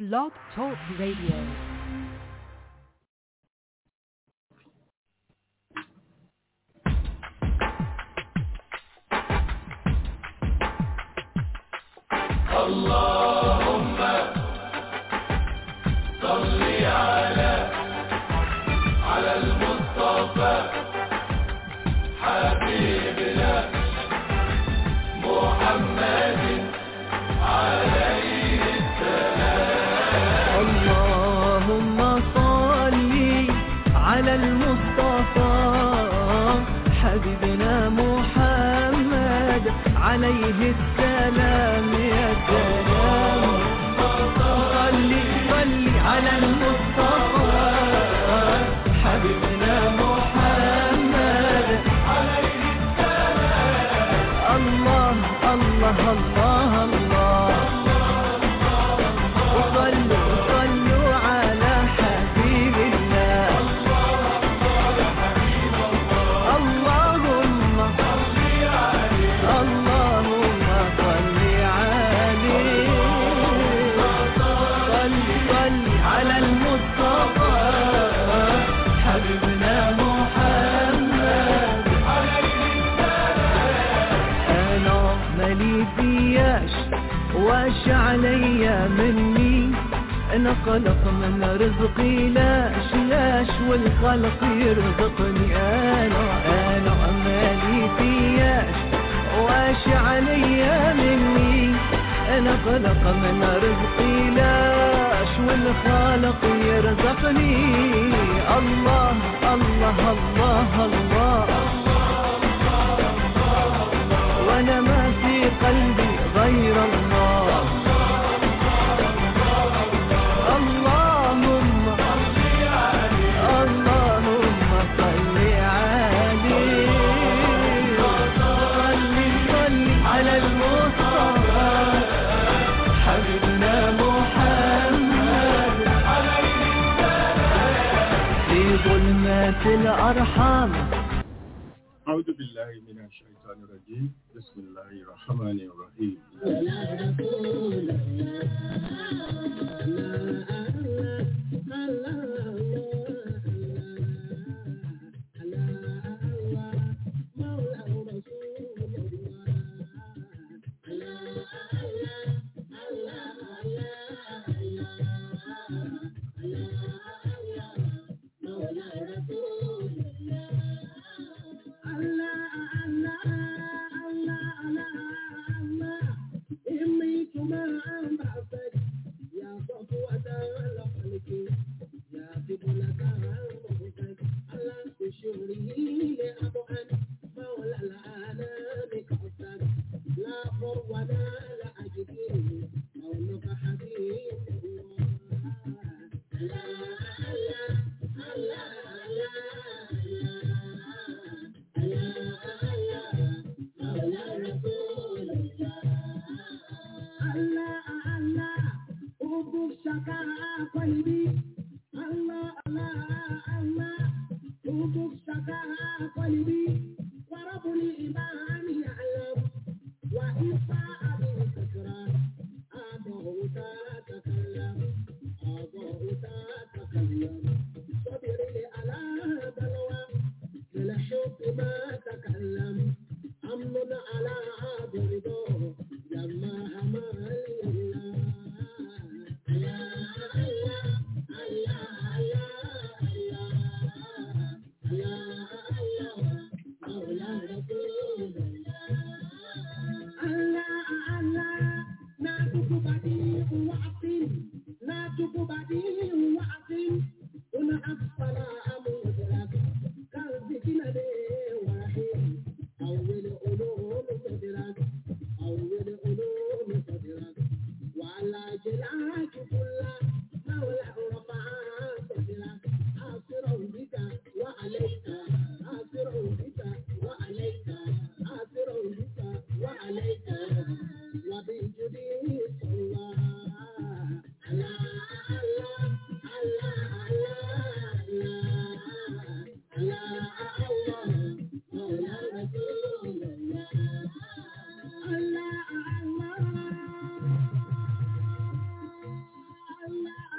Blog Talk Radio. اللهم صل على على المصطفى حبيبنا محمد عليه اللهم صل على المصطفى حبيبنا محمد عليه السلام يا سلام صل صل على المصطفى حبيبنا محمد عليه السلام الله الله الله الله وصلوا صلوا على حبيب الله اللهم اللهم صل عليه صل صل على المصطفى حبيبنا محمد انا مالي فياش واش عليا مني انا قلق من رزقي لاش لاش والخلق يرزقني انا انا مالي فياش واش عليا مني انا قلق من رزقي لاش والخالق يرزقني الله الله الله, الله وانا ما في قلبي غير الله اللهم اللهم صل عليه صل صل على المصطفى حبيبنا محمد في ظلمات الأرحام أعوذ بالله من الشيطان الرجيم بسم الله الرحمن الرحيم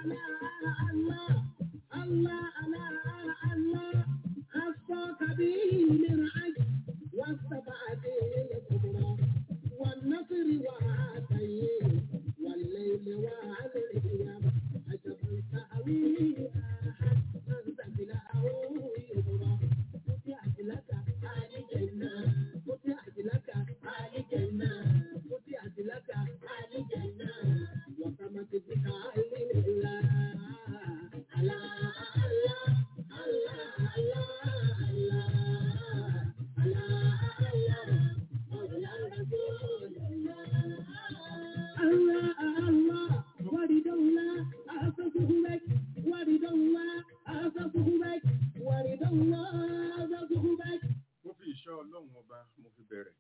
mo fi ìṣọ́ ọlọ́run ọba mo fi bẹ̀rẹ̀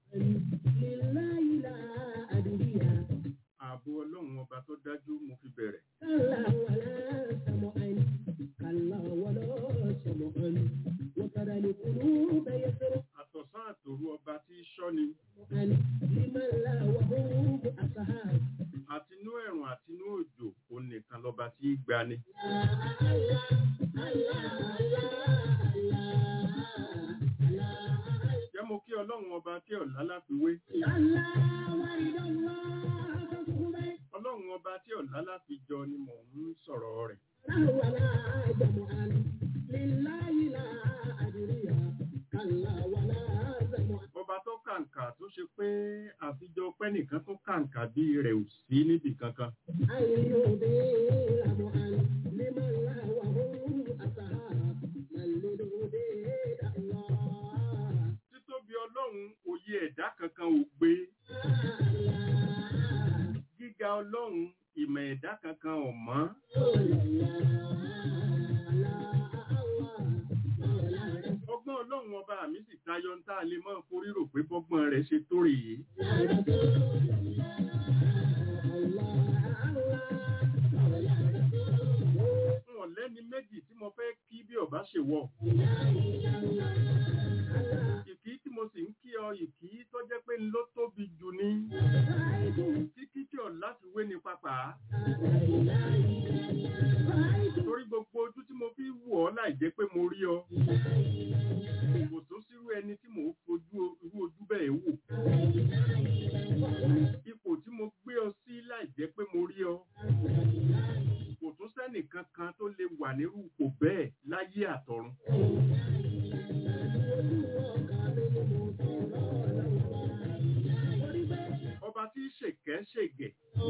ààbò ọlọ́run ọba tó dájú mo fi bẹ̀rẹ̀ àtọ̀sán àtòru ọba tí í ṣọ́ni àtinú ẹ̀rùn àtinú òjò òun nìkan lọ́ba tí í gbani jẹ́ mo kí ọlọ́run ọba tí ọ̀la láfiwé ọlọ́run ọba tí ọ̀la láfijọ ni mò ń sọ̀rọ̀ rẹ̀ ọba tó kàǹkà tó ṣe pé àfijọ pẹ́nìkan tó kàǹkà bí rẹ̀ ò sí níbì kankan títóbi ọlọ́run òye ẹ̀dá kankan ò gbé gíga ọlọ́run ìmọ̀ ẹ̀dá kankan ò mọ́ ọgbọ́n ọlọ́run ọba mi sì tayọ ń tá a lè máa forí rò pé bọ́gbọ́n rẹ̀ ṣe tó rèé wọn lẹ́ni méjì tí mo fẹ́ kí bí ọba ṣe wọ̀ ìkí tí mo sì ń kí ọ ìkí tó jẹ́ pé ń ló tóbi jù ní kíkí tí ọ̀ láti wé ní pápá torí gbogbo ojú tí mo fi wù ọ́ láì jẹ́ pé mo rí ọ kò tó sírú ẹni tí mò ń fojú irú ojú bẹ́ẹ̀ wò ipò tí mo gbé ọ sí láì jẹ́ pé mo rí ọ kò tún sẹ́nì kankan tó lè wà nírú ipò bẹ́ẹ̀ láyé àtọ̀run. ọba tí ṣèkẹ́ ṣègẹ̀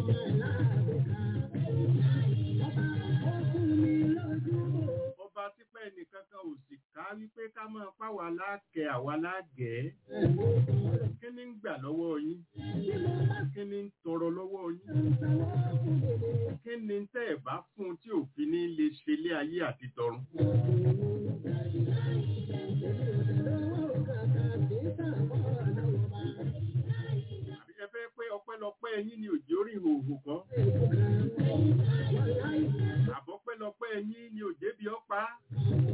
ọba tí pẹ́ nìkankan ò sì ká wípé ká máa páwa láàkẹ́ àwa láàgẹ́ kí ni ń gbà lọ́wọ́ yín kí ni ń tọrọ lọ́wọ́ yín kí ni tẹ́ ẹ̀ bá fún un tí òfin ní lè ṣe ilé ayé àti tọ̀run. àbí ẹ fẹ́ pé ọpẹ́lọpẹ́ yín ni òjò rí ìhòòhò kan àbọ̀pẹ́lọpẹ́ yín ni òjé bí ọ pa á.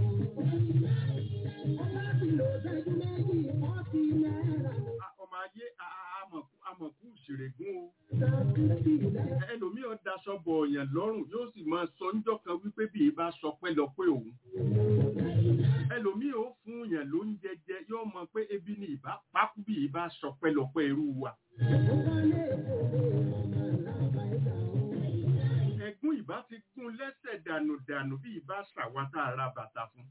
A- ọmọ ayé a- a- amọ̀kú- amọ̀kú ìṣèrègùn o ẹlòmíì ọ̀ daṣọ bọ̀ ọ̀yàn lọ́rùn yóò sì máa sọ níjọ́ kan wípé bí ìbá sọ pẹ́ lọ pé òun ẹlòmíì ó fún yàn ló ń jẹjẹ yóò mọ pé ebi ni ìbá pákú bí ìbá sọ pẹ́ lọ pé irú wa ẹ̀gún ìbá ti gún lẹ́sẹ̀ dànù dànù bí ìbá ṣàwátà ara bàtà fún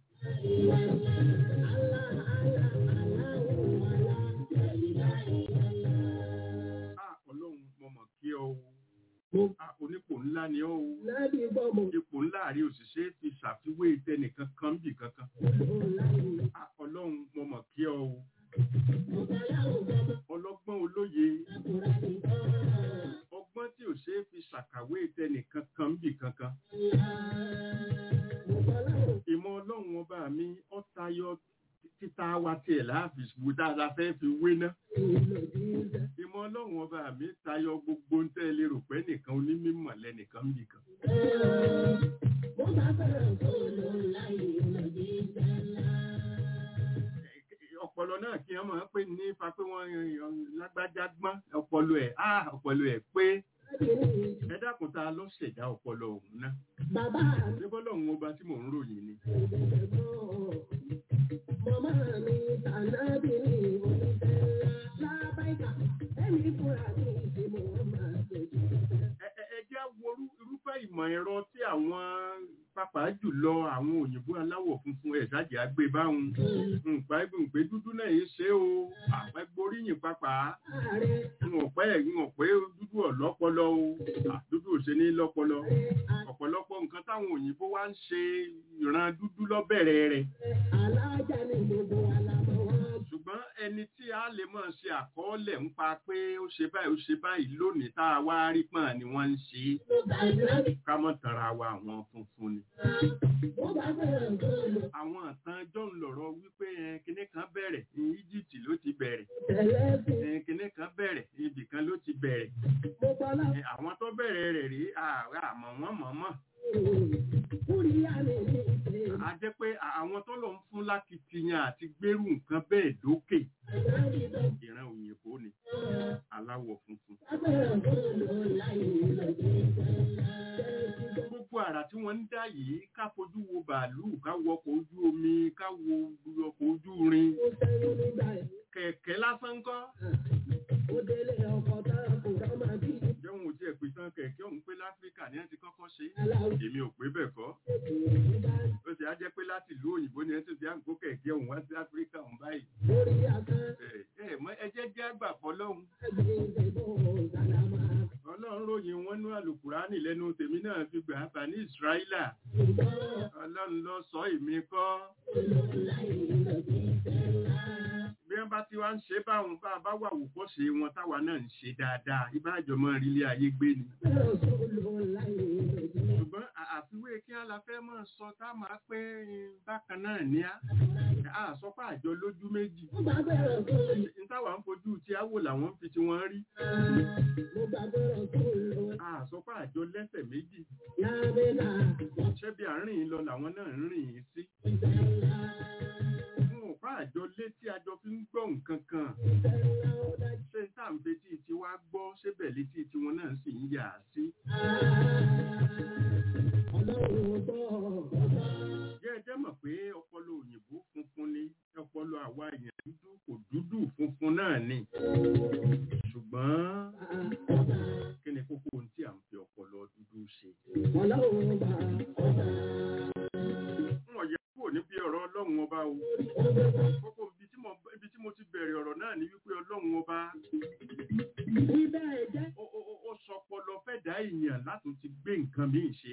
Ah, ọlọ́run mo mọ̀ kí ọ o Ah, onípò ńlá ni ọ o ipò ńlá àrí òṣìṣẹ́ fi ṣàfiwé tẹnìkan kan bì kankan Ah, ọlọ́run mo mọ̀ kí ọ o ọlọ́gbọ́n olóye ọgbọ́n tí ò ṣe é fi ṣàkàwé tẹnìkan kan bì kankan ìmọ̀ ọlọ́run ọba mi ó tayọ títa wa tiẹ̀ láàfin wò dáadáa fẹ́ fi wé ná ìmọ̀ ọlọ́run ọba mi tayọ gbogbo ń tẹ́ lérò pé nìkan onímọ̀ lẹ́nìkan bì kan ọpọlọ náà kí wọn máa ń pè ní ipa pé wọn lágbájá gbọ́n ọpọlọ ẹ̀ á ọpọlọ ẹ̀ pé ẹ dákun ta ló ṣẹ̀dá ọpọlọ òun náà Bàbá mi ṣé bọ́lọ́run ọba tí mò ń ròyìn ni ìbẹ̀rẹ̀ mọ́. Màmá mi tànàbí ní oníṣẹ́ ńlá. Lábáìkà, ẹ̀mí fúnra mi ṣe mo máa ṣèjú. ẹ ẹ- ẹ jẹ́ wo irú- irúfẹ́ ìmọ̀ ẹ̀rọ tí àwọn pàápàá jùlọ àwọn òyìnbó aláwọ̀ funfun ẹ̀ ṣáàjì àgbé báwọn nǹkan ẹgbẹ́ pé dúdú náà yìí ṣe o àpẹgbóríyìn pàápàá Ààrẹ, wọn pẹ́ wọn pé dúdú ọ̀lọ́pọlọ o à, dúdú ò ṣe ní lọ́pọlọ ọ̀pọ̀lọpọ̀ nǹkan táwọn òyìnbó wá ń ṣe ìran dúdú lọ́bẹ̀rẹ̀ rẹ̀ alájà ni gbogbo wa la mọ̀ wá. ṣùgbọ́n ẹni tí a lè máa ṣe àkọọ́lẹ̀ ń pa pé ó ṣe báyìí ó ṣe báyìí lónìí tá a wá rí pọ̀n ni wọ́n ń ṣe é Mo bá ìlànà ká mọ̀ tanra wa àwọn funfun ni. mo bá fẹ́ràn góòlù. àwọn àtàn john lọ̀rọ̀ wípé ẹ, kinní kan bẹ̀rẹ̀ ní Egypt ló ti bẹ̀rẹ̀ Tẹ̀lé sí, ẹ, kinní kan bẹ̀rẹ̀ ibì kan ló ti bẹ̀rẹ̀ mo bá lá. ẹ, àwọn tó bẹ̀rẹ̀ rẹ̀ rí ààrẹ àmọ́ wọ́n mọ̀ mọ̀ Kúrìyá mi ní ìṣe. a jẹ́ pé à- àwọn tó lọ ń fún lákìtìyàn àti gbérù nǹkan bẹ́ẹ̀ dókè Àgbáyé tó ìran òyìnbó ni aláwọ̀ funfun. bá fẹ́ràn góòlù láì nílò ìṣẹ̀lá. gbogbo àrà tí wọ́n ń dá yìí ká fojú wo bàálù ká wo ọkọ̀ ojú omi ká wo ọkọ̀ ojú irin Mo sẹ́yìn nígbà yìí. kẹ̀kẹ́ lásán kọ́. Ó délé ọkọ̀ tára kò rọ́ máa bí. jẹ́wọ́n ò tiẹ̀ pé tán kẹ̀kẹ́ òun pé láfíríkà ni wọ́n ti kọ́kọ́ ṣe é. Aláwọ̀ èmi ò pé bẹ́ẹ̀ kọ́. ìbá ó ti á jẹ́ pé láti ìlú òyìnbó ni ẹ ti fi àǹkó kẹ̀kẹ́ òun wá sí áfíríkà òun báyìí. lórí àkàn. ẹ ẹ mọ ẹ jẹ́ jẹ́ àgbà fọlọ́hún. Ẹgbẹ́ ìdìbò Sàlámà. ọlọ́run ròyìn wọn ní àlùkùránì lẹ́nu tèmi náà fi gbà á bà ní ìsíráílà. Ìgbọ́ ọlọ́run lọ sọ èmi kọ́. láì nílò ìṣẹ̀lá. bí wọ́n bá ti wá ń ṣe báwọn bá a bá wà wòkọ́ ṣe wọn táwa náà ń ṣe dáadáa ìbáàjọ́ mọ́ ilé ayé gbé ni. Fẹ́ràn góòlù láì nílò ìṣẹ̀lá. ṣùgbọ́n à- àfiwé kí á la fẹ́ mọ̀ sọ tá a máa pé bákan náà ní á. a sọ pé àjọ lójú méjì. Mo bá fẹ́ràn góòlù. n táwa ń fojú tí á wò làwọn ń fi tí wọ́n rí. Mo bá fẹ́ràn góòlù. a sọ pé àjọ lẹ́sẹ̀ méjì. Lábẹ́là ṣé bí àárín lọ làwọn náà ń rìn yín sí. ìṣẹ̀lá. wọn ò bá àjọ létí àjọ fi ń gbọ́ nǹkan kan. Ìṣẹ̀lá ó dájú. ṣé n táà ń fetí tiwa gbọ́ ṣébẹ̀ létí tiwọn náà sì ń yà á sí. Ọlọ́run gbọ́. jẹ́ ẹ jẹ́ mọ̀ pé ọpọlọ òyìnbó funfun ni ọpọlọ àwa èèyàn dúdú kò dúdú funfun náà ni. ṣùgbọ́n kí ni kókó ohun tí à ń fi ọpọlọ dúdú ṣe. Ọlọ́run gbà. wọn yẹ kúrò níbi ọ̀rọ̀ ọlọ́run ọba o. kókó ibi tí mo ibi tí mo ti bẹ̀rẹ̀ ọ̀rọ̀ náà ni wípé ọlọ́run ọba Bíbẹ̀ jẹ́ ó ó ó- ó sọpọlọ fẹ́ dá èèyàn láti ti gbé nǹkan míì ṣe.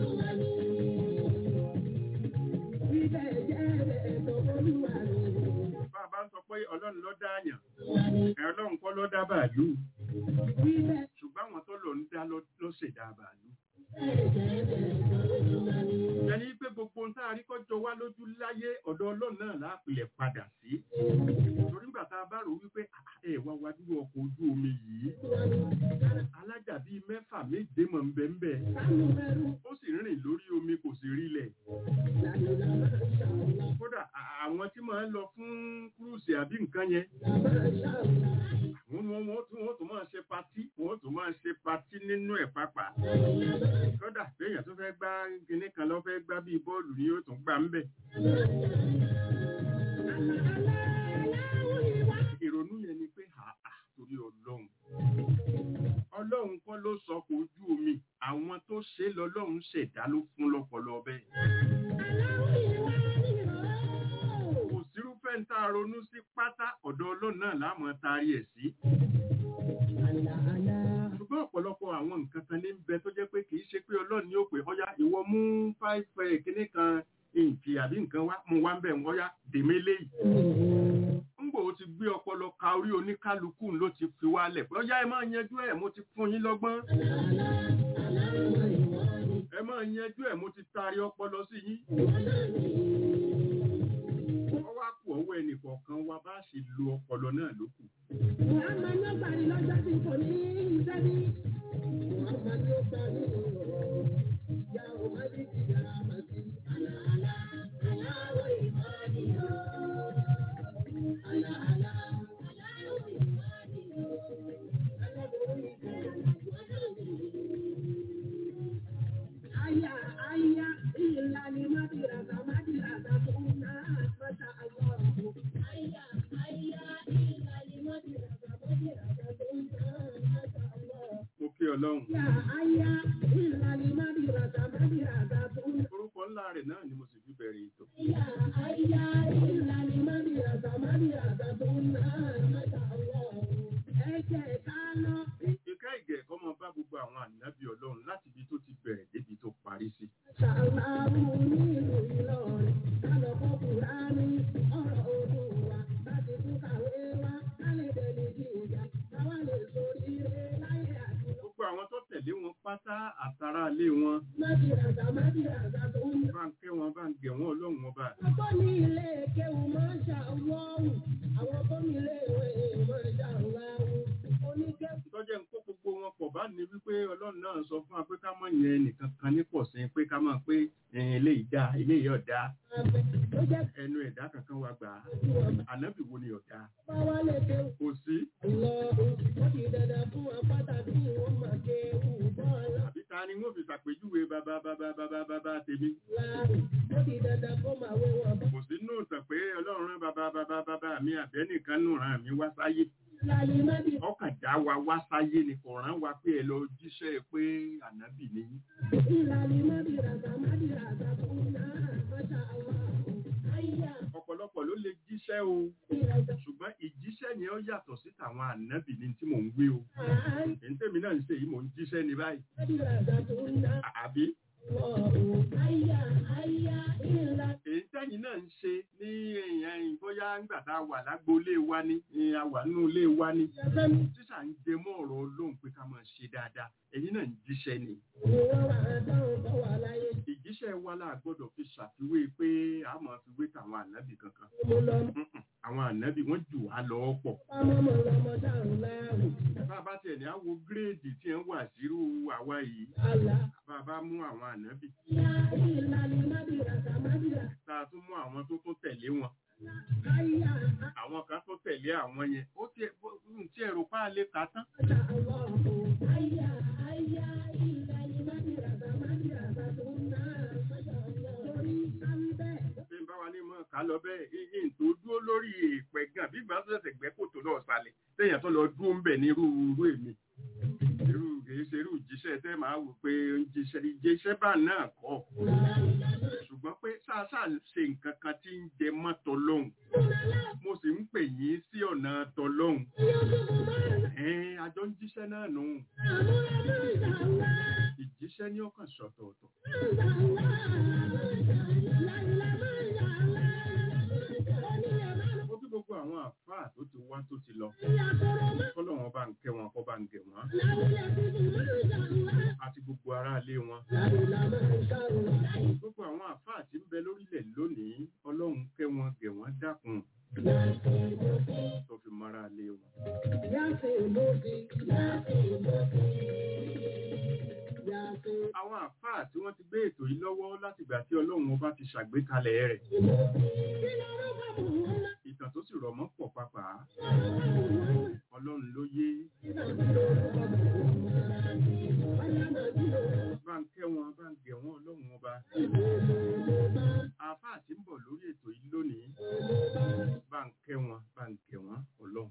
bíbẹ̀ jẹ́ ẹ̀tọ́ olúwa rẹ̀. bá a bá ń sọ pé ọlọ́run ló dá àyàn ẹ̀ ọlọ́run kọ́ ló dá bàálù Bíbẹ̀ ṣùgbọ́n àwọn tó lọ ń dá ló ló ṣẹ̀dá bàálù. jẹ́ ẹ̀tọ́ olúwa rẹ̀. ẹni pé gbogbo ohun tá a rí kọjọ wá lójú láyé ọ̀dọ̀ ọlọ́run náà láàpilẹ̀ padà sí. torí nígbà tá a bá rò wípé "Ah, ẹ wá wá dúró ọkọ̀ ojú omi yìí alájà bíi mẹ́fà méje mọ̀ ń bẹ ń bẹ Sánú mẹ́rù ó sì ń rìn lórí omi kò sì rílẹ̀. làlùlà máa ṣàwùlà. kódà à- àwọn tí máa ń lọ fún kúrúùsì àbí nǹkan yẹn Máa ṣàwùlà. wọ́n wọ́n wọ́n tún wọ́n tún máa ṣe patí wọ́n tún máa ṣe patí nínú ẹ̀ pápá. kódà béèyàn tó fẹ́ gbá kinní kan lọ fẹ́ gbá bíi bọ́ọ̀lù ni yóò tún gbà ń bẹ̀. ìrònú yẹn ni pé àà torí ọlọ́run ọlọ́run kọ́ ló sọ kò ojú omi àwọn tó ṣe é lọ́lọ́run ṣẹ̀dá ló fún lọ́pọlọ bẹ́ẹ̀. kò sírúfẹ́ ń tá a ronú sí pátá ọ̀dọ̀ ọlọ́run náà láàmú taari ẹ̀ sí. ṣùgbọ́n ọ̀pọ̀lọpọ̀ àwọn nǹkan kan ní ń bẹ tó jẹ́ pé kì í ṣe pé ọlọ́run ni ó pè ọya ìwọ mú five ẹ̀ kíní kan ìǹkì àbí nǹkan wá mú wá ń bẹ̀ ń ọya dèmé léyìí. ńgbò ó ti gbé ọpọlọ ka orí oníkálukú ló ti fi wálẹ̀ pé ọya ẹ máa yanjú ẹ̀ mo ti fún yín lọ́gbọ́n ẹ máa yanjú ẹ̀ mo ti taari ọpọlọ sí yín. wọ́n wá kú ọwọ́ ẹnìkọ̀ọ̀kan wa bá ṣe lo ọpọlọ náà lókù. Muhammad ló parí lọ́jọ́ tí kò ní iṣẹ́ bí. Muhammad ló parí ọ̀rọ̀. Ìyá òmàdí ti yára mà sí. Àlàálá, aláwọ̀ ìmọ̀ọ́nì o. Àlàálá, aláwọ̀ ìmọ̀ọ́nì o. Aláboyún ìkẹyọ̀ ìwọ́dọ̀ mi. Àyà ẹ̀ náà ni mo sì fi bẹ̀rẹ̀ ètò. Ìka ìgẹ̀ kọ́ máa bá gbogbo àwọn ànábì ọlọ́run láti ibi tó ti bẹ̀rẹ̀ débi tó parí sí. Gbogbo àwọn tó tẹ̀lé wọn pátá àtàrà ilé wọn bá ń kẹ́ wọn bá ń gẹ̀ wọ́n ọlọ́run ọba. Ọkọ ní ilé kéwù máa ń ṣàwọ́wù, àwọn tó ní ilé ìwé máa ń ṣàwọ́wù, oníkẹ́kọ̀ọ́. Tọ́jẹ́ ń kó gbogbo wọn pọ̀ bá ní wípé ọlọ́run náà sọ fún wa pé ká mọ̀ yẹn nìkan kan ní pọ̀ sí pé ká máa pé ẹ̀hìn eléyìí dá eléyìí ọ̀dá Ló jẹ́ ẹnu ẹ̀dá kankan wa gbà á. Ànábì wo ni ọ̀dá? bá wá lè kéwù. Kò sí. Lọ ó di dandan fún apáta bí wọ́n máa kéwù bọ́ọ̀lù Àbí ta ni wọ́n fi ṣàpèjúwe bàbá bàbá bàbá bàbá tèmi? láàrú. Ó di dandan kó máa wé wọn bọ́. Kò sí nù tàn pé ọlọ́run rán bàbá bàbá bàbá mi àbẹ́nìkan nù ràn mí wá sáyé. Láyé má di Ọkàn dá wa wá sáyé ni kò rán wa pé ẹ lọ jíṣẹ́ pé ànábì ni. yín. ìlàlí má di ràgà má di ràgà fún náà. Máṣá àwọn àyà Ọ̀pọ̀lọpọ̀ ló lè jíṣẹ́ o. ìràgà Ṣùgbọ́n ìjíṣẹ́ yẹn ó yàtọ̀ sí tàwọn ànábì ni tí mò ń gbé o. àyà Èyí tèmi náà ń ṣe yìí mò ń jíṣẹ́ ní báyìí. má di ràgà fún náà. À- Àbí? Àyà àyà ìlà Èyí tẹ́yìn náà ń ṣe ní ẹ̀yìn bóyá ńgbà tá a wà lágboolé wa ní ní a wà nínú ilé wa ní. ìjọba ní Tíṣà ń jẹ mọ́ ọ̀rọ̀ Ọlọ́run pé ká máa ṣe dáadáa. Ẹ̀yin náà ń jíṣẹ́ ni. wọ́n wà á dáhùn bọ́ wà láyé. Ìjíṣẹ́ wa la gbọ́dọ̀ fi ṣàfiwé pé a máa fi wé tàwọn ànábì kankan. Mo lọ Mm-mm. Àwọn ànábì wọ́n jù wá lọ pọ̀. pamọ́ mọ́ lọ́mọ dáhùn láàrú. Bá a bá tiẹ̀ ní àwo gírèèdì tí ẹ̀ ń wà sírú àwa yìí. Àlà Bá a bá mú àwọn ànábì. yá ìlàlí má di ràgà má di ràgà. Tá a tún mú àwọn tó tún tẹ̀lé wọn. Àyà Àwọn kan tó tẹ̀lé àwọn yẹn. Ó tiẹ̀ ń tí ẹ̀rù pa á lè kà á tán. àjà àwọn àyà àyà ìlàlí má di ràgà má di ràgà tó náà. Máṣá Allah. Torí sáńbẹ́. Ṣé ń bá wa ní mọ̀ ká lọ bẹ́ẹ̀? Ìyìn tó dúró lórí èèpẹ̀ gan bí ìgbà tó ṣẹ̀ṣẹ̀ gbẹ́ kòtò náà sálẹ̀. Téèyàn tó lọ dúró ń bẹ̀ ní irú irú èmi. Irú kìí ṣe irú ìjíṣẹ́ tẹ́ máa wò pé ń jíṣẹ́ ìjíṣẹ́ bá náà kọ́. Ṣùgbọ́n pé ṣáṣá ṣe nǹkan kan tí ń jẹ mọ́ tọlọ́hun. Mo sì ń pè yín sí ọ̀nà tọlọ́hun. Ẹ̀ẹ́n àjọ ń jíṣẹ́ náà nù. Ìjíṣẹ́ ní ọkàn ṣọ̀tọ̀ọ̀tọ̀. Ó bí gbogbo àwọn àfáà tó ti wá tó ti lọ. Kọ́lọ́wọ́n bá ń kẹ́ wọn kọ́ bá ń gẹ̀ wọ́n. Àti gbogbo aráalé wọn. Gbogbo àwọn àfáà tí ń bẹ lórílẹ̀ lónìí, Ọlọ́run kẹ́ wọn gẹ̀ wọ́n dákun. Tó fi mọ́ra lé wọn. Àwọn àfáà tí wọ́n ti gbé ètò yìí lọ́wọ́ látìgbà tí Ọlọ́run ọba ti ṣàgbékalẹ̀ rẹ̀. Ìtàn tó sì rọ̀ mọ́ pọ̀ papà. Ọlọ́run ló yé. Bá ń kẹ́ wọn, bá ń gẹ̀ wọ́n Ọlọ́run ọba. Àfáà tí ń bọ̀ lórí ètò yìí lónìí. Bá ń kẹ́ wọn, bá ń gẹ̀ wọ́n Ọlọ́run.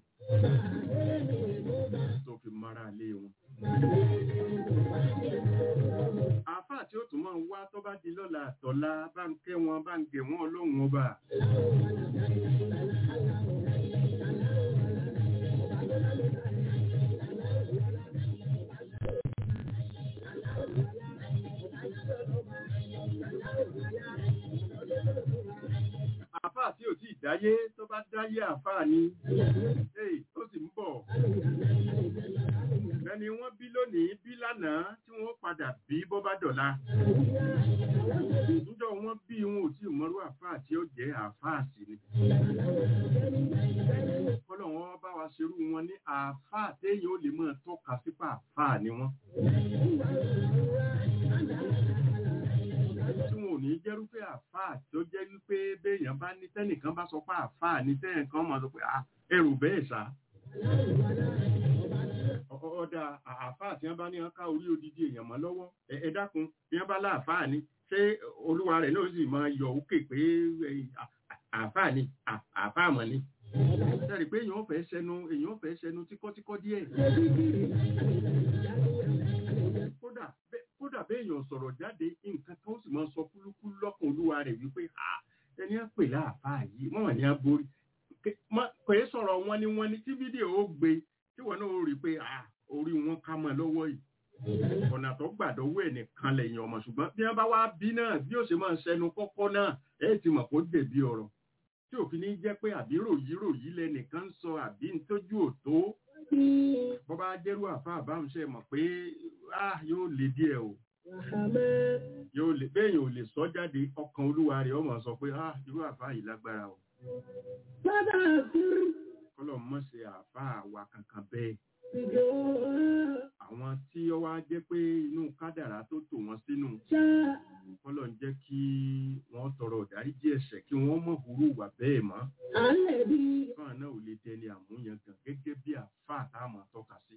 Tó fi mọ́ra lé wọn. Àfáà tí ó tún máa ń wá tó bá di lọ́la àtọ̀la bá ń kẹ́ wọn bá ń gẹ̀ wọ́n ọlọ́run ọba. Àfáà tí ò tí ì dáyé tó bá dáyé àfáà ni. Èyí tó sì ń bọ̀. Ẹni wọ́n bí lónìí bí lánàá tí wọ́n padà bí bọ́ bá dọ̀la. Níjọ́ wọ́n bí wọn ò tí ì mọ́rú àfáà tí ó jẹ́ àfáà sí ni. Kọ́lọ̀ wọn bá wa ṣerú wọn ní àfáà téèyàn ó lè máa tọ́ka sípà àfáà ni wọ́n. Tí wọn ò ní jẹ́rúfẹ́ àfáà tó jẹ́ wípé béèyàn bá ní tẹ́nìkan bá sọ pé àfáà ní tẹ́nìkan máa sọ pé "Ah, ẹrù bẹ́ẹ̀ sá. Ọ- ọ̀dà àáfàá tí wọ́n bá ní wọn ká orí odidi èèyàn mọ́ lọ́wọ́ ẹ ẹ dákun bí wọ́n bá láàfáà ni ṣé olúwa rẹ̀ náà sì máa yọ òkè pé ẹ, à- à- àáfáà ni à- àáfáà mọ̀ ni. sẹ́rì pé èèyàn fẹ́ sẹnu èèyàn fẹ́ sẹnu tíkọ́tíkọ́ díẹ̀. kódà bẹ́- kódà kódà bẹ́ẹ̀ èèyàn sọ̀rọ̀ jáde nǹkan kan ó sì máa sọ kúlúkúlú lọ́kàn olúwa rẹ̀ wípé à ẹni á pè láàfáà yìí wọ́n wà ní aborí kò é sọ̀rọ̀ wọn ni wọ́n ní tí fídíò ó gbé tí wọ́n náà ó rí i pé à orí wọn ká mọ́ lọ́wọ́ yìí ọ̀nà tó gbàdọ̀wọ́ ẹ̀ nìkan lẹ́yìn ọmọ ṣùgbọ́n bí wọ́n bá wá bí náà bí ó ṣe máa ṣẹnu kọ́kọ́ náà ẹ̀ ti mọ̀ kó dèbí ọ̀rọ̀ tí òfin ní jẹ́ pé àbí ròyí ròyí lẹ́nìkan ń sọ àbí ń tójú òtó bọ́ bá jẹ́rú àfa àbámuṣe mọ̀ pé ah yóò le díẹ̀ o yóò lè bẹ́ẹ̀yìn ò lè sọ jáde ọkàn olúwa rẹ̀ ọmọ sọ pé ah irú àfa yìí lágbára o kọ́lọ̀ mọ̀ ṣe àfa àwa kankan bẹ́ẹ̀ àwọn tí ó wá jẹ́ pé inú kádàrá tó tò wọ́n sínú kọ́lọ̀ ń jẹ́ kí wọ́n tọrọ ìdáríjì ẹ̀ṣẹ̀ kí wọ́n mọ̀ hurú wà bẹ́ẹ̀ mọ́ fáwọn náà ò lè dẹni àmúyangàn gẹ́gẹ́ bí àfa àtàwọn tọ́ka sí.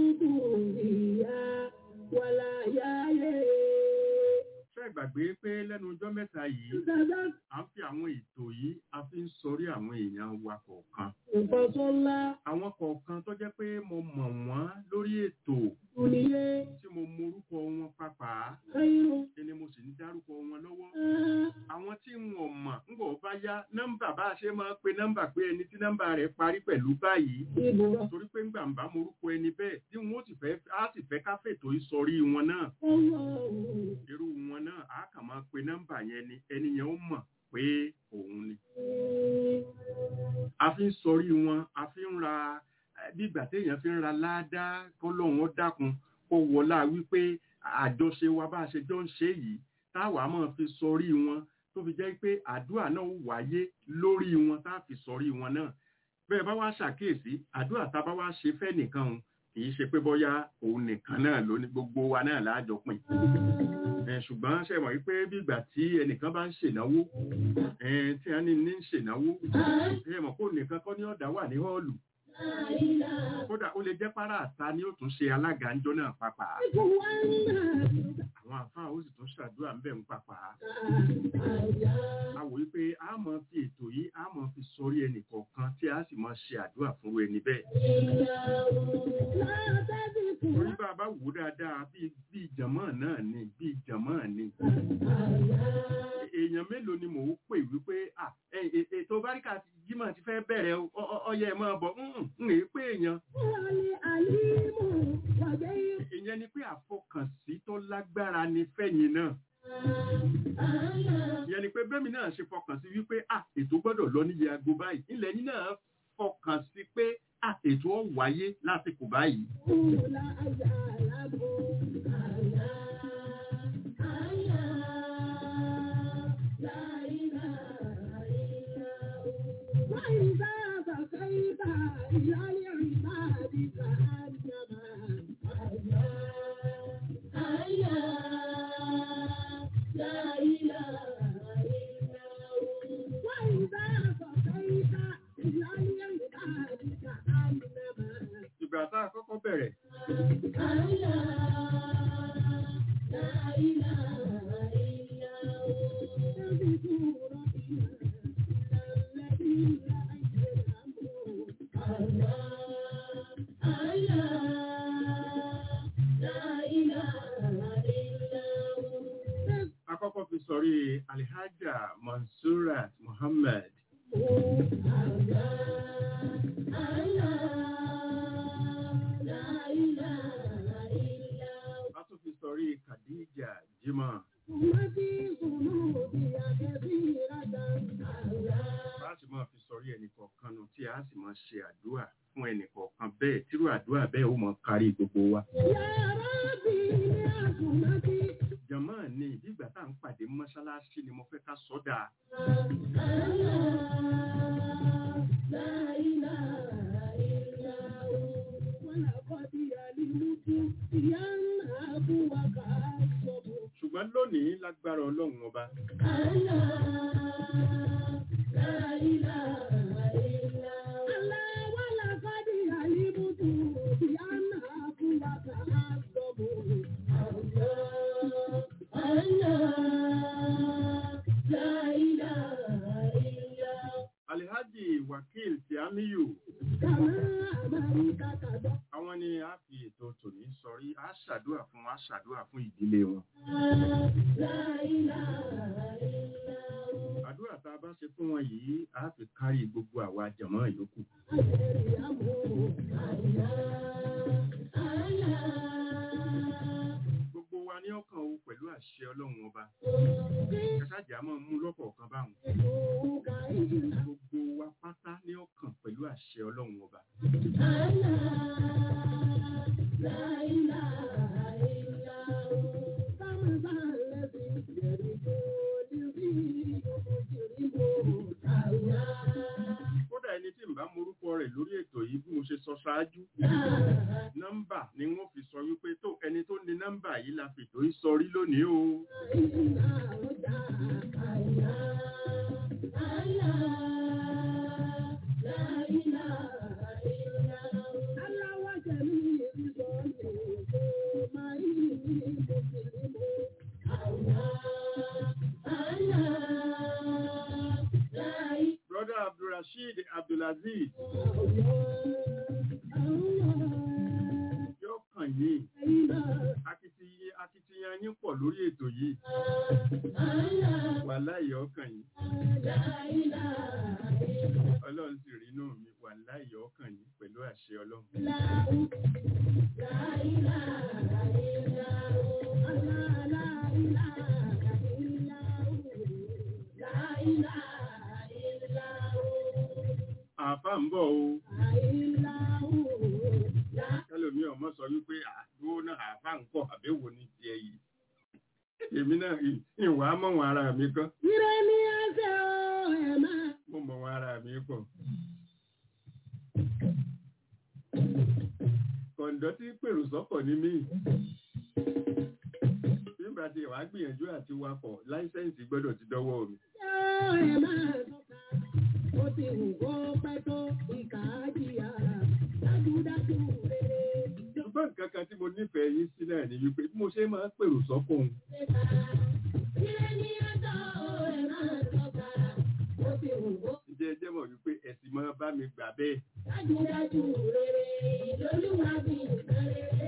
ṣé ìgbàgbé pé lẹ́nu ọjọ́ mẹ́ta yìí à ń fi àwọn ètò yìí a fi ń sọrí àwọn èèyàn wa kọ̀ọ̀kan. àwọn kọ̀ọ̀kan tó jẹ́ pé mo mọ̀ wọ́n lórí ètò tí mo morúkọ wọn pàápàá ẹni mo sì ń dárúkọ wọn lọ́wọ́. àwọn tí wọn mọ̀ ń bọ̀ bá yá nọ́mbà bá a ṣe máa ń pe nọ́mbà pé ẹni tí nọ́mbà rẹ̀ parí pẹ̀lú báyìí torí pé ńgbà ń bá morúkọ ẹni bẹ́ẹ̀ tí wọn ó sì fẹ́ á sì fẹ́ ká fètò ìsọrí wọn náà irú wọn náà á kàn máa pe nọ́mbà yẹn ni ẹni yẹn ó mọ̀ pé òun ni. a fi ń sọrí wọn a fi ń ra bí ìgbà téèyàn fi ń ra ládàá kọ́lọ́hún ó dákun kó wọlá wípé àjọṣe wa bá a ṣe jọ ń ṣe yìí táwa máa fi sọrí wọn tó fi jẹ́ pé àdúrà náà ó wáyé lórí wọn tá a fi sọrí wọn náà bẹ́ẹ̀ bá wá ṣàkíyèsí àdúrà tá a bá wá ṣe fẹ́ nìkan o kì í ṣe pé bóyá òun nìkan náà ló ní gbogbo wa náà láàjọ pín ṣùgbọ́n ṣe mọ̀ wípé bí ìgbà tí ẹnìkan bá ń ṣènáwó tí a ní ní ń ṣènáwó ṣe mọ̀ kó nìkan kọ́ ní ọ̀dà wà ní họ́ọ̀lù kódà ó lè jẹ́ párá àta ni ó tún ṣe alága ńjọ́ náà pàpà àwọn àfáà ó sì tún ṣàdúrà ń bẹ̀ ń pàpà a wò wípé a mọ̀ fi ètò yìí a mọ̀ fi sọrí ẹnì kọ̀ọ̀kan tí a sì mọ̀ ṣe àdúrà fún ẹni bẹ́ẹ̀ torí bá a bá wò dáadáa bí bí ìjàmọ́ náà ni bí ìjàmọ́ ni èèyàn mélòó ni mò ń pè wípé ètò báríkà jímọ̀ ti fẹ́ bẹ̀rẹ̀ ọyẹ ẹ̀ máa bọ̀ ń lè pé èèyàn. ìyẹn ni pé àfọkànsí tó lágbára ni fẹ́yìn náà. ìyẹn ni pé bẹ́mi náà ṣe fọkàn sí wípé ètò gbọ́dọ̀ lọ níye aago báyìí ilẹ̀ yín náà fọkàn sí pé ètò ọ̀ wáyé lásìkò báyìí. ìgbà tá a kọ́kọ́ bẹ̀rẹ̀. Akọ́kọ́ fi sọrí Alhaja Mansurat Muhammad. A tún fi sọrí Khadija Jimá. Bá a sì máa fi sọrí ẹnì kọ̀ọ̀kan nù tí a sì máa ṣe àdúrà fún ẹnì kọ̀ọ̀kan bẹ́ẹ̀ tírú àdúrà bẹ́ẹ̀ ó máa kárí gbogbo wa. Jàmá ni ìdígbà tá à ń pàdé mọ́ṣáláṣí ni mo fẹ́ ká sọ́dà. Ṣùgbọ́n lónìí lágbára ọlọ́run ọba. Alhaji Wakil Tiamiyu. Àwọn ni a fi ètò tòní sọrí. yìí á ṣàdúrà fún á ṣàdúrà fún ìdílé wọn. àdúrà tá a bá ṣe fún wọn yìí á fi kárí gbogbo àwa jàmọ́ yòókù. gbogbo wa ní ọkàn o pẹ̀lú àṣẹ ọlọ́run ọba kẹsàjà máa mú lọ́kọ̀ọ̀kan báwọn gbogbo wa pátá ní ọkàn pẹ̀lú àṣẹ ọlọ́run ọba. kódà ẹni tí n bá morúkọ rẹ̀ lórí ètò yìí bí mo ṣe sọ ṣáájú nọ́mbà ni wọ́n fi sọ wípé tó ẹni tó ní nọ́mbà yìí la fètò yìí sọrí lónìí o. brother abdulrasheed abdulaziz yóò kàn yín akitiyan akitiyan yín pọ̀ lórí ètò yìí wàláì ọkàn yín ọlọ́run sì rí inú mi wàláì ọkàn yín pẹ̀lú àṣẹ ọlọ́run. àáfà ń bọ̀ o kẹlòmí ọmọ sọ wípé àdúró náà àáfà ń pọ̀ àbẹ̀wò ní tiẹ̀ yìí èmi náà ìwà mọ̀ wọn ara mi kan mo mọ̀ wọn ara mi pọ̀. kọ̀ǹdọ́ tí pèrò sọ́kọ̀ ní mí nígbà tí wàá gbìyànjú àti wakọ̀ láísẹ̀ǹsì gbọ́dọ̀ ti dọ́wọ́ mi. Ó ti wù kó pẹ́ tó ìkà á jìyà dájúdájú rere. ṣùgbọ́n nǹkan kan tí mo nífẹ̀ẹ́ yín sí náà ni wípé bí mo ṣe máa ń pèrò sọ́kọ̀ òun ǹjẹ́ ẹ jẹ́ mọ̀ wípé ẹ̀sìn máa bá mi gbà bẹ́ẹ̀. Dájúdájú rere lolúwa bí nǹkan rere.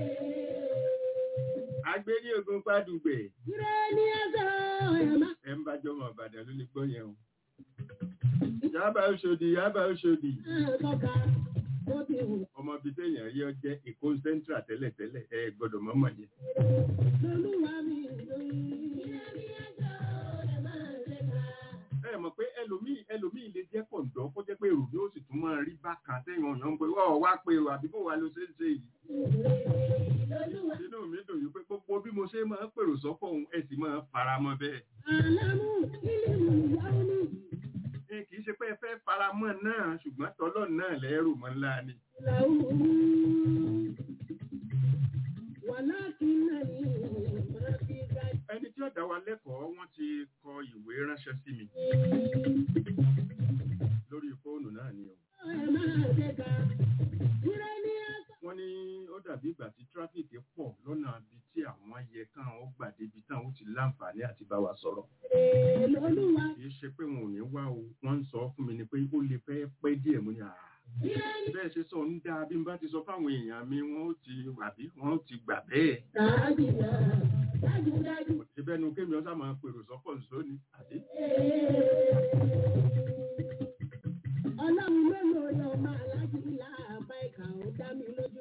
agbé ní ogun pádùgbẹ̀ Ire ní ẹsẹ̀ ẹ̀ máa ẹ̀ ń bá jọmọ ìbàdàn ló ní gbọ́ yẹn o. yábà òṣòdì yábà òṣòdì tọ́ka. Ó ti wù ọmọ bíi téèyàn rí ọ jẹ́ èkó central tẹ́lẹ̀tẹ́lẹ̀ ẹ gbọ́dọ̀ mọ́mọ́ yẹn. lolúwa bí nǹkan rere. Ire ní ẹsẹ̀ ẹ̀ máa ṣe ká. ẹ mọ̀ pé ẹlòmíì ẹlòmíì lè jẹ́ kọ̀ǹdọ́ kó jẹ́ pé èrò yóò sì tún máa rí bákan téèyàn ọ̀yàn ń pè wọ́n wá pé o àbí bó wa ló ṣe ń ṣe yìí. Lolúwa inú mi dùn yìí pé gbogbo bí mo ṣe máa ń pèrò sọ́kọ̀ òun ẹ sì máa fara mọ́ bẹ́ẹ̀. àlámú ìlú ìyáwó ní ẹ kì í ṣe pé ẹ fẹ́ fara mọ́ náà ṣùgbọ́n tọ́lọ́ náà lẹ́rù mọ́ ńlá ni. ìlàwó. Wàlákìnnàní máa fi ga ẹni tí ó dá wa lẹ́kọ̀ọ́ wọ́n ti kọ ìwé ránṣẹ́ sí mi lórí fóònù náà ni o. ẹ̀ máa ṣe ká. Ire ní ẹsẹ̀ wọ́n ní ó dàbí ìgbà tí tráfíìkì pọ̀ lọ́nà ibi tí àwọn yẹ kán ó gbà débi tán ó ti láǹfààní àti bá wa sọ̀rọ̀. lolúwa. kì í ṣe pé wọn ò ní wá o wọ́n ń sọ fún mi ni pé ó lè fẹ́ pẹ́ díẹ̀ mú ni àá. Ire ní bẹ́ẹ̀ ṣe sọ ń dáa bí n bá ti sọ fáwọn èèyàn mi wọ́n ó ti àbí wọ́n ó ti gbà bẹ́ẹ̀. dájúdá dájúdájú. ìbẹ́nu kémi ọ̀sà máa pèrò sọ́pọ̀ nìṣó ni àbí. Ọlọ́run mélòó lọ máa láti ilá àbá ìkà ó dá mi lójú.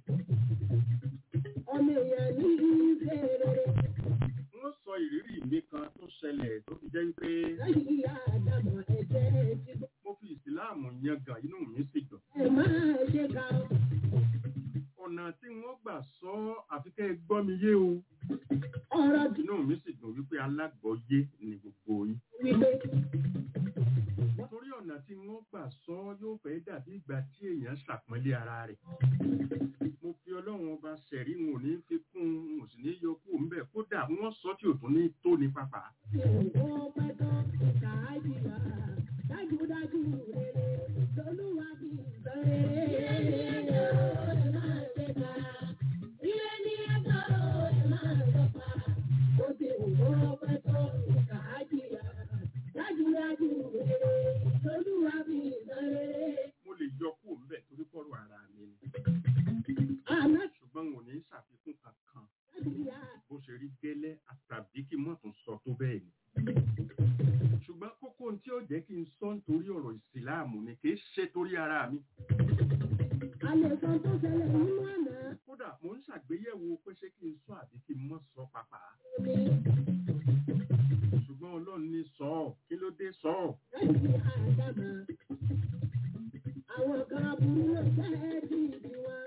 Ọmọ èèyàn ní ìṣe rere wọ́n sọ ìrírí mi kan tó ṣẹlẹ̀ tó fi jẹ́ pé lẹ́yìn ìyá àdàmọ̀ ẹ̀jẹ̀ ti bọ́. mo fi ìsìláàmù yangàn inú mi sì dùn. Ẹ máa ṣe ká ọ. ọ̀nà tí wọ́n gbà sọ ọ́ àfi kẹ́ ẹ gbọ́ mi yé o. Ọ̀rọ̀ tí inú mi sì dùn wípé alágbọ̀ọ́yé ni gbogbo yín. wípé torí ọ̀nà tí wọ́n gbà sọ ọ́ yóò fẹ́ dàbí ìgbà tí èèyàn ṣàpọ́nlé ara rẹ̀. mo fi ọlọ́run ọba ṣẹ̀rí wọn ò ní fi kún un wọn ò sì ní yọ kúrò ńbẹ̀ kódà wọ́n sọ tí ò tún ní tó ní pápá. ó pẹ́ tán ìkà á jìyà dájúdájú rere lolúwa bí nǹkan rere. Ẹ máa ṣe ká. Ilé ní ẹ̀tọ́ ẹ máa lọ́pa. Ó ti wù ó pẹ́ tán ìkà á jìyà dájúdájú rere lolúwa bí nǹkan rere. mo lè yọ kúrò ńbẹ̀ torí pọ̀rọ̀ ara mi ni. Àmọ́ ṣùgbọ́n wọn ò ní ṣàfikún tún sọ tó bẹ́ẹ̀ ni ṣùgbọ́n kókó ohun tí ó jẹ́ kí n sọ nítorí ọ̀rọ̀ ìsìláàmù ni kì í ṣe torí ara mi alẹ́ kan tó ṣẹlẹ̀ nínú àná kódà mo ń ṣàgbéyẹ̀wò pé ṣé kí n sọ àbí kí n mọ́ sọ pàpà ni ṣùgbọ́n ọlọ́run ní sọ ọ́ kí ló dé sọ ọ́ ẹ̀sìn àdàmà àwọn kan aburú ló jẹ́ bí ìdí wọn.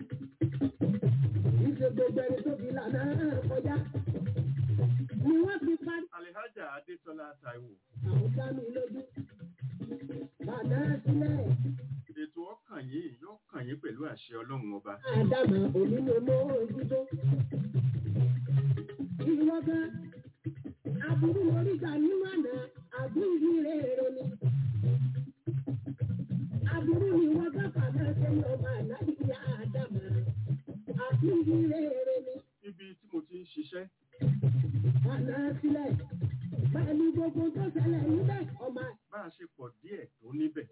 ìṣe gbogbo ẹni tó fi lànà kọjá ni wọ́n fi parí alihaja adétọ́lá taiwo àwọn dá mi lójú. Bàdá sílẹ̀ ètò ọkàn yìí yóò kàn yín pẹ̀lú àṣẹ ọlọ́run ọba àdàmà òní ló mọ ojútó. Ìwọ gan aburú lórí gbà nínú àná àbúrú rere ni. Aburú ni wọ́n bá fàmà ṣe ní ọmọ ànábì àdàmà. Àbúrú rere ni. ibi tí mo ti ń ṣiṣẹ́ Bàdá sílẹ̀ pẹ̀lú gbogbo tó ṣẹlẹ̀ níbẹ̀ ọmọ bá a ṣe pọ̀ díẹ̀ tó níbẹ̀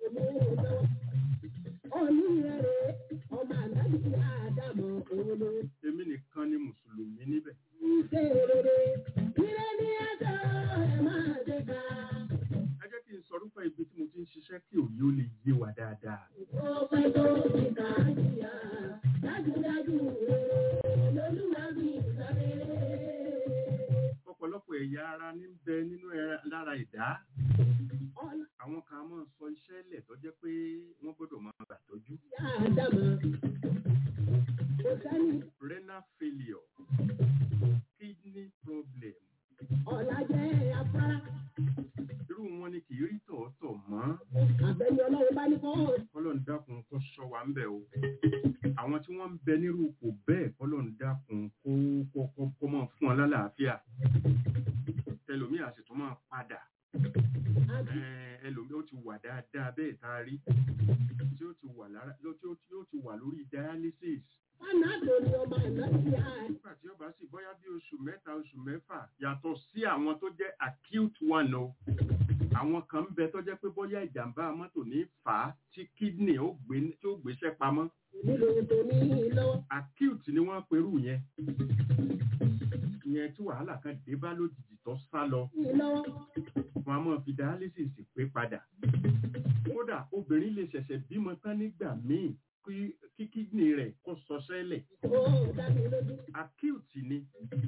Onírẹ̀rẹ̀ ọmọ ànábì àdàmà òun ló èmi nìkan ni mùsùlùmí níbẹ̀ ṣe rere. Ire ni ẹjọ́ ẹ máa ṣe ká. ẹ jẹ́ kí n sọ rúfẹ́ ibi tí mo ti ń ṣiṣẹ́ kí òye ó lè yé wa dáadáa Ó pẹ́ tó ti kà á jìyà. Dájúdájú rere lolúwa bí ìsọ̀rere. ọ̀pọ̀lọpọ̀ ẹ̀yà ara ní ń bẹ nínú ẹra- lára ìdá Ọlá àwọn kan á máa sọ iṣẹ́ lẹ̀ tó jẹ́ pé wọ́n gbọ́dọ̀ máa gbàtọ́jú àdàmà. Kò sẹ́ni renal failure kidney problem ọ̀la jẹ́ afárá. irú wọn ni kì í rí tọ̀ọ̀tọ̀ mọ́ Àbẹ̀ni ọlọ́run bá ní kọ́ kọ́lọ́n dákun kó ṣọ́ wa ń bẹ̀ o àwọn tí wọ́n ń bẹ nírú ipò bẹ́ẹ̀ kọ́lọ́n dákun kó kó kó kó máa fún ọ lálàáfíà ẹlòmíì á sì tún máa padà àti Eh, ẹlòmíì ó ti wà dáadáa bẹ́ẹ̀ tá a rí tí ó ti wà lára ló- tí ó tí ó ti wà lórí dialysis fánàdò ni ọmọ ànábì àdàmà. nígbà tí ó bá sì bóyá bí oṣù mẹ́ta oṣù mẹ́fà yàtọ̀ sí àwọn tó jẹ́ acute one o àwọn kan ń bẹ tó jẹ́ pé bóyá ìjàmbá mọ́tò ní fà á tí kidney ó gbé tí ó gbéṣẹ́ pamọ́ Nílò tó ní lọ́wọ́. acute ni wọ́n perú yẹn ìyẹn tí wàhálà kan dé bá lójijì tó sá lọ Ní lọ́wọ́. wọn a máa fi dialysis pé padà kódà obìnrin lè ṣẹ̀ṣẹ̀ bímọ tán nígbà míì kí kí kidney rẹ̀ kó sọ sẹ́lẹ̀ Ó dá mi lójú. acute ni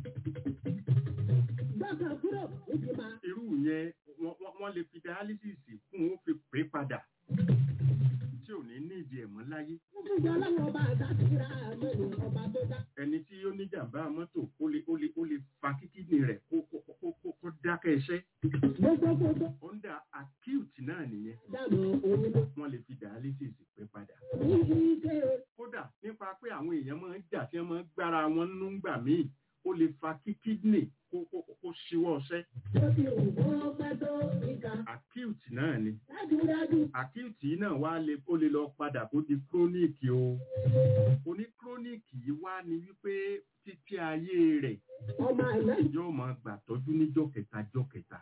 Gbọ́kàn kúrò níbi máa. irú yẹn wọ́n- wọ́n wọ́n lè fi dialysis fún ó fi pé padà tí ò ní ní ìdí ẹ̀mọ́ láyé Fúnfún ọlọ́run ọba àtàkìrà àmọ́ ni ọba tó dá. ẹni tí ó ní jàǹbá mọ́tò ó lè ó lè ó lè fa kí kidney rẹ̀ kó kó kó kó kó dákẹ́ iṣẹ́ Gbogbo gbogbo under acute náà nìyẹn dànù òun ló. wọ́n lè fi dialysis pé padà Ní ike kódà nípa pé àwọn èèyàn máa ń jà tí wọ́n máa ń gbára wọn nínú ńgbà míì ó lè fa kí kidney kó kó kó ṣíwọ́ ọṣẹ́ ó ti wù kó pẹ́ tó ìka. acute náà ni Dájúdájú acute yìí náà wá lè ó lè lọ padà kó di chronic o oní chronic yìí wá ní wípé títí ayé rẹ̀ ọmọ àná yóò máa gbà tọ́jú níjọ́ kẹta jọ́ kẹta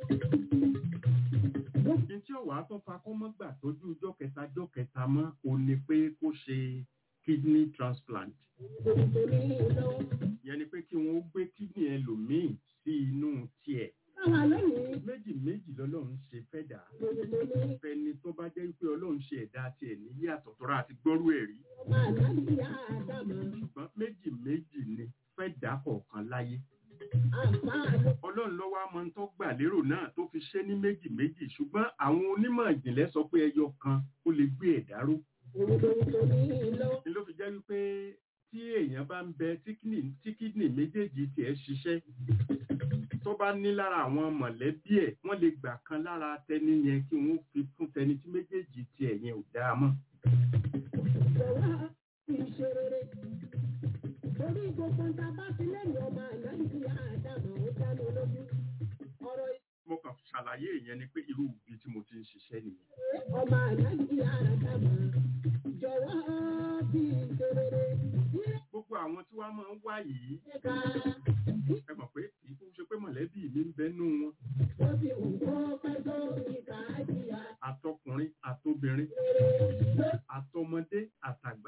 ní tí ọ̀wá tó fa kó mọ́ gbà tọ́jú jọ́ kẹta jọ́ kẹta mọ́ o ní pé kó ṣe kidney transplant òun tó ní lọ́wọ́. ìyẹn ni pé kí wọ́n gbé kidney ẹlòmíì sí inú tiẹ̀ Káwa lónìí méjì méjì lọ́lọ́run ṣe fẹ́ dà òun tó ní fẹni tó bá jẹ́ pé ọlọ́run ṣe ẹ̀dá tiẹ̀ ní yàtọ̀ tọ́ra àti gbọ́rú ẹ̀ rí ọmọ àná bí àdàmọ́. ṣùgbọ́n méjì méjì ni fẹ́ dà kọ̀ọ̀kan láyé Àǹfààní ọlọ́run lọ́wọ́ á mọ tó gbà lérò náà tó fi ṣe ní méjì méjì ṣùgbọ́n àwọn onímọ̀ ìjìnlẹ̀ sọ pé ẹyọ kan ó lè gbé ẹ̀dá ró òun tó tó ní lọ́wọ́. ni ló fi jẹ́ wípé tí èèyàn bá ń bẹ tí kidney tí kidney méjèèjì tiẹ̀ ṣiṣẹ́ tó bá ní lára àwọn mọ̀lẹ́bí ẹ̀ wọ́n lè gbà kan lára tẹni yẹn kí wọ́n fi fún tẹni tí méjèèjì tiẹ̀ yẹn ò dáa mọ́ Jọ̀wọ́ fi ṣe rere. Torí gbogbo nta bá ti lẹ́nu ọmọ àná bí àdàmọ́ ó dá mi lójú. Ọ̀rọ̀ mo kàn ṣàlàyé ìyẹn ni pé irú ibi tí mo ti ń ṣiṣẹ́ nìyẹn ìwé ọmọ àná bí àdàmọ́. Jọ̀wọ́ fi ṣe rere. Ilé gbogbo àwọn tí wọ́n máa ń wá yìí ìka ẹ mọ̀ pé kì í kú ṣe pé mọ̀lẹ́bí mi ń bẹ́nu wọn ó ti wù kó pẹ́ tó ìka jìyà. àtọkùnrin àtobìnrin àtọmọdé àtàgbà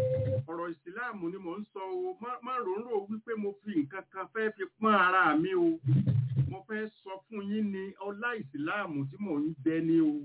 ọ̀rọ̀ ìsìláàmù ni mò ń sọ o má má ròórò wípé mo fi nǹkan kan fẹ́ fi pọ́n ara mi o mo fẹ́ sọ fún yín ní ọlá ìsìláàmù tí mò ń jẹ ní o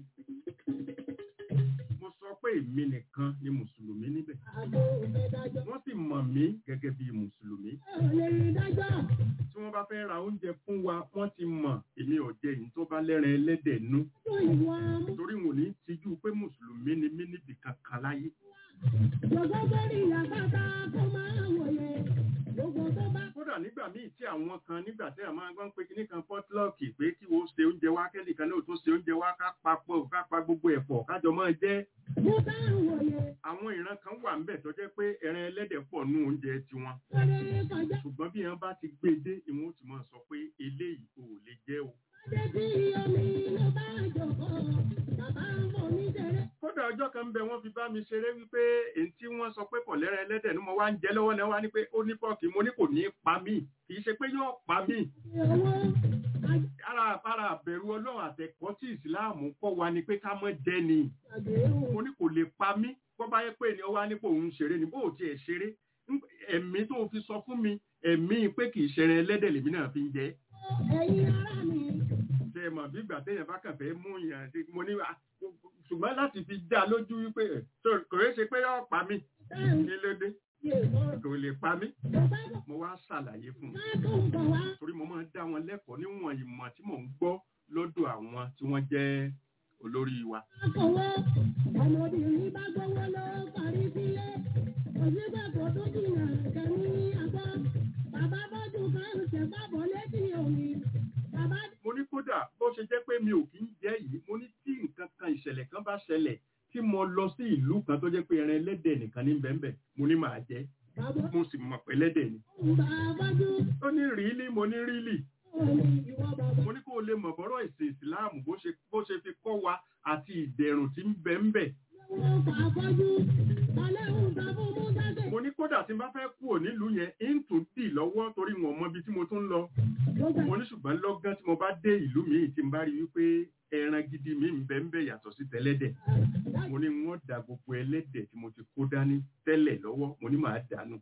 mo sọ pé èmi nìkan ni mùsùlùmí níbẹ̀ àbò òfẹ́ dájọ́. wọ́n sì mọ̀ mí gẹ́gẹ́ bí mùsùlùmí ẹ ò lè rí dájọ́. tí wọ́n bá fẹ́ ra oúnjẹ fún wa wọ́n ti mọ̀ èmi ò jẹ èyí tó bá lẹ́ran ẹlẹ́dẹ̀ nú fún ìwà mú. torí wọn ò ní tijú pé mùsùlùmí ni mí níbi kankan láyé gbogbo sórí àpáta kó máa wòye. gbogbo tó bá kódà nígbà míì tí àwọn kan nígbà tí àwọn máa ń pè kíní kan pọtlọọkì pé kí wọ́n ṣe oúnjẹ wá kẹ́nìkan náà tó ṣe oúnjẹ wá ká papọ̀ ká pa gbogbo ẹ̀pọ̀ kájọ máa jẹ́ mú bá wòye. àwọn ìran kan wà ńbẹ̀ tó jẹ́ pé ẹran ẹlẹ́dẹ̀ pọ̀ nú oúnjẹ tiwọn lórí kọjá. ṣùgbọ́n bí wọ́n bá ti gbé e dé ìwọ̀n ó ti máa sọ pé eléyìí ò lè jẹ́ o adé tí omi ló bá jòkó. bàbá ń bọ̀ ní tẹ̀lé. kódà ọjọ́ kan ń bẹ wọ́n fi bá mi ṣeré wípé èyí tí wọ́n sọ pé kò lẹ́ran ẹlẹ́dẹ̀ ni mo wá ń jẹ lọ́wọ́ náà wá ní pé ó ní pọ́ọ̀kì mo ní kò ní pa mí kì í ṣe pé yóò pa mí owó ara ara àbẹ̀rù ọlọ́run àtẹ̀kọ́ tí ìsìláàmù kọ́ wa ni pé ká mọ́ jẹ ni àgbéhùn. mo ní kò lè pa mí bọ́ bá yẹ pé ni ó wá nípò òun ṣeré ni bó ò tiẹ̀ ṣeré ń- ẹ̀mí tó fi sọ fún mi ẹ̀mí pé kì í ṣẹran ẹlẹ́dẹ̀ lèmi náà fi ń jẹ ẹ̀yin ará mi. ṣe é mọ̀ bí ìgbà téèyàn bá kàn fẹ́ mú yàn sí- mo ní "Ah, ṣùgbọ́n láti fi dá lójú wípé ẹ̀, tó kò yẹ ṣe pé yóò pa mí táwọn kí ló dé ṣe mọ́. kò lè pa mí tó bá bọ̀ mo wá ṣàlàyé fún un wá tó ń bọ̀ wá. torí mo máa ń dá wọn lẹ́kọ̀ọ́ níwọ̀n ìmọ̀ tí mò ń gbọ́ lọ́dọ̀ àwọn tí wọ́n jẹ́ olórí wa akọ̀wé ọmọbìnrin bá gbowó ló parí sílé. òṣìṣẹ́ tó jìnnà kẹ́mi àgbọ̀. bàbá bọ́jú kan ṣe bábọ̀ létí omi. bàbá mo ní kódà bó ṣe jẹ́ pé mi ò kí ń jẹ́ yìí mo ní tí nǹkan kan ìṣẹ̀lẹ̀ kan bá ṣẹlẹ̀ tí mo lọ sí ìlú kan tó jẹ́ pé ẹran ẹlẹ́dẹ̀ nìkan ní bẹ́ẹ̀nbẹ́ mo ní màá jẹ́ bàbá mo sì mọ̀ pé ẹlẹ́dẹ̀ ni ń bá bọ́jú. ó ní rílí mo ní rílì omi ìwọ bàbá. mo ní kó o lè mọ̀ bọ́rọ̀ ìsìn ìsìláàmù bó ṣe bó ṣe fi kọ́ wa àti ìdẹ̀rùn tí ń bẹ ń bẹ wọ́n fà bọ́jú. balẹ̀ ń sọ fún musa ṣe. mo ní kódà tí n bá fẹ́ kúrò nílùú yẹn ń tún dì lọ́wọ́ torí wọn mọ ibi tí mo tún ń lọ gbogbo mo ní ṣùgbọ́n lọ́gán tí mo bá dé ìlú míì tí n bá rí wípé ẹran gidi mi ń bẹ ń bẹ yàtọ̀ sí tẹ́lẹ́dẹ̀ mo ní wọ́n da gbogbo ẹlẹ́dẹ̀ tí mo ti kó dání tẹ́lẹ̀ lọ́wọ́ mo ní màá dànù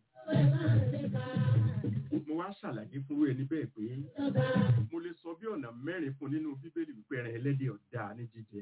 mo wá ṣàlàyé fún ẹni bẹ́ẹ̀ pé mo lè sọ bí ọ̀nà mẹ́rin fún nínú bíbélì wípé ẹran ẹlẹ́dẹ̀ ọ̀dà ní jíjẹ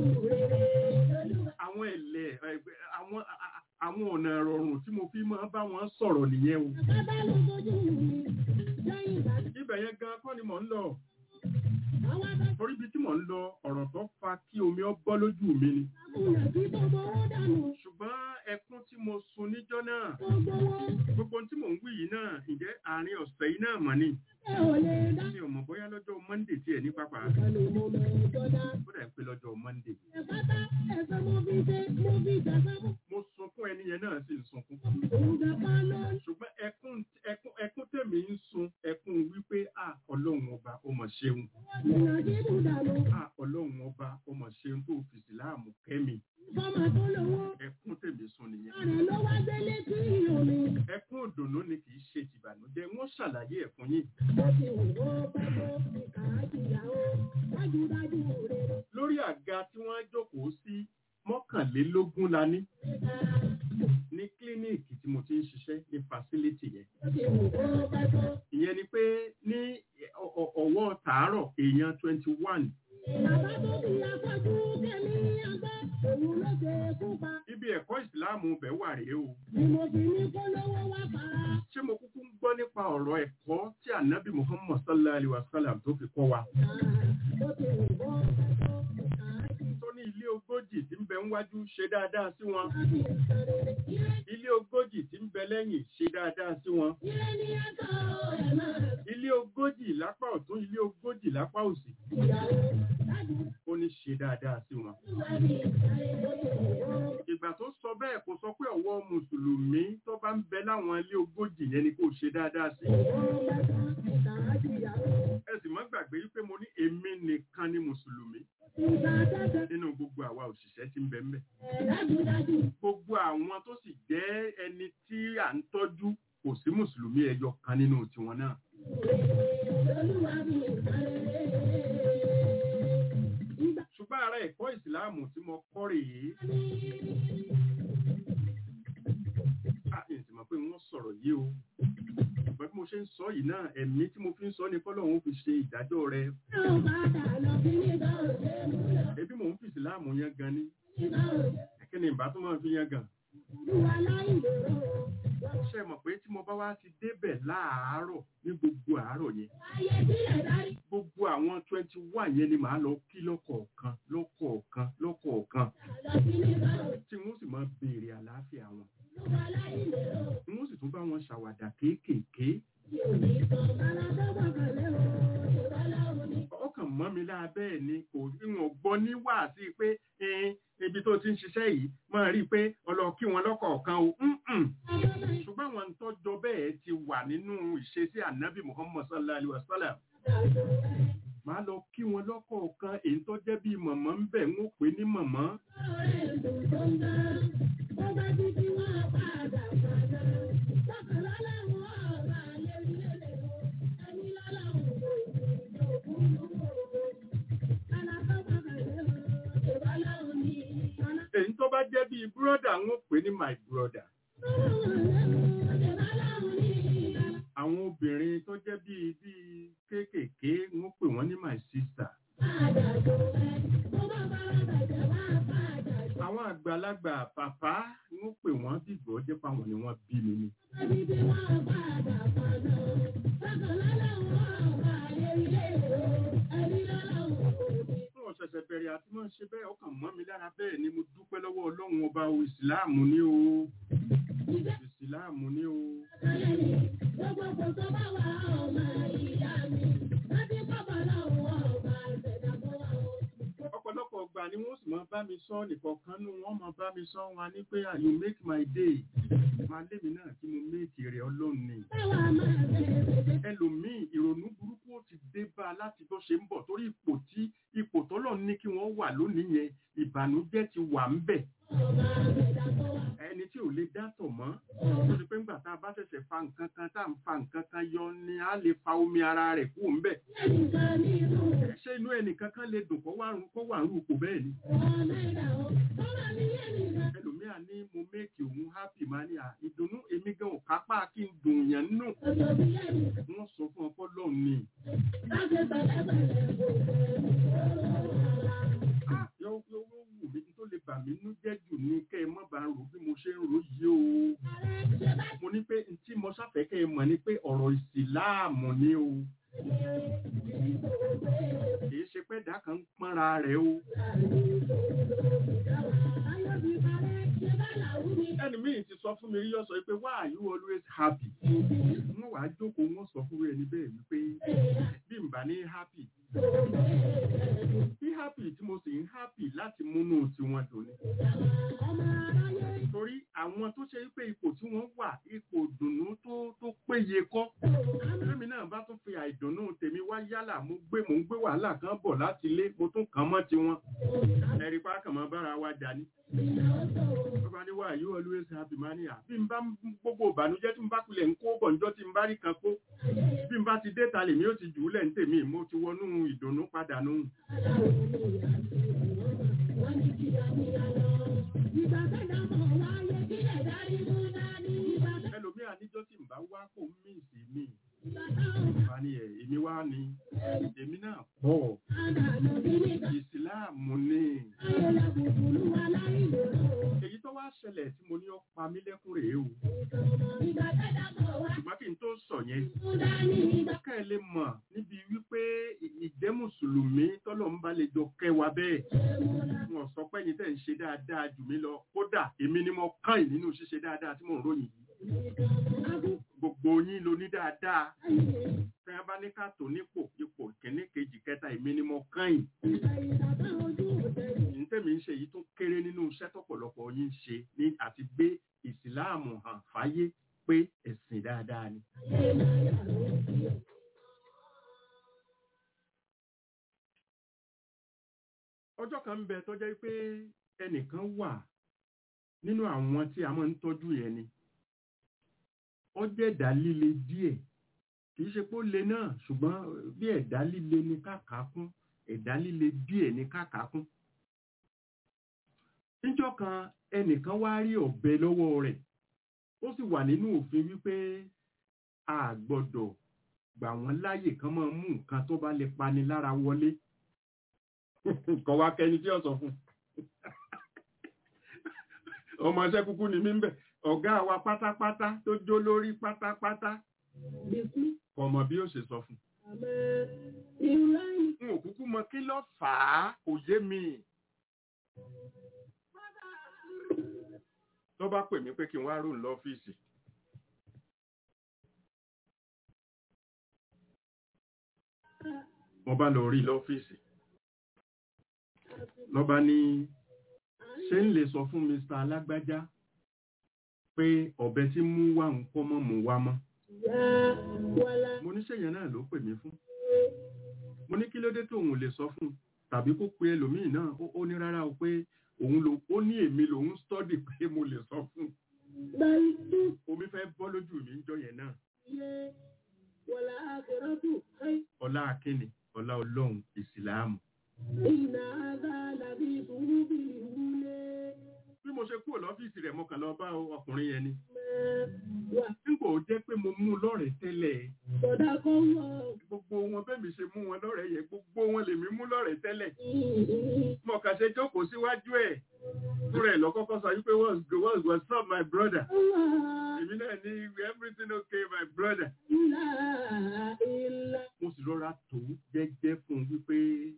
àwọn ẹ̀lẹ́ ẹgbẹ́ àwọn a- a- àwọn ọ̀nà rọrùn tí mo fi máa bá wọn sọ̀rọ̀ nìyẹn o bàbá ló fojú mi lẹ́yìn ìgbà tí ibẹ̀ yẹn gan kọ́ ni mò ń lọ àwọn bá torí ibi tí mò ń lọ ọ̀rọ̀ tó fa kí omi ọ bọ́ lójú mi ni kùnà tí gbogbo owó dànù ṣùgbọ́n ẹkún tí mo sun níjọ́ náà gbogbo owó gbogbo ohun tí mò ń wí yìí náà ǹjẹ́ àárín ọ̀sẹ̀ yìí náà mọ̀ ni ẹ ò lè dá. mi ò mọ̀ bóyá lọ́jọ́ monday tí ẹ̀ ní pápá Kálí mo mẹ́jọ dá. ó dà pé lọ́jọ́ monday Ẹ pátá ẹ̀sẹ̀ mo fi ṣe mo fi jàgbá mọ́. mo sunkún ẹni yẹn náà sì ń sunkún Òun jàpá lọ ṣùgbọ́n ẹkún ẹkún ẹkún tèmi ń sun ẹkún wípé à ọlọ́run ọba ó mọ̀ ṣeun jìnnà sí Bùdàlù. à ọlọ́run ọba ó mọ̀ ṣeun tó fi síláàmù kẹ́mi Fọ́mà tó lówó. ẹkún tèmi sun nìyẹn Àrẹ̀ ló wá gbélé sí omi. ẹkún òdòdó ni kì í ṣe tìbànújẹ́ wọ́n ṣàlàyé ẹ̀ fún yín Ó ti wù ó pẹ́ tó ìkà àjìyàwó. Dájúdájú rere. lórí àga tí wọ́n jókòó sí mọ́kànlélógún la ní ní kílíníìkì tí mo ti ń ṣiṣẹ́ ní fásilítì yẹn Ó ti wù ó pẹ́ tó. ìyẹn ni pé ní ọ- ọ- ọwọ́ tàárọ̀ èèyàn twenty one Bàbá tó fi afọ́jú kẹ́mi àgbá. Òun ló ṣe kú pa. ibi ẹ̀kọ́ ìsìláàmù bẹ̀ wà rèé o Ni mo fi ní kó lówó wá fara. ṣé mo kúkú ń gbọ́ nípa ọ̀rọ̀ ẹ̀kọ́ tí ànábì muhammad sallallahu alayhi wa sallam tó fi kọ́ wa Ó ti wù ó pẹ́ tó ìkà àjìyàwó. tó ní ilé ogójì tí ń bẹ níwájú ṣe dáadáa sí wọn Láti ìsọ̀rọ̀ ilé ilé ogójì tí ń bẹ lẹ́yìn ṣe dáadáa sí wọn ilé ní ẹ̀kọ́ ẹ̀ máa ilé ogójì lápá ọ̀tún ilé ogójì lápá òsì ìyàwó. Dájú ó ní ṣe dáadáa sí wọn wá ní ìsọ̀rọ̀ ó ti wù ó. ìgbà tó sọ bẹ́ẹ̀ kò sọ pé ọ̀wọ́ mùsùlùmí tó bá ń bẹ láwọn ilé ogójì yẹn ni kò ṣe dáadáa sí ẹ sì má gbàgbé wípé mo ní èmi nìkan ni mùsùlùmí nínú gbogbo àwa òṣìṣẹ́ tí ń bẹ ń bẹ gbogbo àwọn tó sì jẹ́ ẹni tí à ń tọ́jú kò sí mùsùlùmí ẹyọ kan nínú tiwọn náà ṣùgbọ́n ara ẹ̀kọ́ ìsìláàmù tí mo kọ́ rèé a ì sì mọ̀ pé wọ́n sọ̀rọ̀ yìí o ṣùgbọ́n bí mo ṣe ṣe ń sọ yìí náà ẹ̀mí tí mo fi ń sọ ni kọ́lọ́hún ó fi ṣe ìdájọ́ rẹ ebi mò ń fi ìsìláàmù yẹn gan ni kí ni ìbá tó máa fi yẹn gan ṣe mọ̀ pé tí mo bá wá ti débẹ̀ láàárọ̀ ní gbogbo àárọ̀ yẹn gbogbo àwọn twenty one yẹn ni màá lọ kí lọ́kọ̀ọ̀kan lọ́kọ̀ọ̀kan lọ́kọ̀ọ̀kan tí wọ́n sì máa béèrè àlàáfíà wọn wọ́n sì tún bá wọn ṣàwàdà kéékèèké ọkàn mọ́ mi lábẹ́ ni kò ìwọ̀n gbọ́ ní wàásí pé ẹn, ibi tó ti ń ṣiṣẹ́ yìí máa rí i pé ọlọ́ kí wọn lọ́kọ̀ọ̀kan o Mm-mm. ṣùgbọ́n àwọn tọ́jọ́ bẹ́ẹ̀ ti wà nínú ìṣesí ànábì muhammad sallallahu alayhi wa sallam máa lọ kí wọn lọ́kọ̀ọ̀kan èyí tó jẹ́ bíi mọ̀mọ́ ń bẹ̀ ń ó pè ní mọ̀mọ́ èyí tó bá jẹ́ bíi búrọ́dà ń ó pè ní my brother àwọn obìnrin tó jẹ́ bíi bíi kéékèèké ń ó pè wọ́n ní my sister àwọn àgbàlagbà bàbá ń ó pè wọ́n bí ìgbọ́ jẹ́ fáwọn ni wọ́n bí mi ni fún ọ̀sẹ̀sẹ̀ bẹ̀rẹ̀ àti mọ́ ṣe bẹ́ẹ̀ ọkàn mọ́ mi lára bẹ́ẹ̀ ni mo dúpẹ́ lọ́wọ́ ọlọ́run ọba o ìsìláàmù ní o ìsìláàmù ní o ọ̀pọ̀lọpọ̀ ọgbà ni wọ́n sì máa bá mi sọ nìkọ̀ọ̀kan nù wọ́n máa bá mi sọ wọn ní pé you make my day máa lémi náà kí mo méèkì rẹ̀ ọlọ́run ni ẹlòmíì ìrònú burúkú ó ti dé bá a láti bó ṣe ń bọ̀ torí ipò tí ipò tọ́lọ̀ ní kí wọ́n wà lónìí yẹn ìbànújẹ́ ti wà ń bẹ̀ ẹni tí ò lè dátọ̀ mọ́ tó ti pé ńgbà tá a bá ṣẹ̀ṣẹ̀ fa nǹkan kan tá à ń fa nǹkan kan yọ ni a lè fa omi ara rẹ̀ kú ń bẹ̀ ṣé inú ẹnìkan kan lè dùn kó wà ń kó wà ń rúkọ bẹ́ẹ̀ ni ẹlòmíà ní mo méèkì òun happy máa ní à ìdùnnú èmi gan ò kápá kí n dùn yẹn nù wọ́n sọ fún ọpọ́ lọ́hùn ni Ah, yóò yóò yóò wù mí tó lè bà mí nú jẹ́ jù ní kẹ́ ẹ mọ́ bá ń rò bí mo ṣe ń rò yìí o mo ní pé n tí mo sáfẹ́ kẹ́ ẹ mọ̀ ni pé ọ̀rọ̀ ìsìláàmù ni o kìí ṣe pé ẹ̀dá kan ń pọ́nra rẹ̀ o ẹni míì ti sọ fún mi rí yọ sọ pé why are you always happy wọ́n wàá jókòó wọ́n sọ fún ẹni bẹ́ẹ̀ wípé bí n bá ní happy bí happy tí mo sì ń happy láti múnú tiwọn dùn ni torí àwọn tó ṣe pé ipò tí wọ́n wà ipò dùnnú tó tó péye kọ́ lẹ́mi náà bá tún fi àìdùnnú tèmi wá yálà mo gbé mò ń gbé wàhálà kan bọ̀ láti ilé mo tún kàn mọ́ tiwọn ẹ̀rí pa kàn mọ́ bára wa jà ní. bàbá ní wà yóò always happy máa ní à bí n bá ń- gbogbo ìbànújẹ́ tí n bá kulẹ̀ ń kó bọ̀ níjọ́ tí n bá rí kan kó bí n bá ti dé ta lèmi ó ti jù ú lẹ̀ ń tèmi mo ti wọnú ìdùnnú padà nù. ẹlòmíà níjọ́ tí n bá wá kó mí sí mi bá ní ẹ̀ èmi wá ní èmi náà pọ̀ ìsìláàmù ni èyí tó wá ṣẹlẹ̀ tí mo ní ó pa mí lẹ́kún rèé o ṣùgbọ́n kí n tó sọ yẹn ká ẹ lè mọ̀ níbi wípé ì- ìjẹ́ mùsùlùmí tọ́lọ̀ ń bá lè jọ kẹwa bẹ́ẹ̀ wọn sọ pé ẹ̀yin tẹ̀ ń ṣe dáadáa jù mí lọ kódà èmi ni mo kàn yín nínú ṣíṣe dáadáa tí mò ń ròyìn yìí gbogbo yín ló ní dáadáa tí wọn bá ní ká tó nípò ipò kìíní kejì kẹta èmi ni mo kàn yín ní tẹ̀mí ń ṣe yìí tó kéré nínú iṣẹ́ tọ́pọ̀lọpọ̀ yín ń ṣe ní àti gbé ìsìláàmù hàn fáyé pé ẹ̀sìn dáadáa ni. ọjọ́ kan ń bẹ tó jẹ́ pé ẹnìkan wà nínú àwọn tí a máa ń tọ́jú yẹn ni ó jẹ́ ẹ̀dá líle díẹ̀ kì í ṣe pé ó le náà ṣùgbọ́n bí ẹ̀dá líle ni káàkà kún ẹ̀dá líle díẹ̀ ni káàkà kún. níjọ́ kan ẹnìkan wá rí ọ̀bẹ lọ́wọ́ rẹ̀ ó sì wà nínú òfin wípé a gbọ́dọ̀ gbà wọ́n láàyè kan máa mú nǹkan tó bá lè pani lára wọlé kọ̀ wá kẹni tí ó sọ fún ọmọ iṣẹ́ kúkú ni mí ń bẹ̀ ọ̀gá wa pátápátá tó jó lórí pátápátá Bísí kò mọ̀ bí ó ṣe sọ fún àmọ́ ìrẹ́yìn. n ò kúkú mọ kí ló fà á kò yé mi tó bá pè mí pé kí n wá rò lọ́fíìsì mo bá lọ rí lọ́fíìsì ló bá ní ṣé ń lè sọ fún Mr. alágbájá pé ọ̀bẹ tí mú wá ń kọ́ mọ́ mú wá mọ́ Yá wàlá mo ní ṣèyàn náà ló pè mí fún mo ní kí ló dé tóun ò lè sọ fún un tàbí kó pe ẹlòmíì náà ó- ó ní rárá o pé òun ló ó ní èmi lòun stọ́dì pé mo lè sọ fún un báyìí tó omi fẹ́ bọ́ lójú mi ń jọ yẹn náà yẹ wàlá àkẹ́rọ́tù ẹ̀ ọlá akínni ọlá ọlọ́run ìsìláàmù ìnà àgá làbí ìbúrú bí ìwúlé bí mo ṣe kúrò lọ́fíìsì rẹ̀ mo kàn lọ bá ọkùnrin yẹn ni wà nígbà ó jẹ́ pé mo mú un lọ́rẹ̀ẹ́ tẹ́lẹ̀ sọ̀dá kọ́ wọ̀ gbogbo wọn bẹ́ẹ̀ mi ṣe mú wọn lọ́rẹ̀ẹ́ yẹn gbogbo wọn lèmi mú lọ́rẹ̀ẹ́ tẹ́lẹ̀ ìhìn mo kàn ṣe jókòó síwájú ẹ̀ fúnra ẹ̀ lọ́kọ́kọ́ sọ wípé what's good what's what's up my brother Allah èmi náà ní everything okay my brother ilá ilá mo sì rọra tó jẹ́jẹ́ fún un wípé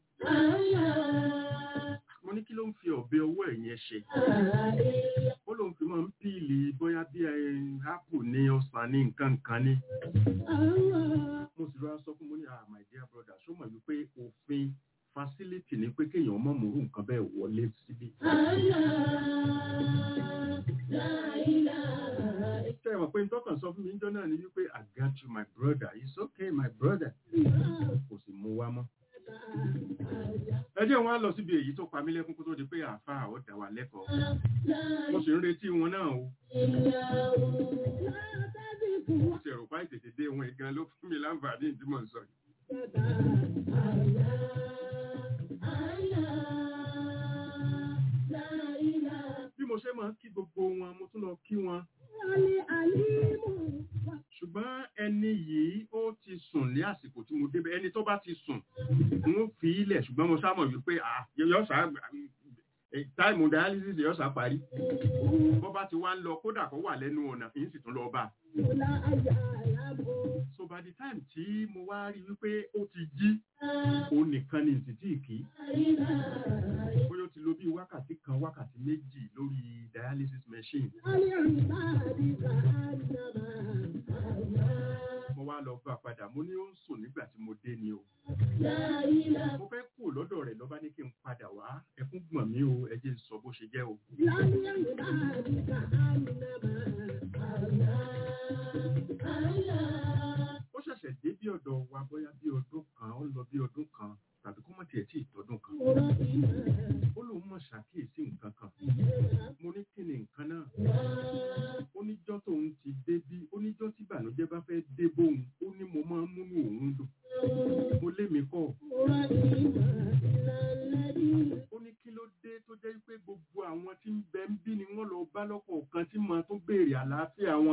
Allah mo ní kí ló ń fi ọ̀bẹ ọwọ́ ẹ̀ yẹn ṣe ilá ó lóun fi máa ń píìlì bóyá bí ápù ní ọsàn ní nǹkan kan ní Allah mo sì rọra sọ fún mo ní ah my dear brother ṣó mọ̀ wípé òfin facility ni pé kéèyàn mọ̀ mọ̀rú nǹkan bẹ́ẹ̀ wọlé síbi. Allah la ilaha ṣé ẹ mọ̀ pé ntọ́kàn sọ fún mi níjọ́ náà ni wípé I got you my brother it's okay my brother illallah kò sì mú wa mọ́. ẹ jẹ́ wọn á lọ síbi èyí tó pa mí lẹ́kún kó tó di pé àáfàá ó dá wa lẹ́kọ̀ọ́ mo sì ń retí wọn náà o mo sì rò pa ìtètè dé wọn gan ló fún mi láǹfààní tí mò ń sọ yìí. bí mo ṣe máa ń kí gbogbo wọn mo tún lọ kí wọn ṣùgbọ́n ẹni yìí ó ti sùn ní àsìkò tí mo débẹ̀ ẹni tó bá ti sùn n ó fi ilẹ̀ ṣùgbọ́n mo sá mọ̀ wípé ah yọ̀ọ́sà táìmù dialysis yọ̀ọ́sà parí bó bá ti wá ń lọ kódà kó wà lẹ́nu ọ̀nà kì í sì tún lọ bá a. so by the time tí mo wá rí wípé ó ti jí òun nìkan ni ìsìtì kì í bóyá ó ti lo bí wákàtí kan wákàtí méjì lórí dialysis machine mo wá lọ bá a padà mo ní ó ń sùn nígbà tí mo dé ni o mo fẹ́ kú lọ́dọ̀ rẹ̀ lọ́ba ní kí n padà wá ẹkún gbọ̀n mí o ẹ jẹ́ n sọ bó ṣe jẹ́ o ó ṣẹ̀ṣẹ̀ dé bí ọ̀dọ̀ wa bóyá bí ọdún kan ó lọ bí ọdún kan tàbí kó mọ̀ tiẹ̀ tí ì tọdún kan ó lóun mọ̀ ṣàkíyèsí nǹkan kan mo ní kí ni nǹkan náà oníjọ́ tóun ti dé bí oníjọ́ tí ìbànújẹ́ bá fẹ́ dé bóun ó ní mo máa ń múnú òun dùn mo lé mi kọ́ ó ní kí ló dé tó jẹ́ pé gbogbo àwọn tí ń bẹ ń bí ni wọ́n lọ bá lọ́kọ̀ kan tí màá tún béèrè àlàáfíà wọn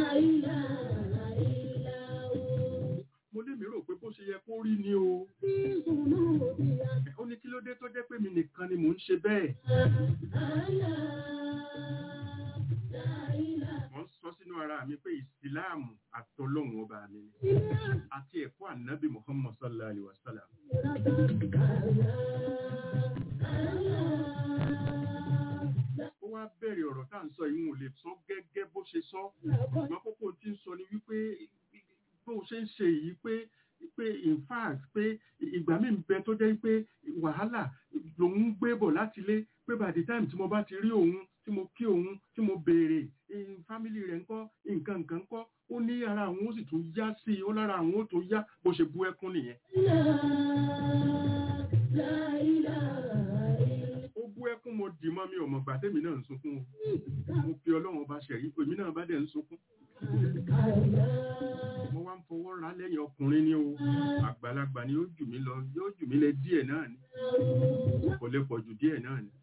mo lé mi rò pé bó ṣe yẹ kó rí ni o ó ní kí ló dé tó jẹ́ pé mi nìkan ni mò ń ṣe bẹ́ẹ̀ mo ń sọ sínú ara mi pé ìsìláàmù àtọlọ́hun ọba mi ni àti ẹ̀kọ́ ànábì muhammad sallallahu alayhi wa sallam ó wá bẹ̀rẹ̀ ọ̀rọ̀ tá à ń sọ yìí wọn ò lè sọ gẹ́gẹ́ bó ṣe sọ ṣùgbọ́n kókó tí ń sọ ni wípé bó ṣe ń ṣe yìí pé pé in fact pé ìgbà míì ń bẹ tó jẹ́ pé wàhálà lòun ń gbé bọ̀ láti ilé pé by the time tí mo bá ti rí òun tí mo kí òun tí mo béèrè fámìlì rẹ̀ ńkọ́ nǹkan nǹkan ńkọ́ ó ní ara àwọn ó sì tún yá sí i ó lára àwọn ó tó yá bó ṣe bú ẹkún nìyẹn. ó bú ẹkún mo dì mọ́ mi ò mọ̀ gbà tẹ́mi náà ń sunkún o mo fi ọlọ́run ọba ṣẹ̀rí èmi náà bá dẹ̀ ń sunkún mo wá ń fọwọ́ ra lẹ́yìn ọkùnrin ni o àgbàlagbà ni yóò jù mí lọ yóò jù mí lẹ díẹ̀ náà ni kò lè pọ̀ jù díẹ̀ náà ni.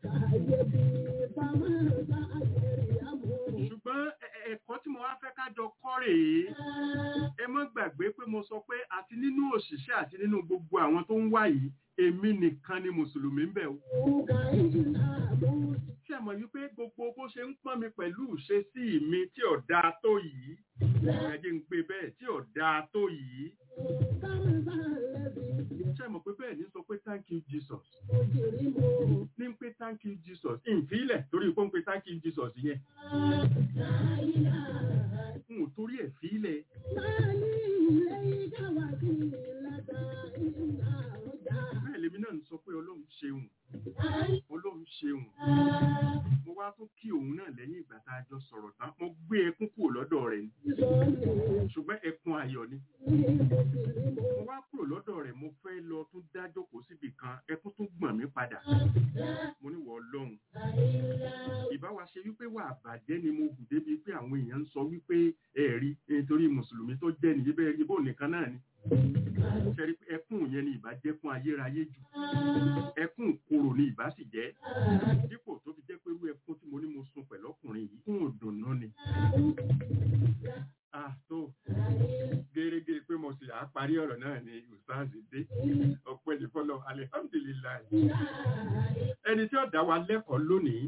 ṣùgbọ́n ẹ- ẹ- ẹ̀kọ́ tí mo wá fẹ́ ká jọ kọ́ rèé ẹ mọ́ gbàgbé pé mo sọ pé àti nínú òṣìṣẹ́ àti nínú gbogbo àwọn tó ń wá yìí èmi nìkan ni mùsùlùmí ń bẹ̀ o. ṣé ẹ mọ̀ wípé gbogbo bó ṣe ń pọ́n mi pẹ̀lú ìṣesí mi tí ò dáa tó yìí ẹ jẹ́ ń pè bẹ́ẹ̀ tí ò dáa tó yìí ṣé ẹ mọ̀ pé bẹ́ẹ̀ ní sọ pé thank you Jesus ní ń pé thank you Jesus ìfilẹ̀ torí pé ń pé thank you Jesus yẹn n ò torí ẹ̀ fílẹ̀ bẹ́ẹ̀ lèmi náà ń sọ pé ọlọ́run ṣeun ọlọ́run ṣeun mo wá tún kí òun náà lẹ́yìn ìgbà tá a jọ sọ̀rọ̀ tán mo gbé ẹkún kúrò lọ́dọ̀ rẹ̀ ni ṣùgbọ́n ẹkún ayọ̀ ni mo wá kúrò lọ́dọ̀ rẹ̀ mo fẹ́ lọ tún dá jókòó síbì kan ẹkún tún gbọ̀n mí padà mo ní wọ ọlọ́run ìbá wa ṣe wípé wà bàjẹ́ ni mo hù débi pé àwọn èèyàn ń sọ wípé ẹ̀rí nítorí mùsùlùmí tó jẹ́ nìyí bẹ́ẹ̀ ibò nìkan náà ni ṣẹ́rí pé ẹkún yẹn ni ìbá jẹ́ fún ayérayé jù ẹkún kòrò ni ìbá sì jẹ́ dípò tó fi jẹ́ pé irú ẹkún tí mo ní mo sun pẹ̀lú ọkùnrin yìí fún òdùnnú ni. ah tó gẹ́gẹ́ pé mo sì á parí ọ̀rọ̀ náà ni ustazi dé ọpẹ́ ní fọlọ́ alihamdulilayi ẹni tí ó dá wa lẹ́kọ̀ọ́ lónìí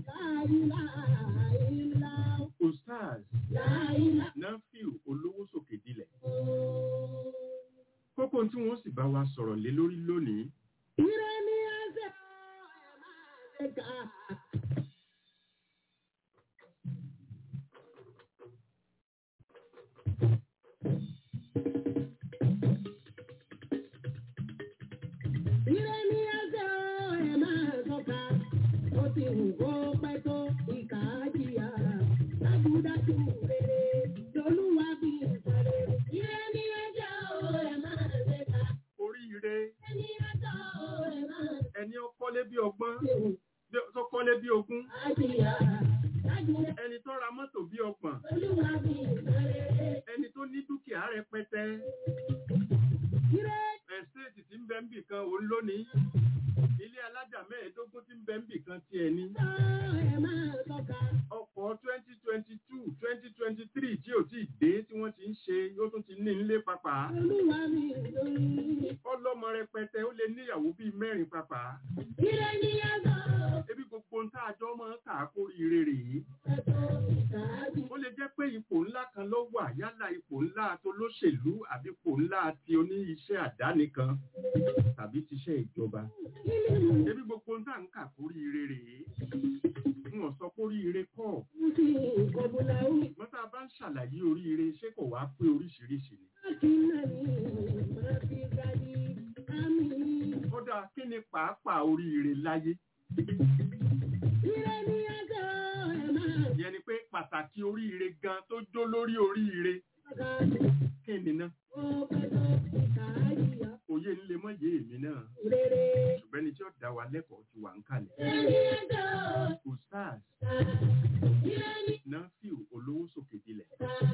ustaz nafiu olówó sókè dilẹ̀ kókó tí wọ́n sì bá wa sọ̀rọ̀ lé lórí lónìí oríire ẹni ó kọ́lé bí ọgbọ́n bí- tó kọ́lé bí ogún ẹni tó ra mọ́tò bí ọgbọ̀n ẹni tó ní dúkìá rẹpẹtẹ ẹ̀stéètì tí ń bẹ ń bì kan òun lónìí ilé alájà mẹ́ẹ̀ẹ́dógún tí ń bẹ ń bì kan ti ẹni ọkọ̀ twenty twenty two twenty twenty three tí ò tí ì dé tí wọ́n ti ń ṣe yóò tún ti ní nílé papà ọlọ́mọ rẹpẹtẹ ó lè níyàwó bíi mẹ́rin papà ebi gbogbo ń tá àjọ máa ń kà á kórìíre rèé ó lè jẹ́ pé ipò ńlá kan ló wà yálà ipò ńlá tó lóṣèlú àbí ipò ńlá ti oní iṣẹ́ àdáni kan tàbí tiṣẹ́ ìjọba ebi gbogbo ń tá ń kà kórìíre rèé wọn sọ kórìíre kọ́ ṣùgbọ́n tá a bá ń ṣàlàyé oríire ṣé kò wá pé oríṣiríṣi ni. kódà kí ni pàápàá oríire láyé ìyẹn ni pé pàtàkì oríire gan tó jó lórí oríire kí ni náà òye ń lè mọ yé èmi náà ṣùgbọ́n ẹni tí ó dá wa lẹ́kọ̀ọ́ ti wà ń kalẹ̀ ustaz nafiu olówó sókè dilẹ̀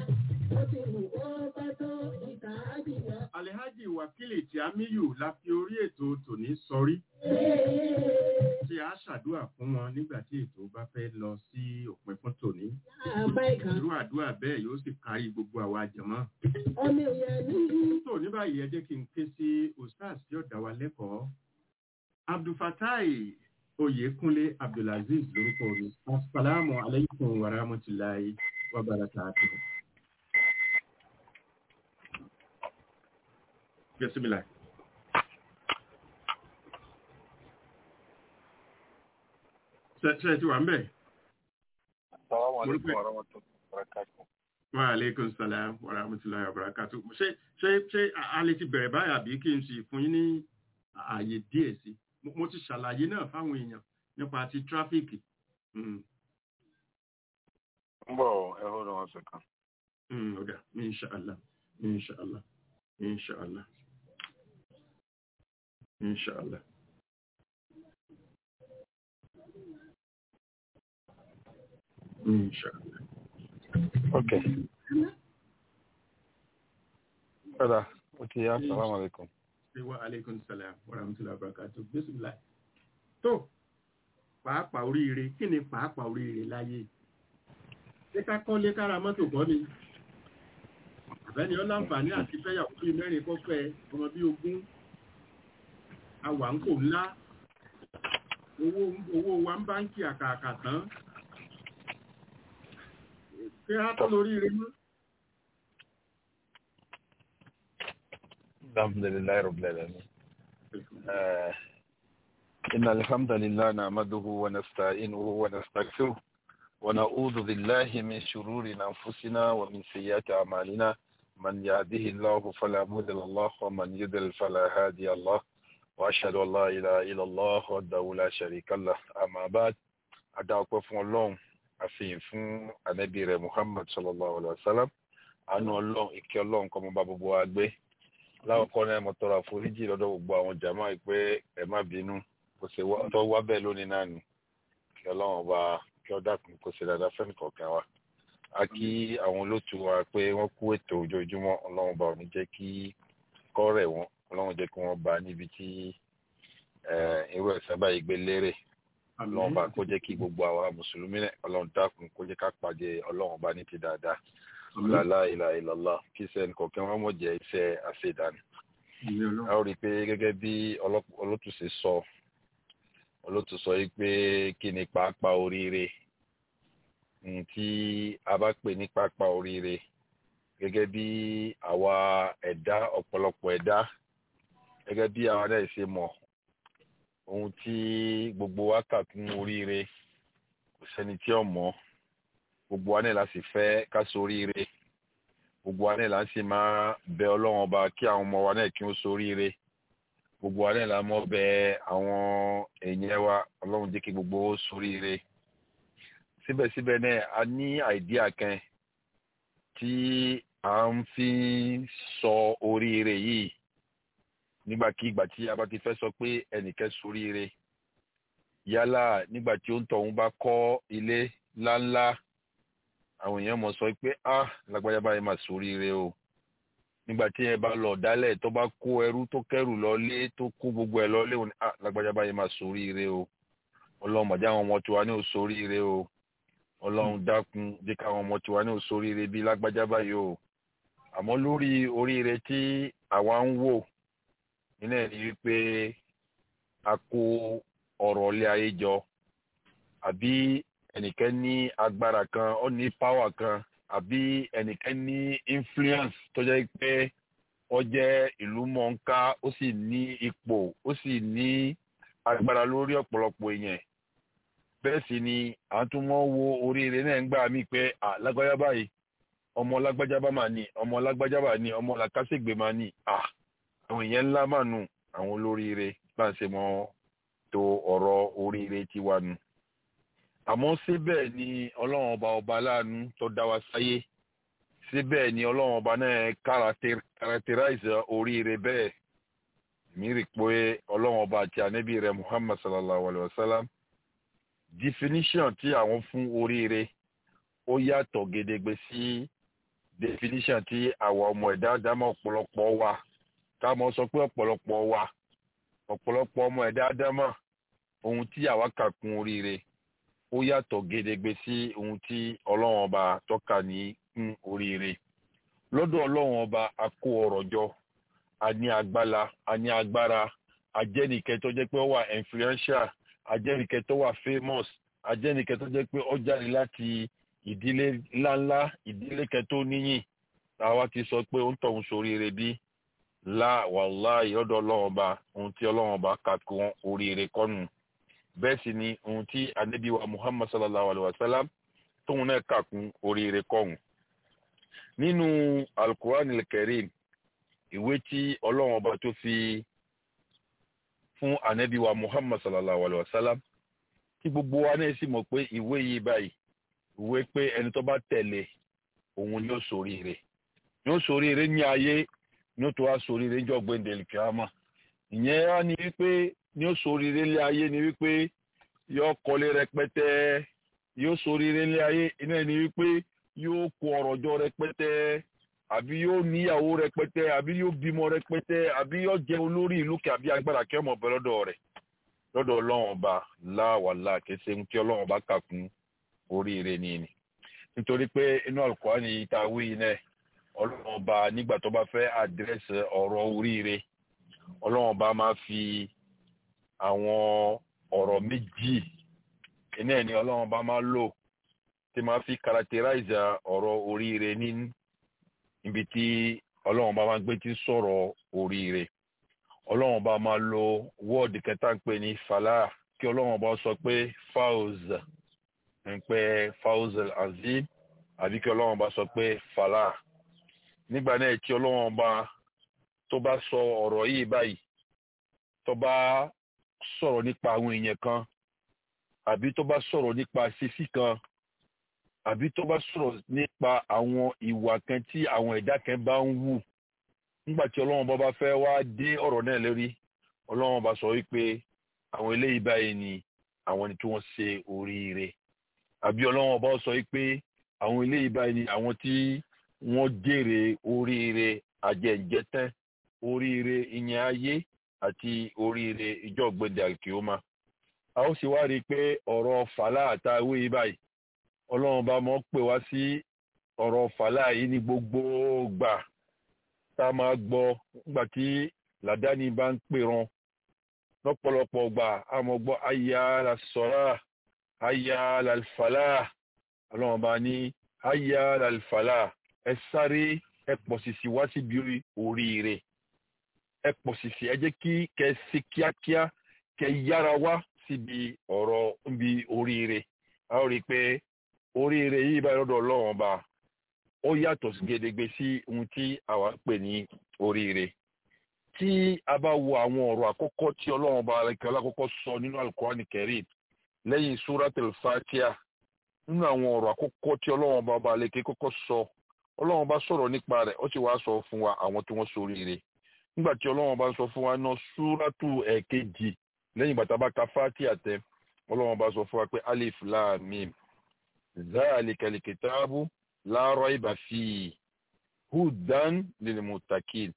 alhaji wakili tí amiyu la fi orí ètò tòní sọrí tí a ṣàdúrà fún wọn nígbà tí ètò bá fẹ́ lọ sí òpin fún tòní irú àdúrà bẹ́ẹ̀ yóò sì kárí gbogbo àwa jẹ̀mọ́ tó ní báyìí ẹ jẹ́ kí n ké sí ustaz tí ó dá wa lẹ́kọ̀ọ́ abdulfatai oyèkúnlé abdulaziz lórúkọ mi asalaamu alaykum wa rahmatulahi wa barakatuh. Bismillah. Ṣé ṣé ẹ ti wà ń bẹ̀? Assalamu Mo rí alaikum pé- wa rahmatullahi wa barakatuh. Wa aleykum salaam wa rahmatulahi wa barakatuh. Ṣé ṣé ṣé a- a lè ti bẹ̀rẹ̀ báyà bí kí n sì fún yín ní ààyè díẹ̀ sí? Mo mo ti ṣàlàyé náà fáwọn èèyàn nípa ti tráfíìkì. Mm, Ń bọ̀ ẹ hold on one second. mm, Ọ̀dà, inṣàlá, inṣàlá, inṣàlá, inṣàlá. Inṣàlá. Okay. Ọ̀dà, ó ti yá, salamu alaikum. wa aleykum salam wa rahmatullahi wa barakatuh bisimilah tó pàápàá oríire kí ni pàápàá oríire láyé ṣé ká kọ́lé kára mọ́tò kọ́ ni àbẹ́ni ó láǹfààní àti fẹ́yàwó bíi mẹ́rin kó fẹ́ ọmọ bíi ogún àwà ń kò ńlá owó owó wa ń báńkì àkàkà tán kí á tó lóríire mọ́. الحمد لله رب العالمين آه إن الحمد لله نعمده ونستعينه ونستغفره ونعوذ بالله من شرور أنفسنا ومن سيئات أعمالنا من يهده الله فلا مضل له ومن يضلل فلا هادي له وأشهد أن لا إله إلا الله وحده لا شريك له أما بعد أدعوكم فún Ọlọ́run àfihàn fún ànábì rẹ̀ Muhammad sallallahu alaihi wasallam àánú Ọlọ́run ìkẹ́ Ọlọ́run kó máa bá gbogbo wa gbé láwùkọ́ náà mo tọrọ àforíjì lọ́dọ̀ gbogbo àwọn jàmá yìí pé ẹ má bínú kò sí tó wá bẹ́ẹ̀ lónìí náà ni kí ọlọ́run ọba kí ọ dákun kó ṣe dáadáa fẹ́ni kọ̀ọ̀kan wa. a kí àwọn olótú wa pé wọ́n kú ètò ojoojúmọ́ ọlọ́run ọba ò ní jẹ́ kí kọ́rẹ̀ wọn ọlọ́run jẹ́ kí wọ́n bá níbi tí irú ẹ̀sán báyìí gbé lérè ọlọ́run ọba kó jẹ́ kí gbogbo àwa mùsùlùmí náà ọlọ́run dákun kó jẹ́ ká pàdé ọlọ́run ọba ní ti dáadáa lálá ìlà ìlàlá kí sẹ́ni kọ̀ọ̀kan wọn mọ̀ jẹ́ iṣẹ́ àṣedàní. a ó rí i pé gẹ́gẹ́ bí olótù ṣe sọ olótù sọ yìí pé kí ni pàápàá oríire tí a bá pè ní pàápàá oríire gẹ́gẹ́ bí àwa ẹ̀dá ọ̀pọ̀lọpọ̀ ẹ̀dá gẹ́gẹ́ bí àwa náà ṣe mọ̀ ohun tí gbogbo wa kà kún oríire kò sẹ́ni tí ò mọ̀ gbogbo wa náà la sì fẹ́ ká soríire gbogbo wa náà la sì máa bẹ ọlọ́run ọba kí àwọn ọmọ wa náà kí wọ́n soríire gbogbo wa náà la mọ̀ bẹ àwọn èèyàn wa ọlọ́run jẹ́ kí gbogbo ó soríire síbẹ̀síbẹ̀ náà a ní àìdíà kan tí à ń fi sọ oríire yìí nígbàkigbà tí a bá ti fẹ́ sọ pé ẹnìkan soríire yálà nígbà tí ó ń tọ̀hún bá kọ́ ilé ńláńlá àwọn èèyàn mọ̀ sọ pé ah lágbájá báyìí máa soríire o nígbà tí ẹ bá lọ dálẹ̀ tó bá kó ẹrú tó kẹrù lọlé tó kó gbogbo ẹ lọlé òní ah lágbájá báyìí máa soríire o ọlọ́run mọ̀já àwọn ọmọ tiwa ní ò soríire o ọlọ́run dákun jẹ́ káwọn ọmọ tiwa ní ò soríire bí lágbájá báyìí o àmọ́ lórí oríire tí àwa ń wò nínú ẹ̀ ní wípé a kó ọ̀rọ̀ ilé ayé jọ àbí ẹnìkan ní agbára kan ó ní power kan àbí ẹnìkan ní influence tó jẹ́ pé ó jẹ́ ìlú mọ̀ọ́ká ó sì ní ipò ó sì ní agbára lórí ọ̀pọ̀lọpọ̀ èèyàn bẹ́ẹ̀ sì ni à ń tún mọ́ wo oríire náà ń gbà mí pé à lágbájá báyìí ọmọ lágbájá bá máa ní ọmọ lágbájá bá ní ọmọ làkàṣègbè máa ní à àwọn èèyàn ńlá máa nù àwọn olóríire bá ń ṣe mọ́ tó ọ̀rọ̀ oríire tiwa nù àmọ́ síbẹ̀ ni ọlọ́run ọba ọba aláàánú tó dá wa sáyé síbẹ̀ ni ọlọ́run ọba náà characterize oríire bẹ́ẹ̀ mi rí pé ọlọ́run ọba àti ànábì rẹ̀ muhammad sallallahu alayhi wa sallam definition tí àwọn fún oríire ó yàtọ̀ gedegbe sí definition tí àwọn ọmọ ẹ̀dá dámọ̀ ọ̀pọ̀lọpọ̀ wa káàmọ́ sọ pé ọ̀pọ̀lọpọ̀ wa ọ̀pọ̀lọpọ̀ ọmọ ẹ̀dá dámọ̀ ohun tí àwa kà kún oríire ó yàtọ̀ gedegbe sí ohun tí ọlọ́run ọba tọ́ka ní kún oríire lọ́dọ̀ ọlọ́run ọba a kó ọrọ̀ jọ a ní agbára a ní agbára ajẹ́nìkẹ́ tó jẹ́ pé ó wà influential ajẹ́nìkẹ́ tó wà famous ajẹ́nìkẹ́ tó jẹ́ pé ó jáde láti ìdílé ńláńlá ìdílé kẹ́ tó níyìn àwa ti sọ pé ó ń tọ̀hún sóríire bí lá wàláì lọ́dọ̀ ọlọ́run ọba ohun tí ọlọ́run ọba kà kún oríire kọ́nù bẹ́ẹ̀ sì ni ohun tí anabiwa muhammad sallallahu alaihi wa sallam tóun náà kà kún oríire kọ́hún. nínú alukur'an al-karim ìwé tí ọlọ́run ọba tó fi fún anabiwa muhammad sallallahu alaihi wa sallam tí gbogbo wa náà sì mọ̀ pé ìwé yìí báyìí ìwé pé ẹni tó bá tẹ̀lé òun ni ó ṣoríire ni ó ṣoríire ní ayé ni ó tó wá ṣoríire ní ọgbẹ́ni dẹ̀lìkìámà ìyẹn á ní wípé ní ó soríire lé ayé ni wípé yóò kọ́lé rẹpẹtẹ yóò soríire lé ayé iná ni wípé yóò kó ọrọ̀ jọ rẹpẹtẹ àbí yóò níyàwó rẹpẹtẹ àbí yóò bímọ rẹpẹtẹ àbí yóò jẹ olórí ìlú kẹ àbí agbára kí ọmọ ọbẹ lọ́dọ̀ rẹ̀ lọ́dọ̀ Ọlọ́run ọba láwàlá kẹsẹ ń kí Ọlọ́run ọba kà kún oríire ní ni nítorí pé inú Al-Qur'ani ìta wí iná Ọlọ́run ọba nígbà tó bá fẹ́ àdírẹ́sì ọ̀rọ̀ oríire Ọlọ́run ọba máa fi àwọn ọ̀rọ̀ méjì iná ẹ̀ ni Ọlọ́run ọba máa lò tí máa fi characterize ọ̀rọ̀ oríire ní ibi tí ọlọ́run bá máa gbé tí sọ̀rọ̀ oríire ọlọ́run bá máa lo wọ́ọ̀dì kẹta ń pè ní fàlà kí ọlọ́run bá sọ pé fawz ń pẹ́ fawz azim àbí kí ọlọ́run bá sọ pé fàlà nígbà náà tí ọlọ́run bá tó bá sọ ọ̀rọ̀ yìí báyìí tó bá sọ̀rọ̀ nípa àwọn èèyàn kan àbí tó bá sọ̀rọ̀ nípa sísí kan àbí tó bá sọ̀rọ̀ nípa àwọn ìwà kan tí àwọn ẹ̀dá kan bá ń wù nígbà tí ọlọ́run bá bá fẹ́ wá dé ọ̀rọ̀ náà lórí ọlọ́run bá sọ wípé àwọn eléyìí báyìí ni àwọn ni tí wọ́n ṣe oríire àbí ọlọ́run bá sọ wípé àwọn eléyìí báyìí ni àwọn tí wọ́n jèrè oríire àjẹjẹtẹ́ oríire ìyẹn ayé àti oríire ìjọ gbẹdẹ alkioma a ó sì wá rí i pé ọ̀rọ̀ fàlà àtàwé yìí báyìí ọlọ́run bá mọ́ pè wá sí ọ̀rọ̀ fàlà yìí ní gbogbo gbà tá a máa gbọ́ nígbà tí làdáni bá ń pèrán lọ́pọ̀lọpọ̀ gbà a mọ̀ gbọ́ aya la sọ́ra aya la fàlà ọlọ́run bá ní aya la fàlà ẹ sáré ẹ pọ̀ sísì wá síbi oríire ẹ pọ̀ sísì ẹ jẹ́ kí kẹ́ ṣe kíákíá kẹ́ yára wá síbi ọ̀rọ̀ níbi oríire a ó rí i pé oríire yìí báyìí lọ́dọ̀ ọlọ́run ọba ó yàtọ̀ gédégbé sí ohun tí àwa ń pè ní oríire tí a bá wo àwọn ọ̀rọ̀ àkọ́kọ́ tí ọlọ́run ọba alẹ́kẹ́ alákọ́kọ́ sọ nínú alukurani kẹrin lẹ́yìn suratul fatia nínú àwọn ọ̀rọ̀ àkọ́kọ́ tí ọlọ́run ọba ọba alẹ́kẹ́ kọ́kọ́ sọ ọlọ́run ọba sọ̀rọ̀ nípa rẹ̀ ó sì wá sọ fún wa àwọn tí wọ́n ṣoríire nígbà tí ọlọ́run ọba sọ fún wa náà suratu ẹ̀kejì lẹ́yìn bàtà bá ka fatia tẹ ọlọ́run ọba sọ fún wa pé alif lam mim ذلك الكتاب لا ريب فيه هدى للمتقين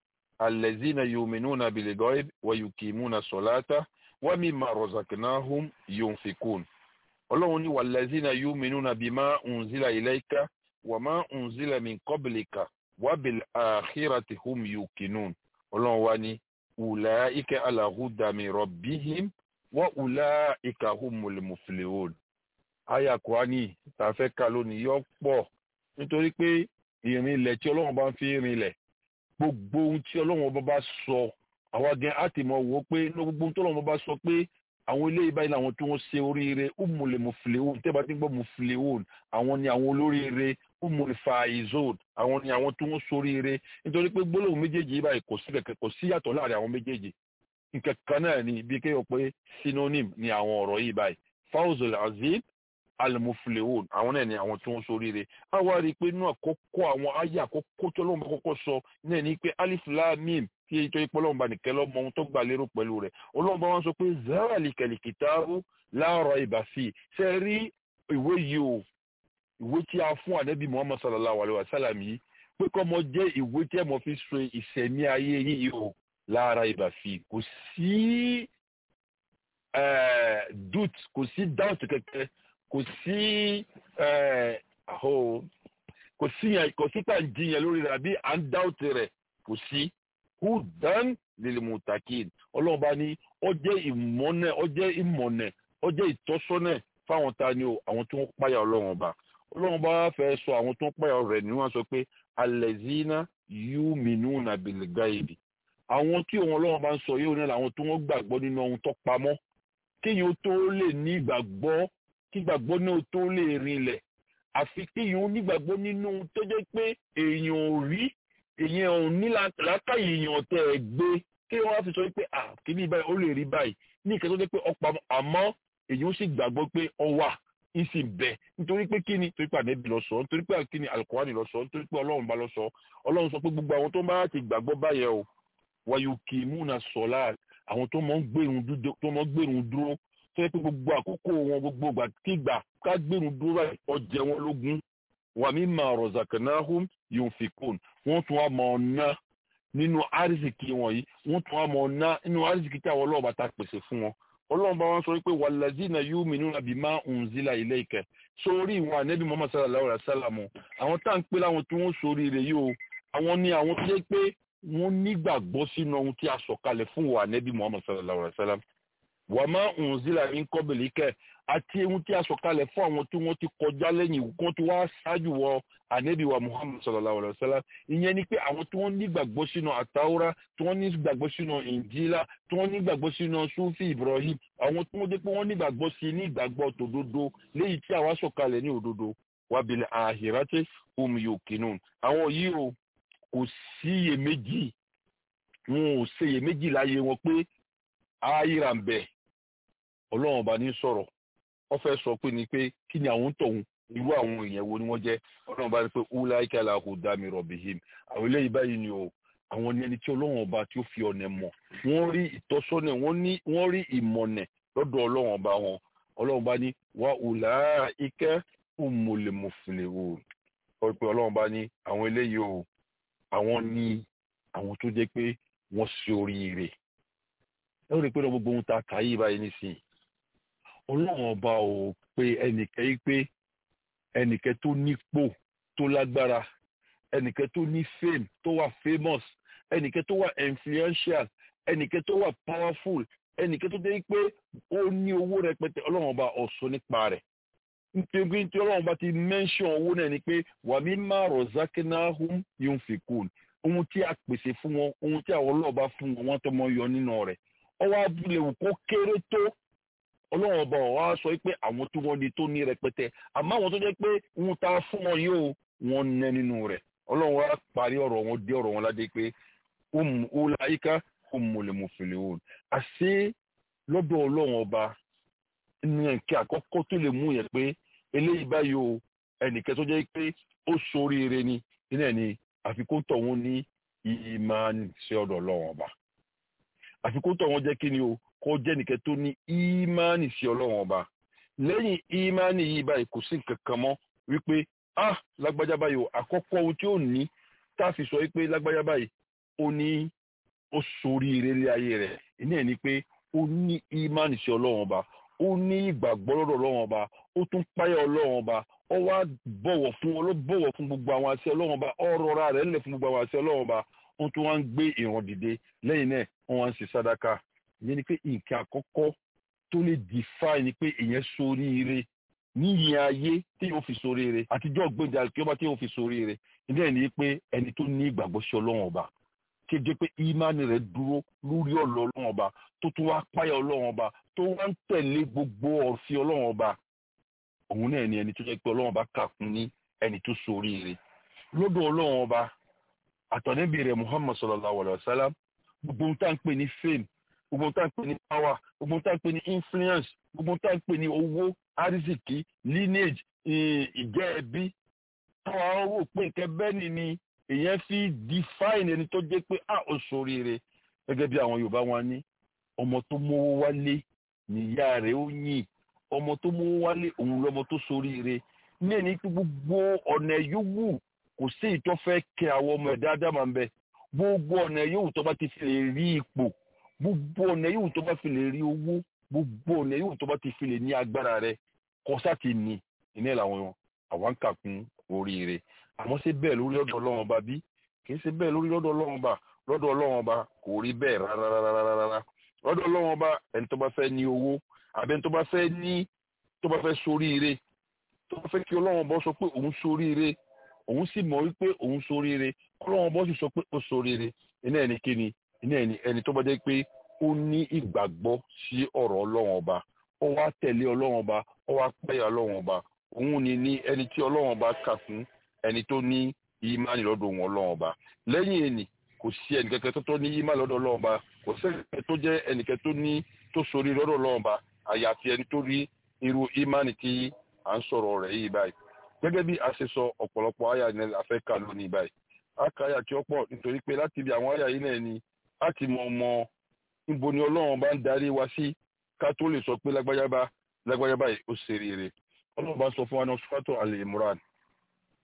الذين يؤمنون بالغيب ويقيمون الصلاة ومما رزقناهم ينفقون ọlọ́run ní wàlẹ́zínà yuminuna bima unzila ilayka wàmá unzila min qablika wabil akhirati hum yuqinun ọlọ́run wa ní ulaika ala huda min rabbihim wa ulaika humul muflihun àyà kùránì tá a fẹ́ kà lónìí yọ pọ̀ nítorí pé ìrìnlẹ̀ tí ọlọ́run bá ń fi rìnlẹ̀ gbogbo ohun tí ọlọ́run ọba bá sọ àwa gan á ti mọ̀ wò ó pé ní gbogbo ohun tí ọlọ́run bá sọ pé àwọn eléyìí báyìí làwọn tí wọ́n ṣe oríire umule muflihun tẹ́ bá ti ń gbọ́ muflihun àwọn ni àwọn olóríire umule faizon àwọn ni àwọn tí wọ́n ṣoríire nítorí pé gbólóhùn méjèèjì yìí báyìí kò sí kẹ̀kẹ́ kò sí yàtọ̀ láàrin àwọn méjèèjì nǹkan kan náà ni bí kéèyàn pé synonym ni àwọn ọ̀rọ̀ yìí báyìí fawzul azim alimuflehun àwọn náà ni àwọn tí wọ́n ṣoríire a wá rí i pé inú àkọ́kọ́ àwọn ayé àkọ́kọ́ tó lóun bá kọ́kọ́ sọ náà ni pé alif lam mim tí èyí tó yẹ pé ọlọ́run bá nìkẹ́ lọ́mọ ohun tó gbà lérò pẹ̀lú rẹ̀ ọlọ́run bá wọn sọ pé zalikal kitabu la rayba fi ṣe rí ìwé yìí o ìwé tí a fún ànábì muhammad sallallahu alayhi wa sallam yìí pé kọ́ mọ jẹ́ ìwé tí ẹ mọ̀ fi so ìṣẹ̀mí ayé yìí o la rayba fi kò sí dut kò sí doubt kẹ̀kẹ́ kò sí kò sí yẹn kò sí tàǹjìyàn lórí rẹ̀ àbí à ń dáwọ̀tì rẹ̀ kò sí hudan lil mutakin ọlọ́run bá ní ó jẹ́ ìmọ̀nẹ̀ ó jẹ́ ìmọ̀nẹ̀ ó jẹ́ ìtọ́sọ́nẹ̀ fáwọn ta ni o àwọn tó ń páyà ọlọ́run ọba ọlọ́run bá fẹ́ sọ àwọn tó ń páyà rẹ̀ ni wọ́n sọ pé alẹ́zínà yuminuna bil gaibi àwọn tí òun ọlọ́run bá ń sọ yóò ní àwọn tó wọ́n gbàgbọ́ nínú ohun tó pamọ́ kéèyàn tó lè ní ìgbàgbọ́ kí gbàgbọ́ náà tó lè rinlẹ̀ àfi kéèyàn nígbàgbọ́ nínú tó jẹ́ pé èèyàn ò rí èèyàn ò ní látàyè èèyàn tẹ̀ ẹ̀ gbé kéèyàn wá fi sọ pé à kíní báyìí ó lè rí báyìí ní ìkẹ́ tó jẹ́ pé ọ̀pá àmọ́ èèyàn ó sì gbàgbọ́ pé ọ wà ń sì bẹ̀ nítorí pé kíni torí pé ànẹ́bí lọ sọ nítorí pé kíni alukurani lọ sọ nítorí pé ọlọ́run bá lọ sọ ọlọ́run sọ pé gbogbo àwọn tó bá ti gbàgbọ́ báyẹn o wàyò kì í múna sọ̀lá àwọn tó mọ̀ ń gbèrún dúró tó yẹ pé gbogbo àkókò wọn gbogbo ìgbà kígbà ká gbèrún dúró báyìí ọjẹ wọn lógún wà mí mà razaqnahum yunfikun wọ́n tún wá mọ̀ ọ́nà nínú àrísìkí wọn yìí wọ́n tún wá mọ̀ ọ́nà nínú àrísìkí tí àwọn ọlọ́ọ̀bá ta pèsè fún wọn ọlọ́run bá wọn sọ wípé wàlàzínà yu'minuna bima unzila ilayka sórí ìwọ̀n ànẹ́bí muhammad sallallahu alaihi wasallam àwọn tá à ń pè láwọn tí wọ́n sórí rẹ̀ yìí o àwọn ni àwọn tó jẹ́ pé wọ́n nígbàgbọ́ sínú ohun tí a sọ̀kalẹ̀ fún wa ànẹ́bí muhammad sallallahu alaihi wasallam wà má unzila min qablika àti ohun tí a sọ̀kalẹ̀ fún àwọn tí wọ́n ti kọjá lẹ́yìn kó tí wọ́n á ṣáájú wọ ànẹ́bí wa muhammad sallallahu alaihi wasallam ìyẹn ni pé àwọn tí wọ́n nígbàgbọ́ sínú àtàwọ́rá tí wọ́n nígbàgbọ́ sínú ìnjílá tí wọ́n nígbàgbọ́ sínú sufi ibrahim àwọn tí wọ́n dé pé wọ́n nígbàgbọ́ sí ní ìgbàgbọ́ tòdodo léyìí tí àwa sọ̀kalẹ̀ ní òdodo wabil ahirati hum yuqinun àwọn yìí o kò síyèméjì wọn ò ṣeyèméjì láyé wọn pé ayíra ń bẹ ọlọ́run ọba ní sọ̀rọ̀ wọ́n fẹ́ sọ pé ni pé kí ni àwọn tọ̀hún irú àwọn èèyàn wo ni wọ́n jẹ́ ọlọ́run ọba ní pé ulaika ala hudami rabbihim àwọn eléyìí báyìí ni o àwọn ní ẹni tí ọlọ́run ọba tí ó fi ọ̀nà mọ̀ wọ́n rí ìtọ́sọ́nà wọ́n rí ìmọ̀nà lọ́dọ̀ ọlọ́run ọba wọn ọlọ́run ọba ní wa ulaika humul muflihun wọ́n pe ọlọ́run ọba ní àwọn eléyìí o àwọn ní àwọn tó jẹ́ pé wọ́n ṣe oríire ẹ ó rí i pé gbogbo ohun tá a kà yí báyìí nísìnyí ọlọ́run ọba ò pe ẹnìkan yìí pé ẹnìkan tó nípò tó lágbára ẹnìkan tó ní fame tó wà famous ẹnìkan tó wà influential ẹnìkan tó wà powerful ẹnìkan tó jẹ́ pé ó ní owó rẹpẹtẹ ọlọ́run ọba ọ̀sọ́ nípa rẹ̀ nítorí tí ọlọ́run bá ti mention owó náà ni pé wàmí má rọ̀zákínnáhùn yóò fi kú ohun tí a pèsè fún wọn ohun tí àwọn ọlọ́ọ̀bá fún wọn wọ́n tó mọ yọ nínú rẹ̀ ọwọ́ abúlé wù kó kéré tó ọlọ́run ọba ọ̀hún á sọ pé àwọn tí wọ́n di tó ní rẹpẹtẹ àmọ́ àwọn tó jẹ́ pé ohun tá a fún wọn yóò wọ́n nẹ nínú rẹ̀ ọlọ́run wa parí ọ̀rọ̀ wọn dé ọ̀rọ̀ wọn ládé pé ọláyíká òmùlẹ̀mùfìlẹ̀ òun àṣé lọ́dọ̀ ọlọ́run ọba ní ẹ̀kẹ́ àkọ́kọ́ tó lè mú yẹn pé eléyìí báyìí o ẹnìkẹ́ tó jẹ́ pé ó soríire ni nínú ẹ̀ ni àfikún tọ̀hún ní ìmáàní sí ọ̀dọ̀ ọlọ́run ọba àfikún tọ̀hún jẹ́ kí ni o kó jẹ́ nìkẹ́ tó ní ìmáàní sí ọlọ́run ọba lẹ́yìn ìmáàní yìí báyìí kò sí nǹkan kan mọ́ wípé ah lágbájá báyìí o àkọ́kọ́ ohun tí ó ní tá a fi sọ wípé lágbájá báyìí ó ní ó soríire lé ayé rẹ̀ ìní ẹ̀ ni pé ó ní ìmáàní sí ọlọ́run ọba ó ní ìgbàgbọ́ lọ́dọ̀ ọlọ́run ọba ó tún páyà ọlọ́run ọba ó wá bọ̀wọ̀ fún ó ló bọ̀wọ̀ fún gbogbo àwọn àṣẹ ọlọ́run ọba ó rọra rẹ̀ ńlẹ̀ fún gbogbo àwọn àṣẹ ọlọ́run ọba ó tún wá ń gbé ìrun dìde lẹ́yìn náà wọ́n wá ń ṣe sádàkà ìyẹn ni pé nǹkan àkọ́kọ́ tó lè define ni pé ìyẹn soríire níyìn ayé tí yóò fi soríire àtijọ́ gbẹ̀dẹ̀ àkíọ́bá tí yóò fi soríire ìdí ni pé ẹni tó ní ìgbàgbọ́ sí ọlọ́run ọba kéde pé ìmánì rẹ̀ dúró lórí ọ̀lọ́ ọlọ́run ọba tó tún wá páyà ọlọ́run ọba tó wá ń tẹ̀lé gbogbo ọ̀fin ọlọ́run ọba òun náà ni ẹni tó jẹ́ pé ọlọ́run ọba kà fún ní ẹni tó soríire lọ́dọ̀ ọlọ́run ọba àtọ̀nẹ́bí rẹ̀ muhammad sallallahu alayhi wa sallam gbogbo ohun tá à ń pè ní fame gbogbo ohun tá à ń pè ní power gbogbo ohun tá à ń pè ní influence gbogbo ohun tá à ń pè ní owó arizikì lineage ìjẹ́ ẹbí táwa rò pé nǹkan bẹ́ẹ̀ ni ni èèyàn fi define ẹni tó jẹ́ pé a ò soríire gẹ́gẹ́ bí àwọn yorùbá wọn ní ọmọ tó mówó wálé níyà rẹ̀ ó yìn ọmọ tó mówó wálé òun lọmọ tó soríire ní ẹni pé gbogbo ọ̀nà yòówù kò sí ìtọ́fẹ́ kẹ àwọn ọmọ ẹ̀dá dáma ń bẹ gbogbo ọ̀nà yòówù tó bá ti fi lè rí ipò gbogbo ọ̀nà yòówù tó bá fi lè rí owó gbogbo ọ̀nà yòówù tó bá ti fi lè ní agbára rẹ̀ kọ́sá ti ní iná làwọn àwọn ń kà kún oríire àmọ́ ṣé bẹ́ẹ̀ lórí lọ́dọ̀ ọlọ́run ọba bí kì í ṣe bẹ́ẹ̀ lórí lọ́dọ̀ ọlọ́run ọba lọ́dọ̀ ọlọ́run ọba kò rí bẹ́ẹ̀ rárárárárá lọ́dọ̀ ọlọ́run ọba ẹni tó bá fẹ́ ní owó àbẹ́ ẹni tó bá fẹ́ ní tó bá fẹ́ soríire tó bá fẹ́ kí ọlọ́run ọba sọ pé òun soríire òun sì mọ̀ wípé òun soríire ọlọ́run ọba sì sọ pé ó soríire iná ẹni kíni iná ẹni ẹni tó bá jẹ́ pé ó ní ìgbàgbọ́ sí ọ̀rọ̀ ọlọ́run ọba ó wá tẹ̀lé ọlọ́run ọba ó wá pẹ́yà ọlọ́run ọba òun ni ní ẹni tí ọlọ́run ọba kà fún ẹni tó ní ìmánì lọ́dọ̀ wọn ọlọ́run ọba lẹ́yìn ẹni kò sí ẹnìkẹ́kẹ́ tó tó ní ìmánì lọ́dọ̀ ọlọ́run ọba kò sí ẹnìkẹ́ tó jẹ́ ẹnìkẹ́ tó ní tó sórí lọ́dọ̀ ọlọ́run ọba àyàfi ẹni tó rí irú ìmánì tí à ń sọ̀rọ̀ rẹ̀ yìí báyìí gẹ́gẹ́ bí a ṣe sọ ọ̀pọ̀lọpọ̀ àyà ní afẹ́ kà lónìí báyìí a kà àyà tí ó pọ̀ nítorí pé láti ibi àwọn àyà yìí náà ni láti mọ ọmọ níbo ni ọlọ́run bá ń darí wa sí ká tó lè sọ pé lágbájá bá lágbájá báyìí ó ṣe rere ọlọ́run bá sọ fún wa ní ọsùfàtò Al-Imran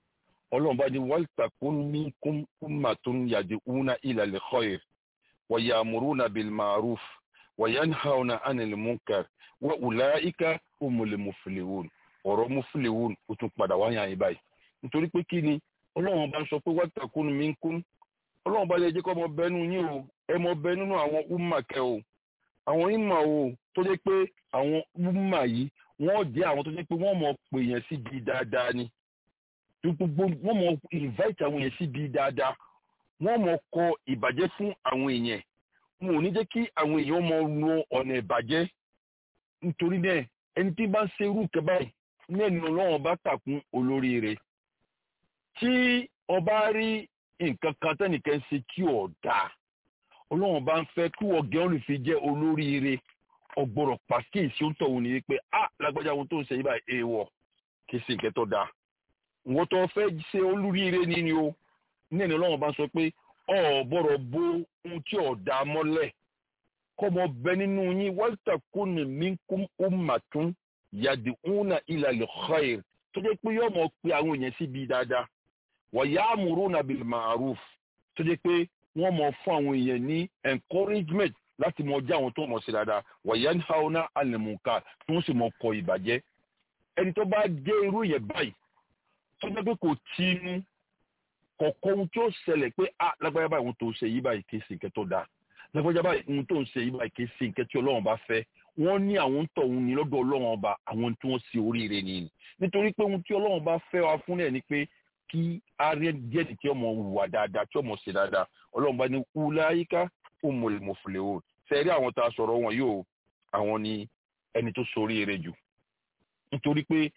ọlọ́run bá ní waltakun minkum ummatun yad'una ila al-khayr wa ya'muruna bil ma'ruf wa yanhauna 'anil munkar wa ulaika humul muflihun ọ̀rọ̀ muflihun ó tún padà wáyà yín báyìí nítorí pé kí ni ọlọ́run bá ń sọ pé waltakun minkum ọlọ́run bá lè jẹ́ kọ́ ọmọ bẹnu yín o ẹ mọ bẹ nínú àwọn umma kẹ o àwọn ìmọ̀ o tó jẹ́ pé àwọn umma yìí wọ́n jẹ́ àwọn tó jẹ́ pé wọ́n mọ̀ pè yẹn síbi dáadáa ni gbogbo wọ́n mọ̀ invite àwọn yẹn síbi dáadáa wọ́n mọ̀ kọ ìbàjẹ́ fún àwọn èèyàn wọn ò ní jẹ́ kí àwọn èèyàn mọ̀ lo ọ̀nà ìbàjẹ́ nítorí náà ẹni tí bá ń ṣe irú kẹ báyìí ní ẹni ọlọ́run bá tàkún olórí rẹ̀ tí ọba rí nǹkan kan tẹ́nìkan ṣe tí ò dáa ọlọ́run bá ń fẹ́ kí wọ́n gẹ́ olùfi jẹ́ olóríire ọgbọ́rọ̀ pàkíyèsí ó ń tọ̀hún ní wípé a lágbájá ohun tó ń ṣe yí báyìí èèwọ̀ kì í ṣe nǹkan tó dáa wọ́n tó fẹ́ ṣe olóríire ní ni o ní ẹni ọlọ́run bá ń sọ pé ọ̀bọ̀rọ̀ bo ohun tí ò dáa mọ́lẹ̀ kọ́mọ bẹ nínú yín waltakun minkum ummatun yad'una ila al-khair tó jẹ́ pé yọ́mọ pé àwọn èèyàn síbi dáadáa wa ya'muruna bil ma'ruf tó jẹ́ pé wọ́n mọ̀ fún àwọn èèyàn ní encouragement láti mọ jẹ́ àwọn tó mọ̀ sí dáadáa wọ̀nyẹn haúná alẹ́mùká tí wọ́n sì mọ̀ kọ ìbàjẹ́ ẹni tó bá dé irú yẹn báyìí tó jẹ́ pé kò tinú kọ̀ọ̀kan ohun tí ó ṣẹlẹ̀ pé ah lágbájá báyìí ohun tó ń ṣe yí báyìí kì í ṣe nǹkan tó dáa lágbájá báyìí ohun tó ń ṣe yí báyìí kì í ṣe nǹkan tí ọlọ́run bá fẹ́ wọ́n ní àwọn ń tọ̀hún ní lọ́dọ̀ ọlọ́run ọba àwọn tí wọ́n ṣe oríire nìyí nítorí pé ohun tí ọlọ́run bá fẹ́ wa fún ẹ̀ ni pé kí arẹ díẹ̀ ní kí ọmọ wùwà dáadáa tí ọmọ ṣe dáadáa ọlọ́run bá ní wúláyíká humul muflihun sẹ́rí àwọn tá a sọ̀rọ̀ wọn yóò àwọn ni ẹni tó soríire jù nítorí pé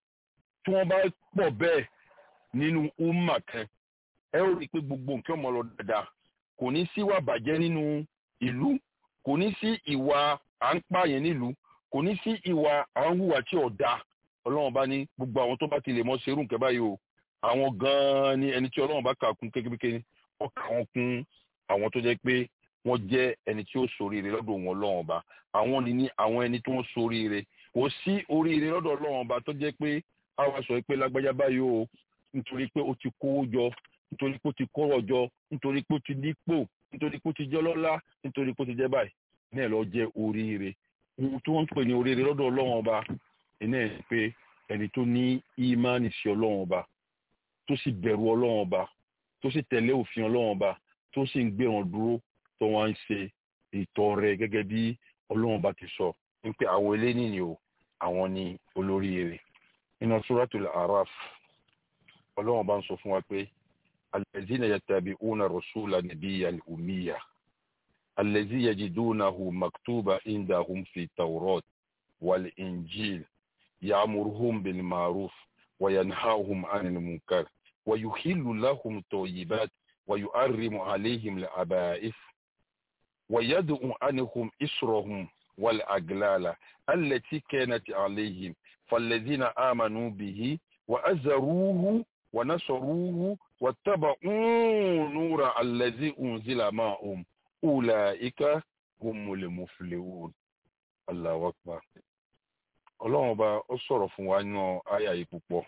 tí wọ́n bá pọ̀ bẹ́ẹ̀ nínú umma kan ẹ ó rí i pé gbogbo nǹkan ọmọ lọ dáadáa kò ní sí ìwà bàjẹ́ nínú ìlú kò ní sí ìwà à ń pààyàn nílùú kò ní sí ìwà à ń hùwà tí ò dáa ọlọ́run bá ní gbogbo àwọn tó bá ti lè mọ ṣerú nǹkan báyìí o àwọn gan-an ni ẹni tí ọlọ́run bá kà kún kékeré wọ́n kà wọ́n kún àwọn tó jẹ́ pé wọ́n jẹ́ ẹni tí ó ṣoríire lọ́dọ̀ wọn ọlọ́run ọba àwọn ni ní àwọn ẹni tí wọ́n ṣoríire kò sí oríire lọ́dọ̀ ọlọ́run ọba tó jẹ́ pé àwa sọ pé lágbájá báyìí o nítorí pé ó ti kówó jọ nítorí pé ó ti kọ́rọ̀ jọ nítorí pé ó ti nípò nítorí pé ó ti jẹ́ lọ́lá nítorí pé ó ti jẹ́ báyìí náà lọ jẹ́ oríire ohun tí wọ́n ń pè ní oríire lọ́dọ̀ ọlọ́run ọba iná ẹ̀ pé ẹni tó ní ìmánì sí ọlọ́run ọba tó sì bẹ̀rù ọlọ́run ọba tó sì tẹ̀lé òfin ọlọ́run ọba tó sì ń gbé wọn dúró tó wá ń ṣe ìtọrẹ gẹ́gẹ́ bí ọlọ́run ọba ti sọ wípé àwọn eléyìí ni o àwọn ni olóríire nínú suratul araf ọlọ́run ọba ń sọ fún wa pé allazina yattabi'una rasula nabiyyal ummiya allazi yajidunahu maktuba indahum fi tawrat wal injil ya'muruhum bil ma'ruf wa yanhahum 'anil munkar wa yuhillu lahum tayyibat wa yu'arrimu 'alayhim al-aba'is wa yad'u 'anhum israhum wal aglala allati kanat 'alayhim فالذين آمنوا به وأزروه ونصروه واتبعوا نور الذي أنزل معهم أولئك هم المفلحون الله أكبر ọlọ́run ọba ó sọ̀rọ̀ fún wa nínú àyà yìí púpọ̀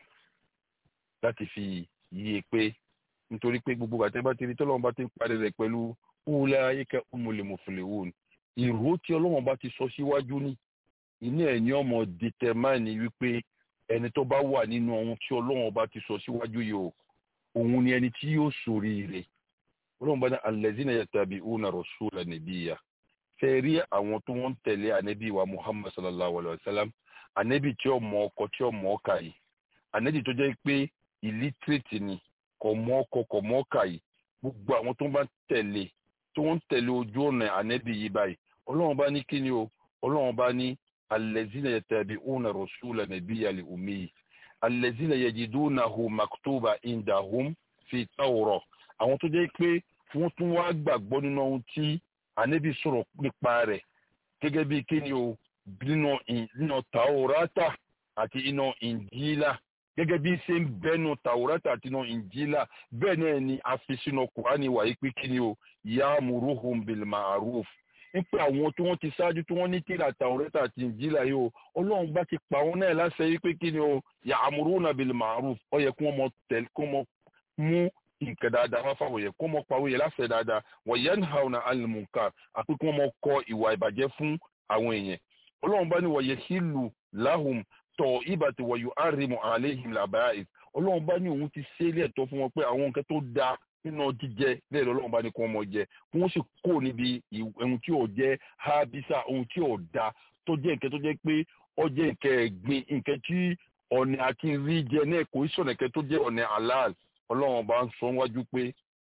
láti fi yí e pé nítorí pé gbogbo àti bá ti rí tọ́lọ́run bá ti ń parí rẹ̀ pẹ̀lú ulaika humul muflihun ìró tí ọlọ́run bá ti sọ síwájú ní inú ẹ̀ ní ọmọ dìtẹ̀máìnì wípé ẹni tó bá wà nínú ohun tí ọlọ́run bá ti sọ síwájú yìí o òun ni ẹni tí yóò ṣoríire ọlọ́run bá ní allazina yattabi'una rasula nabiyya fẹ́ rí àwọn tó wọ́n tẹ̀lé ànábì wa muhammad sallallahu alayhi wa sallam ànábì tí ó mọ ọkọ tí ó mọ ọkà yìí ànábì tó jẹ́ pé illiterate ni kò mọ ọkọ kò mọ ọkà yìí gbogbo àwọn tó bá tẹ̀lé tó wọ́n tẹ̀lé ojú ọ̀nà ànábì yìí báyìí ọlọ́run bá ní kíni o ọlọ́run bá ní الذين يتبعون رسول النبي الأمي الذين يجدونه مكتوبا عندهم في التوراة àwọn tó jẹ́ pé wọ́n tún wá gbàgbọ́ nínú ohun tí ànábì sọ̀rọ̀ nípa rẹ̀ gẹ́gẹ́ bí kíni o nínú tàwọ́rátà àti inú ìnjílà gẹ́gẹ́ bí ṣe ń bẹ́nu tàwọ́rátà àti inú ìnjílà bẹ́ẹ̀ náà ni a fi sínú kùránì wáyé pé kíni o ya'muruhum bil ma'ruf nípa àwọn tí wọ́n ti ṣáájú tí wọ́n ní tíra Taurata àti Injila yìí o ọlọ́run bá ti pa wọn náà láṣẹ yìí pé kí ni o ya'muruna bil ma'ruf ó yẹ kí wọ́n mọ tẹ̀lé kí wọ́n mọ mú nǹkan dáadáa wá fáwọn yẹn kó mọ pàwọ́ yẹn láṣẹ dáadáa wọ́n yẹn hàn ní alimuka àti kó mọ kọ ìwà ìbàjẹ́ fún àwọn èèyàn ọlọ́run bá ní wọ́n yẹ hílù láhùn tọ̀ ìbàtí wọ́n yóò árimu àléhìm làbáyé ọlọ́run bá ní òun ti ṣe é lẹ́ẹ̀tọ́ fún wọn pé àwọn nǹkan tó dáa nínú jíjẹ bẹ́ẹ̀ lọ́lọ́run bá ní kí wọ́n mọ jẹ kí wọ́n sì kó níbi ohun tí ò jẹ́ hábísà ohun tí ò da tó jẹ́ nǹkan tó jẹ́ pé ó jẹ́ nǹkan ẹ̀gbin nǹkan tí ọ̀nà àti rí jẹ náà kò í sọ̀nà nǹkan tó jẹ́ ọ̀nà halal ọlọ́run bá ń sọ wájú pé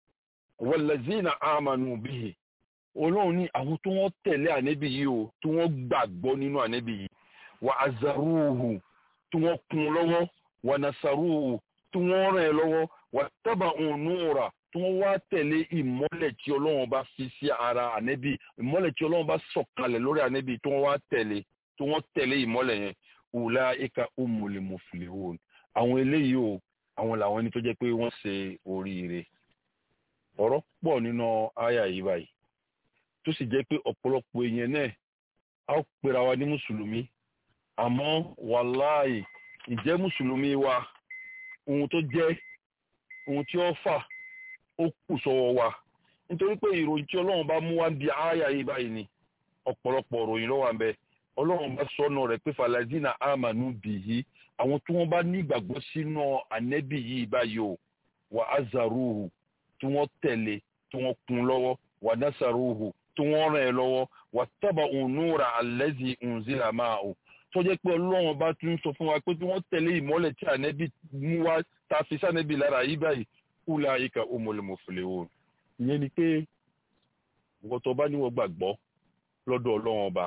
wallazina amanu bihi ọlọ́run ní àwọn tó wọ́n tẹ̀lé ànẹ́bí yìí o tí wọ́n gbàgbọ́ nínú ànẹ́bí yìí wa azaruhu tí wọ́n kún lọ́wọ́ wa nasaruhu tí wọ́n ràn ẹ́ lọ́wọ́ wa taba'u nura tí wọ́n wá tẹ̀lé ìmọ́lẹ̀ tí ọlọ́run bá fi sí ara ànẹ́bí ìmọ́lẹ̀ tí ọlọ́run bá sọ̀kalẹ̀ lórí ànẹ́bí tí wọ́n wá tẹ̀lé tí wọ́n tẹ̀lé ìmọ́lẹ̀ yẹn ulaika umul muflihun àwọn eléyìí o àwọn làwọn ẹni tó jẹ́ pé wọ́n ṣe oríire ọ̀rọ̀ pọ̀ nínú àyà yìí báyìí tó sì jẹ́ pé ọ̀pọ̀lọpọ̀ èèyàn náà á pera wa ní mùsùlùmí àmọ́ wàláì ìjẹ́ mùsùlùmí wa ohun tó jẹ́ ohun tí ó fà ó kù sọ́wọ́ wa nítorí pé ìròyìn tí ọlọ́run bá mú wá ń bi àyà yìí báyìí ni ọ̀pọ̀lọpọ̀ ìròyìn ló wà ń bẹ ọlọ́run bá sọnù rẹ̀ pé falazina amanu bìyí àwọn tí wọ́n bá nígbàgbọ́ sínú ànẹ́bì yìí báyìí o wà azaruhu tí wọ́n tẹ̀lé tí wọ́n kún lọ́wọ́ wà nasaruhu tí wọ́n ràn ẹ́ lọ́wọ́ wà tábà ònúra alẹ́zì unzila máa o tó jẹ́ pé ọlọ́run bá tún sọ fún wa pé tí wọ́n tẹ̀lé ìmọ́lẹ̀ tí ànẹ́bì mú wá ta fi sànẹ́bì lára yìí báyìí kúlẹ̀ àyíká omolomofile o ìyẹn ni pé wọ́n tó bá níwọ̀n gbàgbọ́ lọ́dọ̀ ọlọ́run ọba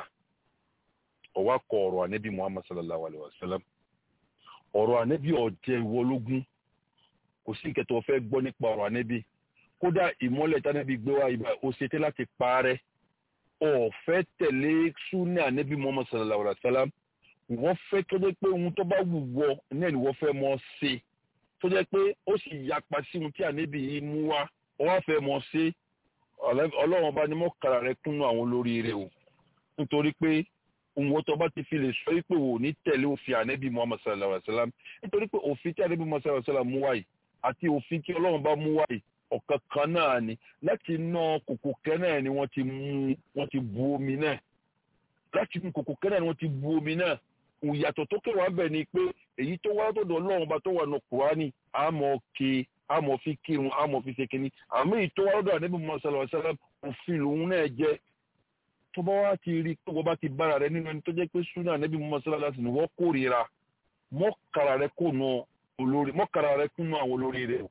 ọ̀wá kọ ọ̀rọ̀ ànẹ́bì muhammad sallallahu alayhi wa sallam ọ̀rọ̀ ànẹ́bí ọ̀jẹ̀ ìwọ ológun kò sí nǹkan tó fẹ́ gbọ́ nípa ọ̀rọ̀ ànẹ́bí kódà ìmọ́lẹ̀ tánẹ́bí gbé wá ibà ó ṣetán láti parẹ́ ọ̀fẹ́ tẹ̀lé súnà ànẹ́bí muhammad sallallahu alayhi wa sallam wọ́n fẹ́ tó jẹ́ pé ohun tó bá wù wọ náà ni wọ́n fẹ́ mọ́ ṣe tó jẹ́ pé ó sì yapa sí ohun tí ànẹ́bí yìí mú wá wọ́n wá fẹ́ mọ́ ṣe ọlọ́run ọba ni mọ́kàrà rẹ kúnnú àwọn olóríire o nítorí pé òun tó bá ti fi lè sọ wípé wò ní tẹ̀lé òfin ànẹ́bí muhammad sallallahu alayhi wa sallam nítorí pé òfin tí ànẹ́bí muhammad sallallahu alayhi wa sallam mú wáyé àti òfin tí ọlọ́run bá mú wáyé ọ̀kan kan náà ni láti ná kòkò kẹ́ náà ni wọ́n ti mú wọ́n ti bu omi náà láti mú kòkò kẹ́ náà ni wọ́n ti bu omi náà ìyàtọ̀ tó kẹwàá bẹ̀ ni pé èyí tó wá tọ̀dọ̀ ọlọ́run bá tó wà nù kùránì àmọ́ ke àmọ́ fi kírun àmọ́ fi ṣe kínní àmọ́ èyí tó wá tọ̀dọ̀ ànẹ́bí muhammad sallallahu alayhi wa sallam òfin lòun náà jẹ́ tó bá wá ti rí pé wọ́n bá ti bára rẹ nínú ẹni tó jẹ́ pé súnà níbi mọ́ sọ́lá sí ni wọ́n kórìíra mọ́kàrà rẹ kùnà olórí mọ́kàrà rẹ kùnà àwọn olórí rẹ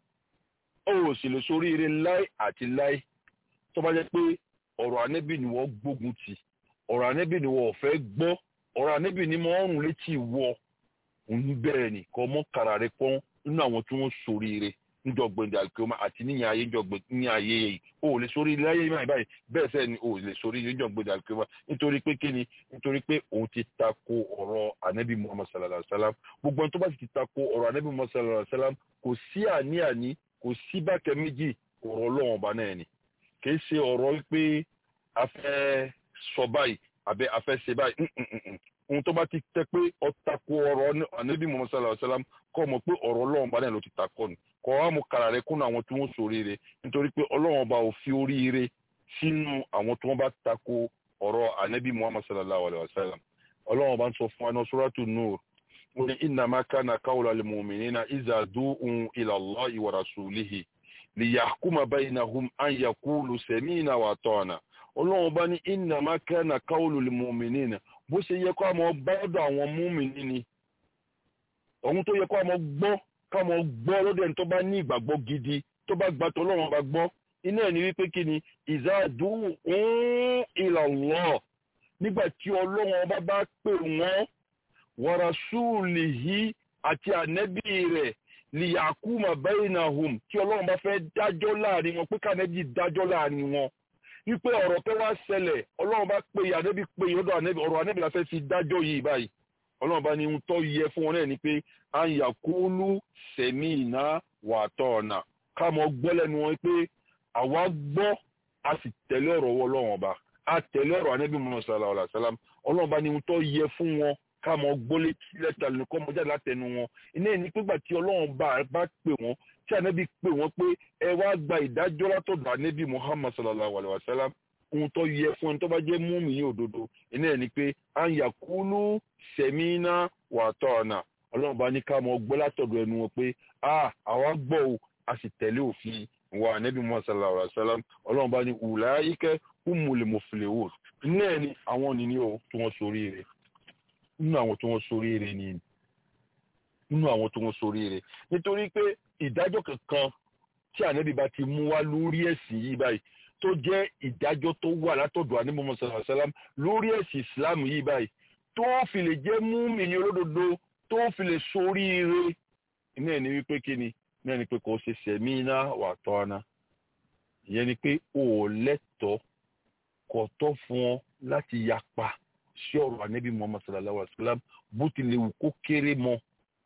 ó ò sì lè sórí ire láì àti láì tó bá jẹ́ pé ọ̀rọ̀ ànẹ́bì ni wọ́n gbógun tì ọ̀rọ̀ ànẹ́bì ni wọ́n fẹ́ gbọ́ ọ̀rọ̀ ànẹ́bì ni wọ́n rùn létí wọ òun bẹ̀rẹ̀ ní kọ́ mọ́kàrà rẹ pọ́n nínú àwọn tí wọ́n sórí ire njọgbẹ̀ndẹ̀ àkíọ́mà àti níyàn ayé njọgbẹ̀ ní ayé yìí o ò lè sórí láyé máa báyìí bẹ́ẹ̀ sẹ́ẹ̀ ni o ò lè sórí njọgbẹ̀ndẹ̀ àkíọ́mà nítorí pé kíni nítorí pé òun ti tako ọ̀rọ̀ anabi muhammad sallallahu alayhi wa sallam gbogbo ẹni tó bá sì ti tako ọ̀rọ̀ anabi muhammad sallallahu alayhi wa sallam kò sí àní-àní kò sí bákẹ́ méjì ọ̀rọ̀ ọlọ́run ọba náà ni kì í ṣe ọ̀rọ̀ pé a fẹ́ sọ báyìí àbẹ a fẹ́ ṣe báyìí ohun tó bá ti tẹ́ pé ó tako ọ̀rọ̀ anabi muhammad sallallahu alayhi wa sallam kọ́ mọ̀ pé ọ̀rọ̀ ọlọ́run ọba náà ló ti takọ ni kọ́ wa mú kàrà rẹ kúnnú àwọn tí wọ́n ṣoríire nítorí pé ọlọ́run ọba ò fi oríire sínú àwọn tí wọ́n bá tako ọ̀rọ̀ anabi muhammad sallallahu alayhi wa sallam ọlọ́run ọba ń sọ fún wa ní suratu nur wọ́n ní innama kana qawla lil mu'minina iza du'u ila Allahi wa rasulihi liyahkuma baynahum an yaqulu sami'na wa ata'na ọlọ́run ọba ní innama kana qawlu lil mu'minina bó ṣe yẹ kó àmọ́ bọ́dọ̀ àwọn múmìnì ni ohun tó yẹ kó àmọ́ gbọ́ káwọn gbọ́ lọ́dọ̀ ẹni tó bá ní ìgbàgbọ́ gidi tó bá gbàtọ́ ọlọ́run bá gbọ́ iná ẹ̀ ní wípé kí ni ìzáàdù ń ìlàlọ́ nígbà tí ọlọ́run ọba bá pè wọ́n wàràsúùlì yìí àti ànẹ́bí rẹ̀ lìyàkúmà bainahum tí ọlọ́run bá fẹ́ dájọ́ láàrin wọn pé kànẹ́bí dájọ́ láàrin wọn wípé ọ̀rọ̀ tó wá ṣẹlẹ̀ ọlọ́run bá pè ànẹ́bí pè ọ̀dọ̀ ànẹ́bí ọ̀rọ̀ ànẹ́bí la fẹ́ fi dájọ́ yìí báyìí ọlọ́run bá ní ohun tó yẹ fún wọn náà ni pé à ń yàkúlù sẹ̀mí iná wà tọ̀ ọ̀nà ká mọ gbọ́ lẹ́nu wọn pé àwa gbọ́ a sì tẹ̀lé ọ̀rọ̀ wọ ọlọ́run ọba a tẹ̀lé ọ̀rọ̀ anábì muhammad sallallahu alayhi wa sallam ọlọ́run bá ní ohun tó yẹ fún wọn ká mọ gbólé lẹ́tà lónìí kọ́ mọ jáde látẹnu wọn iná ẹni pígbà tí ọlọ́run bá bá pè wọ́n tí ànábì pè wọ́n pé ẹ wá gba ìdájọ́ látọ̀dọ̀ ànábì muhammad sallallahu alayhi wa sallam ohun tó yẹ fún ẹni tó bá jẹ́ múmi ní òdodo iná ẹni pé à ń yàkúlù sẹ̀mínà wà tọ́ ọ̀nà ọlọ́run bá ní ká mọ gbọ́ látọ̀dọ̀ ẹnu wọn pé a àwa gbọ́ o a sì tẹ̀lé òfin wa ànábì muhammad sallallahu alayhi wa sallam ọlọ́run bá ní ulaika humul muflihun náà ni àwọn nìní o tí wọ́n sorí rẹ̀ nínú àwọn tí wọ́n sorí rẹ̀ ni nínú àwọn tí wọ́n sorí rẹ̀ nítorí pé ìdájọ́ kankan tí ànábì bá ti mú wá lórí ẹ̀sìn yìí báyìí tó jẹ́ ìdájọ́ tó wà látọ̀dọ̀ ànábì Muhammad sallallahu alaihi wasallam lórí ẹ̀sìn Islam yìí báyìí tó fi lè jẹ́ mùmínì olódodo tó fi lè sorí rẹ̀ iná ẹ̀ ní wípé kí ni náà ni pé kò ṣe sẹ̀mí iná wà tọ́ ana ìyẹn ni pé o ò lẹ́tọ̀ọ́ kò tọ́ fún ọ láti yapa sí ọ̀rọ̀ ànábì muhammad sallallahu alaihi wa sallam bó tilẹ̀ wù kó kéré mọ́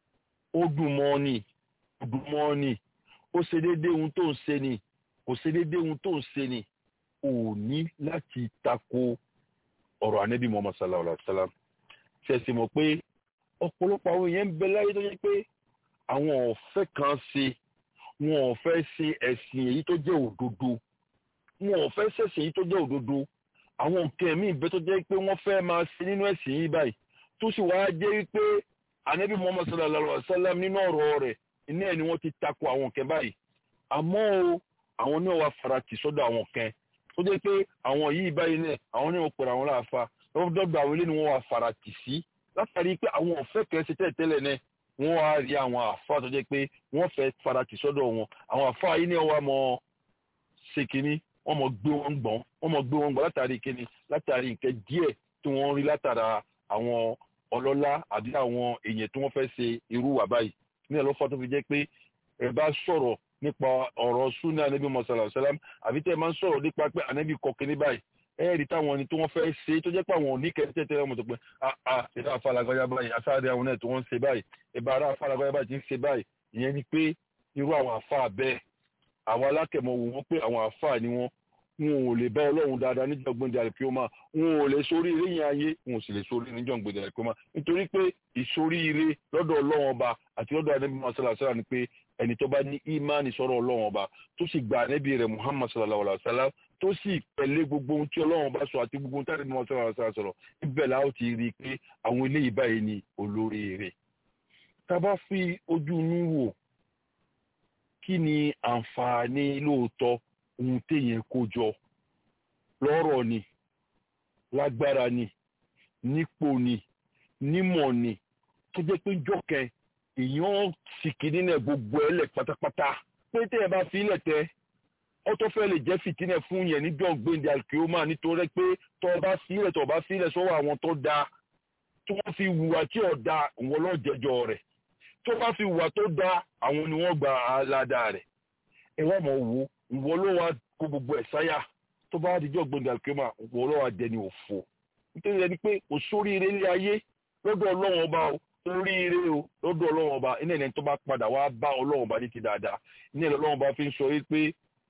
ó dùn mọ́ ni ó dùn mọ́ ni ó ṣe déédéé ohun tó ń ṣe ni kò ṣe déédéé ohun tó ń ṣe ni ò ní láti tako ọ̀rọ̀ ànábì muhammad sallallahu alaihi wa sallam ṣẹ̀sì mọ̀ pé ọ̀pọ̀lọpọ̀ àwọn èèyàn ń bẹ láyé tó yẹ pé àwọn ọ̀fẹ́ kan ṣe wọn ò fẹ́ ṣe ẹ̀sìn èyí tó jẹ́ òdodo wọn ò fẹ́ ṣẹ̀sìn èyí tó jẹ́ òdodo àwọn nǹkan míì bẹ́ẹ̀ tó jẹ́ pé wọ́n fẹ́ máa ṣe nínú ẹ̀sìn yìí báyìí tó sì wáá jẹ́ wípé anabi muhammad sallallahu alaihi wa sallam nínú ọ̀rọ̀ rẹ̀ iná ẹ̀ ni wọ́n ti tako àwọn nǹkan báyìí àmọ́ o àwọn náà wàá farati sọ́dọ̀ àwọn nǹkan tó jẹ́ pé àwọn yìí báyìí náà àwọn náà pèrè àwọn láàfa lọ́dọ̀ àwọn ilé ni wọ́n wàá farati sí látàrí pé àwọn ọ̀fẹ́ kan ṣe tẹ́lẹ̀tẹ́lẹ̀ náà wọ́n wá rí àwọn àfa tó jẹ́ pé wọ́n fẹ́ farati sọ́dọ̀ wọn àwọn àfa yìí náà wà mọ́ ṣe kínní wọ́n mọ̀ gbé wọn gbọ́n wọ́n mọ̀ gbé wọn gbọ́n látàrí kíni látàrí nǹkan díẹ̀ tí wọ́n rí látara àwọn ọlọ́lá àbí àwọn èèyàn tí wọ́n fẹ́ ṣe irú wà báyìí ní ẹ̀lọ́fà tó fi jẹ́ pé ẹ bá sọ̀rọ̀ nípa ọ̀rọ̀ súnà anábì mọ̀sálà ṣẹlẹ̀m àbí tẹ́ ẹ máa ń sọ̀rọ̀ nípa pé anábì kọ kíní báyìí ẹ rí táwọn ẹni tí wọ́n fẹ́ ṣe tó jẹ́ pé àwọn òní kẹ́tẹ́ tẹ́lẹ̀ mọ̀ tó pé àà ìdá afálagbájá báyìí asáre àwọn náà tí wọ́n ń ṣe báyìí ìbá ara afálagbájá báyìí ti ń ṣe báyìí ìyẹn ni pé irú àwọn àfáà bẹ́ẹ̀ àwọn alákẹ̀mọ̀ wò wọ́n pé àwọn àfáà ni wọ́n wọn ò lè bá ọlọ́run dáadáa níjọ́ gbẹ̀dẹ̀ àlùkìọ́mà wọn ò lè sórí ire yẹn ayé wọn ò sì lè sórí níjọ́ gbẹ̀dẹ̀ àlùkìọ́mà nítorí pé ìsórí ire lọ́dọ̀ ọlọ́run ọba àti lọ́dọ̀ anábì masala sara ni pé ẹni tó bá ní ìmánì sọ̀rọ̀ ọlọ́run ọba tó sì gba anábì rẹ̀ muhammad sallallahu alayhi wa sallam tó sì pẹ̀lẹ́ gbogbo ohun tí ọlọ́run ọba sọ àti gbogbo ohun tí anábì masala sara sọ̀rọ̀ ibẹ̀ la ó ti rí i pé àwọn eléyìí báyìí ni olórí ire tá a bá fi ojú inú wò kí ni àǹfààní lóòótọ́ ohun téèyàn kó jọ lọ́rọ̀ ni lágbára ni nípò ni nímọ̀ ni tó jẹ́ pé jọ́kẹ́ èèyàn sì kìíní náà gbogbo ẹlẹ̀ pátápátá pé tẹ́ ẹ bá fi ilẹ̀ tẹ́ ọ tó fẹ́ lè jẹ́ fìtínẹ̀ fún yẹn níjọ́ gbẹ̀ndẹ̀ alkioma nítorí pé tọ́ ọ bá fi ilẹ̀ tọ́ ọ bá fi ilẹ̀ sọ́wọ́ àwọn tó dáa tí wọ́n fi wùwà tí ò dáa ìwọ́n lọ́ọ́ jẹjọ́ rẹ̀ tó bá fi wùwà tó dáa àwọn ni wọ́n gba aládàá rẹ̀ ẹ wá mọ̀ wo ìwọ ló wá kó gbogbo ẹ̀ sáyà tó bá dijọ́ gbọ̀ngàn àlùkìyámà ìwọ ló wá dẹni òfò nítorí ẹni pé kò sóríire ilé ayé lọ́dọ̀ ọlọ́run ọba o oríire o lọ́dọ̀ ọlọ́run ọba iná ẹni tó bá padà wá bá ọlọ́run ọba ní ti dáadáa iná ẹni ọlọ́run ọba fi ń sọ yìí pé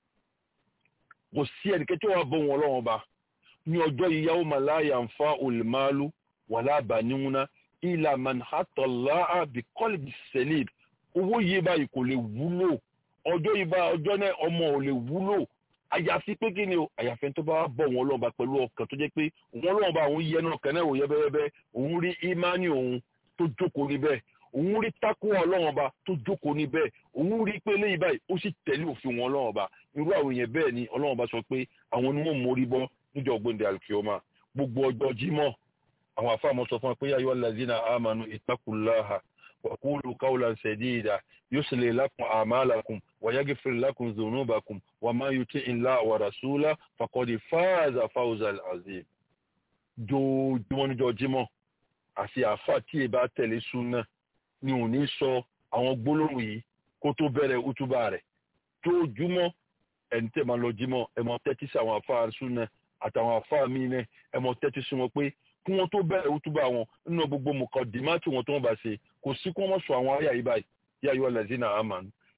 kò sí ẹnikẹ́ni tí wọ́n bọ̀ wọn ọlọ́run ọba ní ọjọ́ yìí yawma la yanfa'ul malu wala banuna illa man hatallaha bi qalbi salim owó yìí báyìí kò lè wúlò ọjọ́ ìbá ọjọ́ náà ọmọ ò lè wúlò àyàfi pé kí ni o àyàfi tó bá bọ̀ wọn lọ́wọ́ bá pẹ̀lú ọkàn tó jẹ́ pé wọn lọ́wọ́ bá òun yẹnu ọkàn náà ò yẹ bẹ́ẹ̀bẹ́ òun rí ìmánì òun tó jókòó níbẹ̀ òun rí tákù ọlọ́wọ́n bá tó jókòó níbẹ̀ òun rí pé léyìí báyìí ó sì tẹ̀lé òfin wọn ọlọ́wọ́n bá irú àwọn èèyàn bẹ́ẹ̀ ni ọlọ́wọ́n bá sọ pé àwọn ni wọ́n mórí bọ́ níjọ́ gbòǹde alkioma gbogbo ọjọ́ jímọ̀ àwọn àfáàmọ́ sọ fún wa pé yáyọ́ lazina amanu ittaqullaha وقولوا قولا سديدا يصلي لكم أعمالكم ويغفر لكم ذنوبكم وما يطع الله ورسوله فقد فاز فوزا عظيما jojúmọ́ níjọ́ jímọ̀ àti àáfà tí ẹ bá tẹ̀lé súnà ni ò ní sọ àwọn gbólóhùn yìí kó tó bẹ̀rẹ̀ útúbà rẹ̀ jojúmọ́ ẹni tẹ́ máa lọ jímọ̀ ẹ máa tẹ́tí sí àwọn àáfà súnà àtàwọn àáfà míì náà ẹ máa tẹ́tí sí wọn pé kí wọ́n tó bẹ̀rẹ̀ útúbà wọn nínú gbogbo mùkọ́ dìmátì wọn tó ń bá ṣe kò sí kí wọ́n sọ àwọn ayé àyíbá yá yọ lẹ́sìn náà àmà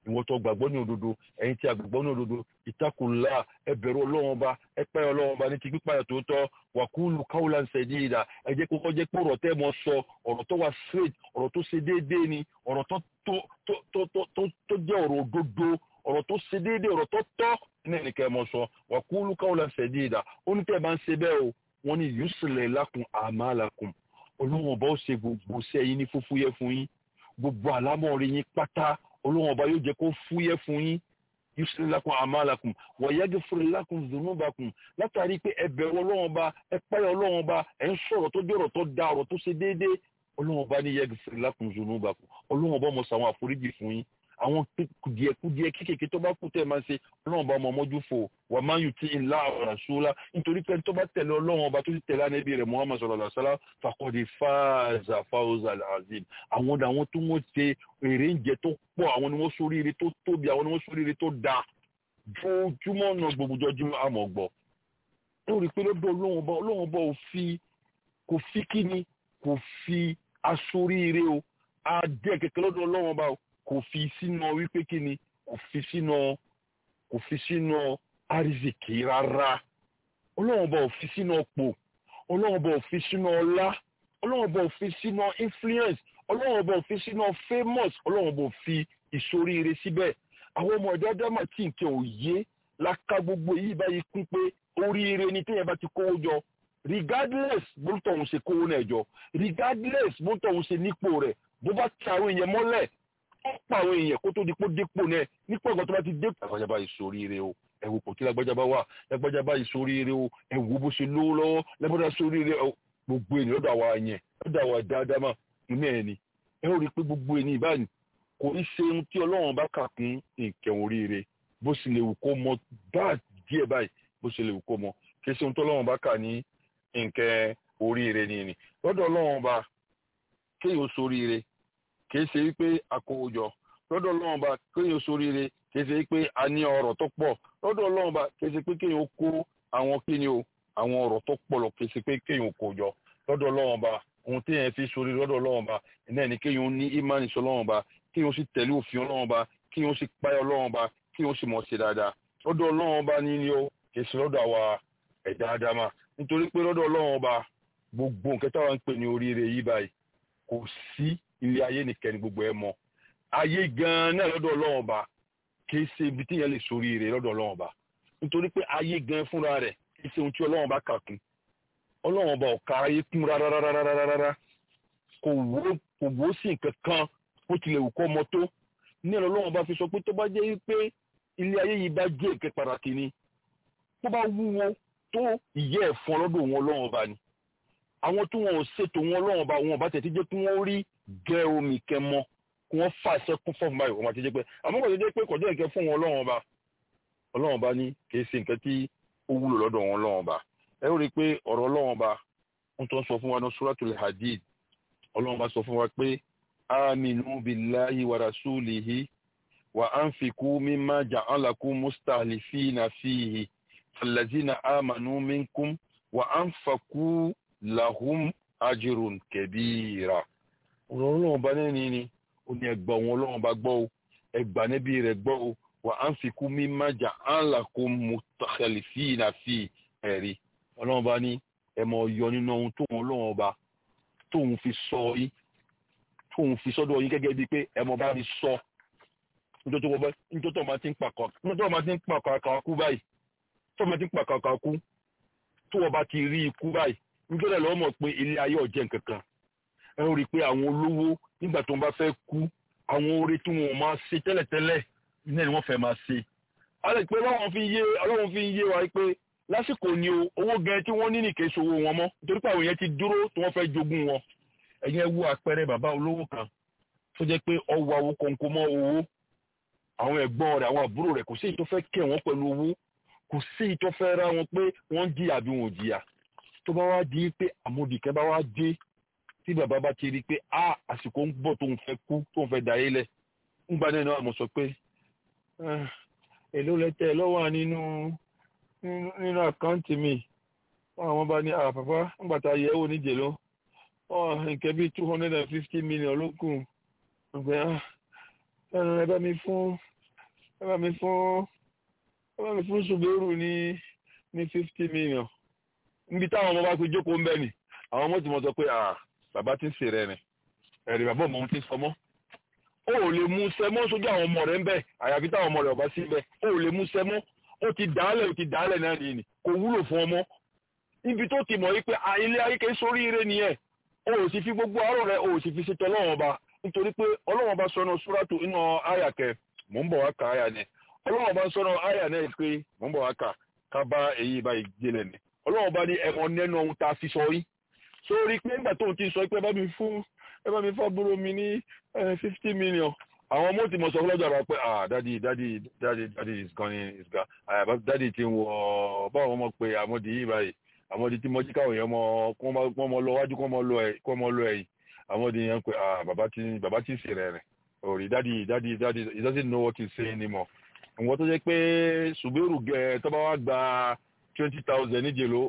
ìwọ́n tó gbàgbọ́ ní òdodo ẹ̀yin tí a gbàgbọ́ ní òdodo ìtakùnlá ẹ bẹ̀rù ọlọ́run ọba ẹ pẹ́ ọlọ́run ọba ní ti pípàyà tó tọ́ wàkúlù káwùlà ń sẹ̀dí ìdá ẹ jẹ́ kókó jẹ́ pé ọ̀rọ̀ tẹ́ mọ sọ ọ̀rọ̀ tó wà straight ọ̀rọ̀ tó ṣe déédéé ni ọ̀rọ̀ tó tó tó tó tó tó tó jẹ́ ọ̀rọ̀ òdodo ọ̀rọ̀ tó ṣe déédéé ọ̀rọ̀ tó tọ́ ní ẹnìkan ẹ mọ sọ wàkúlù káwùlà ń sẹ̀dí ìdá ó ní tẹ́ ẹ bá ń ṣe bẹ́ẹ̀ o wọ́n ní yusuf lakum amalakum ọlọ́run ọba ó ṣe gbogbo sẹ́yìn ní fúfúyẹ́ fún yín gbogbo àlámọ̀rí yín pátá ọlọ́run ọba yóò jẹ́ kó fúyẹ́ fún yín yusuf lakum amalakum wa yaghfir lakum dhunubakum látàrí pé ẹ bẹ̀rù ọlọ́run ọba ẹ páyà ọlọ́run ọba ẹ ń sọ̀rọ̀ tó dé ọ̀rọ̀ tó da ọ̀rọ̀ tó ṣe déédéé ọlọ́run ọba ní yaghfir lakum dhunubakum ọlọ́run ọba mọ̀ sàwọn àforíjì fún yín àwọn kùdìẹ̀kùdìẹ̀ kéékèèké tó bá kú tẹ̀ máa ṣe ọlọ́run ọba ọmọ ọmọjú fò wà máa yù tí ńlá ọ̀rọ̀ ṣúlá nítorí pé tó bá tẹ̀lé ọlọ́run ọba tó ti tẹ̀lé ànábì rẹ̀ muhammad sallallahu alaihi wasallam fàkọ́dé fáàzà fáwọ́zà azim àwọn ọ̀dà àwọn tó wọ́n ṣe èrè ń jẹ tó pọ̀ àwọn ni wọ́n sóríire tó tóbi àwọn ni wọ́n sóríire tó da jojúmọ́ ọ̀nà gbogboojúmọ́ àmọ́ gbọ́ ó rí i pé lọ́dọ̀ ọlọ́run ọba ọlọ́run ọba ò fi kò fi kíni kò fi aṣoríire o adé kẹ̀kẹ́ lọ́dọ̀ ọlọ́run ọba o kò fi sínú wípé kí ni kò fi sínú kò fi sínú àrísìkì rárá ọlọ́run bá ò fi sínú ọ̀pọ̀ ọlọ́run bá ò fi sínú ọlá ọlọ́run bá ò fi sínú influence ọlọ́run bá ò fi sínú famous ọlọ́run bá ò fi ìsoríire síbẹ̀ àwọn ọmọ ẹ̀dá dámà tí nǹkan ò yé láká gbogbo yìí báyìí kún pé oríire ni téèyàn bá ti kówó jọ regardless bó tọ̀hún ṣe kówó náà jọ regardless bó tọ̀hún ṣe nípò rẹ̀ bó bá ti àwọn èèyàn mọ́lẹ̀ ó pa àwọn èèyàn kó tó di pé dépò náà nípò ọ̀gá tó bá ti dépò. lágbájá bá ìsoríire o ẹ wo kò tí lágbájá bá wà lágbájá bá ìsoríire o ẹ wo bó ṣe lówó lọ́wọ́ lágbájá soríire o gbogbo ènìyàn lọ́dọ̀ àwa yẹn lọ́dọ̀ àwa dáadáa mà inú ẹ̀ ni ẹ ó rí i pé gbogbo ènìyàn báyìí kò ní ṣe ohun tí ọlọ́run bá kà kún nǹkan oríire bó ṣe lè wù kó mọ bá díẹ̀ báyìí bó ṣe lè wù kó mọ kì í ṣe ohun tí ọlọ́run bá kà ní nǹkan oríire ni ni lọ́dọ̀ ọlọ́run bá kéèyàn soríire kìí ṣe wípé àkówójọ lọ́dọ̀ ọlọ́run bá kéèyàn soríire kìí ṣe wípé a ní ọrọ̀ tó pọ̀ lọ́dọ̀ ọlọ́run bá kìí ṣe pé kéèyàn kó àwọn kíni o àwọn ọrọ̀ tó pọ̀ lọ kìí ṣe pé kéèyàn kó jọ lọ́dọ̀ ọlọ́run bá ohun téèyàn fi soríire lọ́dọ̀ ọlọ́run bá náà ni kéèyàn ní ìmánì sọ ọlọ́run bá kéèyàn sì tẹ̀lé òfin ọlọ́run bá kéèyàn sì páyà ọlọ́run bá kéèyàn sì mọ̀ ṣe dáadáa lọ́dọ̀ ọlọ́run bá ní ni ó kìí ṣe lọ́dọ̀ àwa ẹ̀dá ádámà nítorí pé lọ́dọ̀ ọlọ́run bá gbogbo nǹkan táwọn ń pè ní oríire yìí báyìí kò sí ilé ayé nìkan ni gbogbo ẹ mọ̀ ayé gan náà lọ́dọ̀ Ọlọ́run ọba kìí ṣe ibi tí yẹn lè sórí rẹ̀ lọ́dọ̀ Ọlọ́run ọba nítorí pé ayé gan fúnra rẹ̀ kìí ṣe ohun tí Ọlọ́run ọba kà kún Ọlọ́run ọba ọ̀ka ayé kún rárárárárárá kò wó kò wó sí nǹkan kan bó tilẹ̀ wù kọ́ ọmọ tó ní ẹ̀rọ Ọlọ́run ọba fi sọ pé tó bá jẹ́ pé ilé ayé yìí bá jẹ́ ìkẹ́ pàtàkì ni tó bá wúwo tó ìyẹ́ ẹ̀fọn lọ́dọ̀ wọn Ọlọ́run ọba ni àwọn tí wọn ò ṣètò wọn Ọlọ́run ọba wọn ọba tẹ̀ tí jẹ́ kí wọ́n rí gẹ omi kẹmọ kí wọn fà sẹkún fún báyìí wọn àti jẹ pé àmọ́ kò jẹ́ pé kọjá ìkẹ fún wọn Ọlọ́run ọba Ọlọ́run ọba ní kì í ṣe nǹkan tí ó wúlò lọ́dọ̀ wọn Ọlọ́run ọba ẹ ó rí i pé ọ̀rọ̀ Ọlọ́run ọba ń tó ń sọ fún wa ní suratul hadid Ọlọ́run ọba sọ fún wa pé aminu billahi wa rasulihi wa anfiqu mimma ja'alakum mustahlifina fihi fallazina amanu minkum wa anfaqu lahum ajirun kẹbíra ọ̀rọ̀ ọlọ́run ọba nẹ́ni ni ó ní ẹgbà wọn ọlọ́run ọba gbọ́ o ẹgbà níbi rẹ̀ gbọ́ o wà á ń fi kú mí májà á ń là kó mu tàkàlì sí iná sí ẹ̀rí ọlọ́run ọba ní ẹ mọ̀ yọ nínú ohun tóun ọlọ́run ọba tóun fi sọ yín tóun fi sọ́dọ̀ yín gẹ́gẹ́ bíi pé ẹ mọ̀ bá mi sọ nítorí tó bọ́ nítorí tó máa ti ń pàkọ́ nítorí tó máa ti ń pàkọ́ àkàkú báyìí tó máa ti ń pàkọ́ àkàkú tó wọ́n bá ti rí ikú báyìí nítorí ẹ̀ lọ́wọ́ mọ̀ pé ilé ayé ọ̀jẹ̀ nkankan ẹ rí i pé àwọn olówó nígbà tó ń bá fẹ́ kú àwọn oore tí wọn ò máa ṣe tẹ́lẹ̀tẹ́lẹ̀ náà ni wọ́n fẹ́ máa ṣe. alẹ́ pé ọlọ́run fi yé ọlọ́run fi yé wa pé lásìkò ni o owó gan tí wọ́n ní nìkan ṣòwò wọn mọ́ nítorí pé àwọn yẹn ti dúró tí wọ́n fẹ́ jogún wọn. ẹ̀yin ẹ wo àpẹẹrẹ bàbá olówó kan tó jẹ́ pé ọwọ́ àwọn kọ̀ǹkọ̀ mọ́ owó àwọn ẹ̀gbọ́n rẹ̀ àwọn àbúrò rẹ̀ kò sí èyí tó fẹ́ kẹ́ wọn pẹ̀lú owó kò sí èyí tó fẹ́ ra wọn pé wọ́n jìyà bí wọn ò jìyà tó bá wá di pé àmọ̀dìkẹ́ bá wá dé tí bàbá bá ti rí i pé a àsìkò ń bọ̀ tóun fẹ́ kú tóun fẹ́ dà yélẹ̀ ń gba náà àmọ̀ sọ pé èló lẹ́tẹ̀ lọ́wọ́ nínú nínú àkáǹtì mi àwọn bá ní àpapá ńgbà tá a yẹ̀ wò níjẹ̀ lọ nǹkan bíi two hundred and fifty million ló kù ọ̀gbẹ́ ẹnu ẹ bá mi fún ẹ bá mi fún ẹ bá mi fún ṣùgbẹ́rù ní ní fifty million níbi táwọn ọmọ bá ti jókòó ń bẹ̀ ni àwọn ọmọ tí mo sọ pé ah bàbá ti ń sè rẹ ni ẹ̀rì bàbá ọmọ ti sọmọ ó ò lè mú sẹmọ́ sójú àwọn ọmọ rẹ̀ ń bẹ̀ àyàfi táwọn ọmọ rẹ̀ ọba sí bẹ̀ ó ò lè mú sẹmọ́ ó ti dàálẹ̀ ó ti dàálẹ̀ náà nìyí ni kò wúlò fún ọmọ ibi tó ti mọ̀ yí pé ilé ayé kẹ́ sórí ire nìyẹn ó ò sì fi gbogbo àárọ̀ rẹ̀ ó ò sì fi ṣètò ọlọ́wọ́n ọba nítorí pé ọlọ́wọ́n ọba sọnù súrátù inú àyà kẹ mò ń bọ̀ wá ka àyà ni ọlọ́wọ́n ọba sọnù àyà náà pé mò ń bọ̀ wá ka ká bá èyí báyìí gbélé ni ọlọ́wọ́n ọba ní ẹ̀mọ́ nẹ́nu ohun tá a fi sọ yín sórí pé nígbà tó ń ti sọ pé ẹ bá mi fún ẹ bá mi fún àbúrò mi ní fifty million àwọn ọmọ tí mo sọ fọlọ́jà rà pé ah dadi dadi dadi dadi is gone is gone àyàbá dadi ti ń wọ báwọn ọmọ pé àmọ́dì yìí báyìí àmọ́dì tí mo jí káwọn èèyàn mọ kó mọ lọ wájú kó mọ lọ ẹ̀yìn àmọ́dì yẹn pé ah bàbá ti bàbá ti sè rẹ̀ rẹ̀ òrì dadi dadi dadi he doesn't know what he's saying anymore nǹkan tó jẹ́ pé ṣùgbẹ́rù gẹ̀ tó bá wá gba twenty thousand níje ló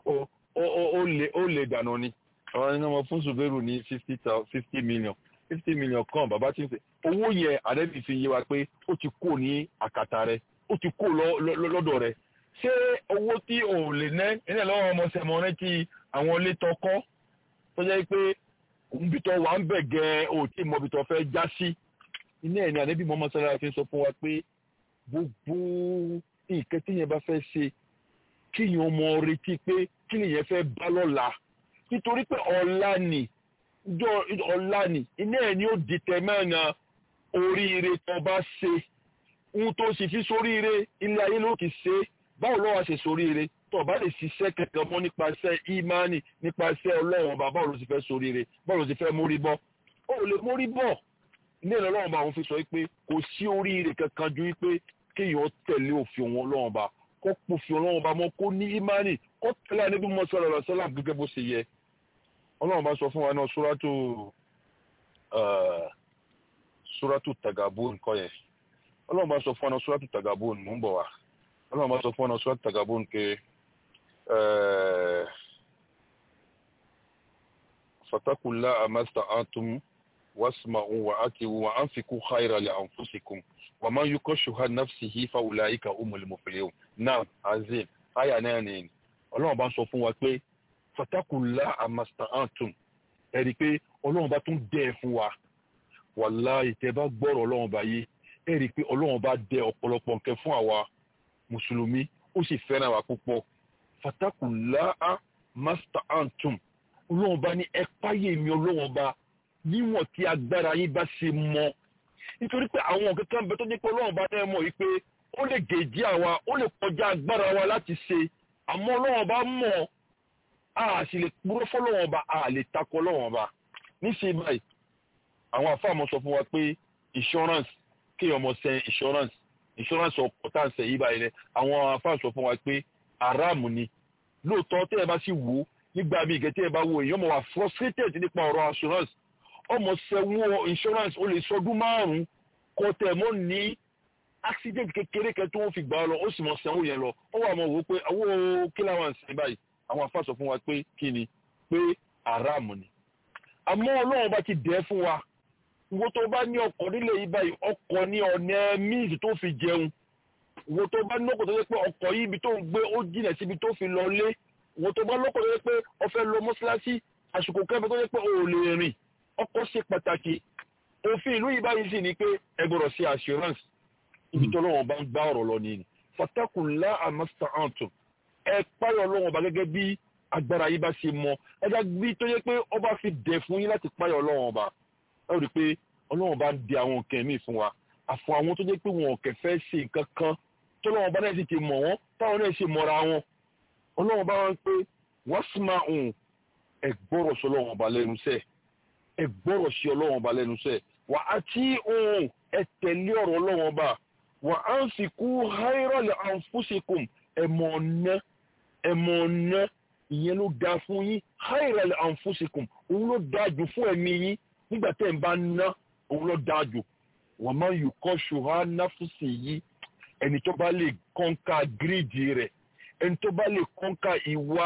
ó lè dànù ni àwọn ẹni wọn fún ṣùgbẹ́rù ní fifty million fifty million kan bàbá tí ń sè owó yẹn àdẹ́bí fi yé wa pé ó ti kó ní àkàtà rẹ ó ti kó lọ́dọ̀ rẹ ṣé owó tí ò lè ná nílẹ̀ lọ́wọ́ ọmọ sẹ̀mọ́ rẹ ti àwọn ilé tọkọ́ tó jẹ́ pé nbí tó wà ń bẹ̀ gẹ́ ò tí mọ̀ bí tó fẹ́ já sí iná ẹ̀ ní àdẹ́bí mọ́mọ́ sára fi sọ fún wa pé gbogbo nǹkan tí yẹn bá fẹ́ ṣe kíyàn mọ retí pé kí nìyẹn fẹ́ bá lọ́la nítorí pé ọ̀la ni jọ ọ̀la ni iná ẹ̀ ni ó dìtẹ̀ mẹ́rin oríire tó bá ṣe ohun tó sì fi sóríire ilé ayé ló ti ṣe báwo lọ́wọ́ ṣe sóríire tó bá lè ṣiṣẹ́ kẹ̀kẹ́ mọ́ nípasẹ̀ ìmánì nípasẹ̀ ọlọ́run ọba báwo ló ti fẹ́ sóríire báwo ló ti fẹ́ mórí bọ́ ó lè mórí bọ́ ilé ìlọ́run ọba àwọn fi sọ pé kò sí oríire kankan ju wípé kéèyàn tẹ̀lé òfin òun ọlọ́run ọba kó pòfin ọlọ́run ọba mọ́ kó ní ìmánì kó tẹ̀lé àníbí mọ́ sọ̀rọ̀ lọ́sọ́lá gẹ́gẹ́ bó ṣe yẹ ọlọ́run bá sọ fún wa náà súrátù súrátù tagabun kọ́ yẹn ọlọ́run bá sọ fún wa náà súrátù tagabun mò ń bọ̀ wá ọlọ́run bá sọ fún wa náà súrátù tagabun ké fatakula amasta atum wasma'u wa akiwu wa anfiku khayra li anfusikum wa man yukashuha nafsihi fa ulaika umul muflihun náà azim aya náà ni ọlọ́run bá sọ fún wa pé fatakula amasta antum ẹ̀rí pé ọlọ́run bá tún dẹ́ fún wa wàláhì tẹ́ bá gbọ́rọ̀ ọlọ́run bá yé ẹ̀rí pé ọlọ́run bá dẹ ọ̀pọ̀lọpọ̀ nǹkan fún àwa mùsùlùmí ó sì fẹ́ràn wa púpọ̀ fatakula amasta antum ọlọ́run bá ní ẹ páyé mi ọlọ́run bá níwọ̀n tí agbára yín bá ṣe mọ nítorí pé àwọn nǹkan kan bẹ tó ní pé ọlọ́run bá dẹ́ mọ̀ yìí pé ó lè gèjì àwa ó lè kọjá agbára wa láti ṣe àmọ́ ọlọ́run bá mọ̀ a sì lè kúrò fọlọ́wọ́n ọba a lè takọ lọ́wọ́n ọba níṣẹ́ báyìí àwọn àfáàmọ́ sọ fún wa pé insurance kéèyàn mọ̀ sẹ́ insurance insurance ọkọ̀ tá à ń sẹ́ yí báyìí rẹ̀ àwọn àfáà sọ fún wa pé aráàmù ni lóòótọ́ tẹ́ ẹ bá sì wò ó nígbà míì gẹ́tẹ́ ẹ bá wo èèyàn mọ̀ wá frustrated nípa ọ̀rọ̀ insurance ọmọ sẹ́wọ́n insurance ó lè sọdún márùn-ún kọ́ tẹ̀ mọ́ ní accident kékeré kẹ́ tó wọ́n fi gbà ọ lọ ó sì mọ̀ sẹ́wọ́n yẹn lọ ó wà mọ̀ wò ó pé owó kí làwọn ń sẹ́ báyìí àwọn afá sọ fún wa pé kí ni pé aráàmù ni àmọ́ ọlọ́run bá ti dẹ́ fún wa wo tó bá ní ọkọ̀ nílé yìí báyìí ọkọ̀ ní ọ̀nà míìsì tó fi jẹun wo tó bá ní ọkọ̀ tó yẹ pé ọkọ̀ yìí ibi tó ń gbé ó jìnà síbi tó fi lọ lé wo tó bá lọ́kọ̀ tó yẹ pé ó fẹ́ lọ mọ́ṣáláṣí àsìkò kẹfẹ́ tó yẹ pé ó lè rìn ọkọ̀ ṣe pàtàkì òfin ìlú yìí báyìí sì ni pé ẹ gbọ́dọ̀ ṣe assurance ibi tó lọ́wọ́ bá ń gbá ọ̀rọ̀ lọ nìyí fatakunla amasta antum ẹ páyọ̀ ọlọ́run ọba gẹ́gẹ́ bí agbára yìí bá ṣe mọ ẹja bí tó yẹ pé ọba fi dẹ̀ fún yín láti páyọ̀ ọlọ́run ọba ẹ rí i pé ọlọ́run ọba ń di àwọn nǹkan míì fún wa àfọ àwọn tó jẹ́ pé wọn ò kẹfẹ́ ṣe nǹkan kan tó lọ́wọ́ ọba náà sì ti mọ̀ wọ́n táwọn náà ṣe mọ̀ra wọn ọlọ́run ọba wọn pé wọ́n sì máa hùn ẹ gbọ́rọ̀ sí ọlọ́run ọba lẹ́nu sẹ́ ẹ gbọ́rọ̀ sí ọlọ́run ọba lẹ́nu sẹ́ wà á tí hùn ẹ tẹ̀lé ọ̀rọ̀ ọlọ́run ọba wà á ń fi kú háírọ̀lẹ̀ àǹfùsìkùm ẹ̀mọ̀ ọ̀nà ẹ̀mọ̀ ọ̀nà ìyẹn ló dáa fún yín háìrẹ̀lẹ̀ àǹfóṣekùn òun ló dáa jù fún ẹ̀mí yín nígbà tẹ́ ẹ̀ ń bá ná òun ló dáa jù wọ́n máa ń yù kọ́ ṣùgbọ́n náfùsì yìí ẹni tó bá lè kọ́ńkà gírídì rẹ̀ ẹni tó bá lè kọ́ńkà ìwà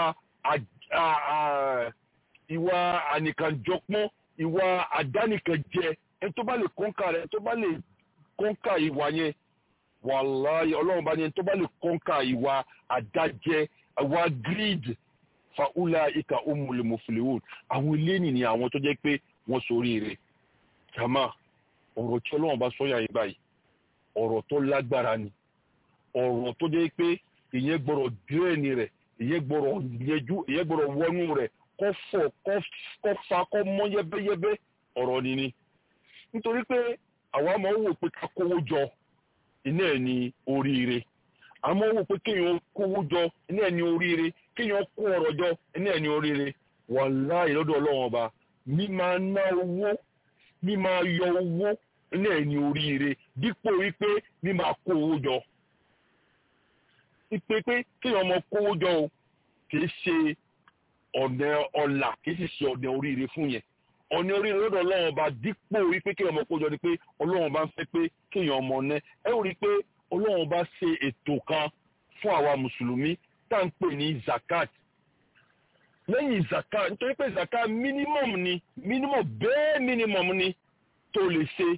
ìwà ànìkànjọpọ́n ìwà àdánìkànjẹ ẹni tó bá lè kọ́ńkà rẹ̀ ẹni tó bá lè kọ́ńkà ìwà yẹn wàláyé ọlọ́run bá ní ẹni tó bá lè kọ́ńkà ìwà àdájẹ́ ìwà greed faula ika umul muflihun àwọn eléyìí ni àwọn tó jẹ́ pé wọ́n sórí rẹ̀ jama ọ̀rọ̀ tí ọlọ́run bá sọ́yà yìí báyìí ọ̀rọ̀ tó lágbára ni ọ̀rọ̀ tó jẹ́ pé ìyẹn gbọ́dọ̀ dírẹ́ni rẹ̀ ìyẹn gbọ́dọ̀ yẹjú ìyẹn gbọ́dọ̀ wọnú rẹ̀ kọ́ fọ̀ kọ́ fa kọ́ mọ́ yẹ́bẹ́yẹ́bẹ́ ọ̀rọ̀ ni ni nítorí pé àwa máa ń wò pé ká kówó jọ iná ẹ̀ ní oríire àmọ́ wò pé kéèyàn kówó jọ iná ẹ̀ ní oríire kéèyàn kó ọ̀rọ̀ jọ iná ẹ̀ ní oríire wàláhì lọ́dọ̀ ọlọ́run ọba mi máa ná owó mi máa yọ owó iná ẹ̀ ní oríire dípò wípé mi máa kó owó jọ ipe pé kéèyàn mọ kówó jọ o kì í ṣe ọ̀nà ọ̀la kì í sì ṣe ọ̀nà oríire fún yẹn ọ̀nà oríire lọ́dọ̀ ọlọ́run ọba dípò wípé kéèyàn mọ kówó jọ ni pé ọlọ́run ọba ń fẹ́ pé kéèyàn mọ ná ẹ ó rí i pé ọlọ́run ọba ṣe ètò kan fún àwa mùsùlùmí tá à ń pè ní zakat lẹ́yìn zakat nítorí pé zakat minimum ni minimum bẹ́ẹ̀ minimum ni tó lè ṣe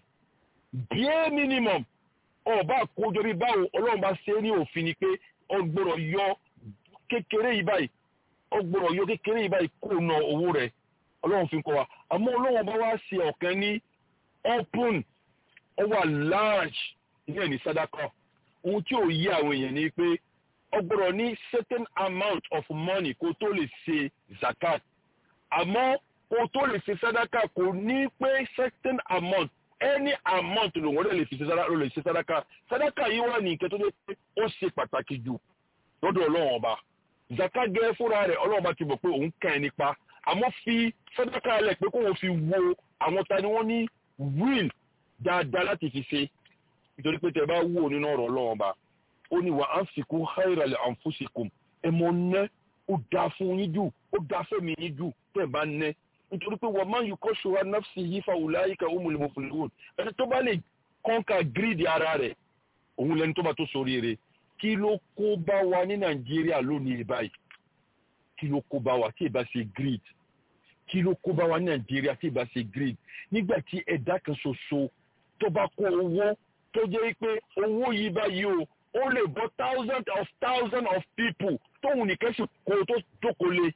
bẹ́ẹ̀ minimum ọba àkójọ bí báwo ọlọ́run bá ṣe é ní òfin ni pé ó gbọ́dọ̀ yọ kékeré yìí báyìí ó gbọ́dọ̀ yọ kékeré yìí báyìí kó na owó rẹ̀ ọlọ́run fi ń kọ́ wa àmọ́ ọlọ́run bá wá ṣe ọ̀kan ní open ó wà large ní ẹ̀ní sadaka ohun tí ò yí àwọn èèyàn ni pé ó gbọ́dọ̀ ní certain amount of money kó tó lè ṣe zakat àmọ́ kó tó lè ṣe sadaka kò ní pé certain amount any amount ló wọ́n lè fi ṣe sadaka lè ṣe sadaka sadaka yìí wà ní nǹkan tó dé pé ó ṣe pàtàkì jù lọ́dọ̀ ọlọ́run ọba zaka gẹ́ fúnra rẹ̀ ọlọ́run ọba ti mọ̀ pé òun kàn ẹ́ nípa àmọ́ fi sadaka lẹ̀ pé kó wọ́n fi wo àwọn ta ni wọ́n ní will dáadáa láti fi ṣe nítorí pé tẹ bá wò nínú ọ̀rọ̀ ọlọ́run ọba ó ní wà á fi kún khayra li anfusikum ẹ mọ nẹ́ ó dáa fún yín jù ó dáa fẹ́mi yín jù tẹ̀ bá nẹ́ nítorí pé wọ́n máa ń yíkọ́ ṣọ́ra nafsi yìí fa ulaika umul muflihun ẹni tó bá lè kọ́ńkà gírídì ara rẹ̀ òun lẹni tó bá tó sórí rẹ̀ kí ló kó bá wa ní nàìjíríà lónìí báyìí kí ló kó bá wa tí ì bá ṣe grid kí ló kó bá wa ní nàìjíríà tí ì bá ṣe grid nígbà tí ẹ̀dá kan ṣoṣo tó bá kó owó tó jẹ́ pé owó yìí báyìí o ó lè bọ́ thousands of thousands of people tóun nìkan sì kó tó jókòó lé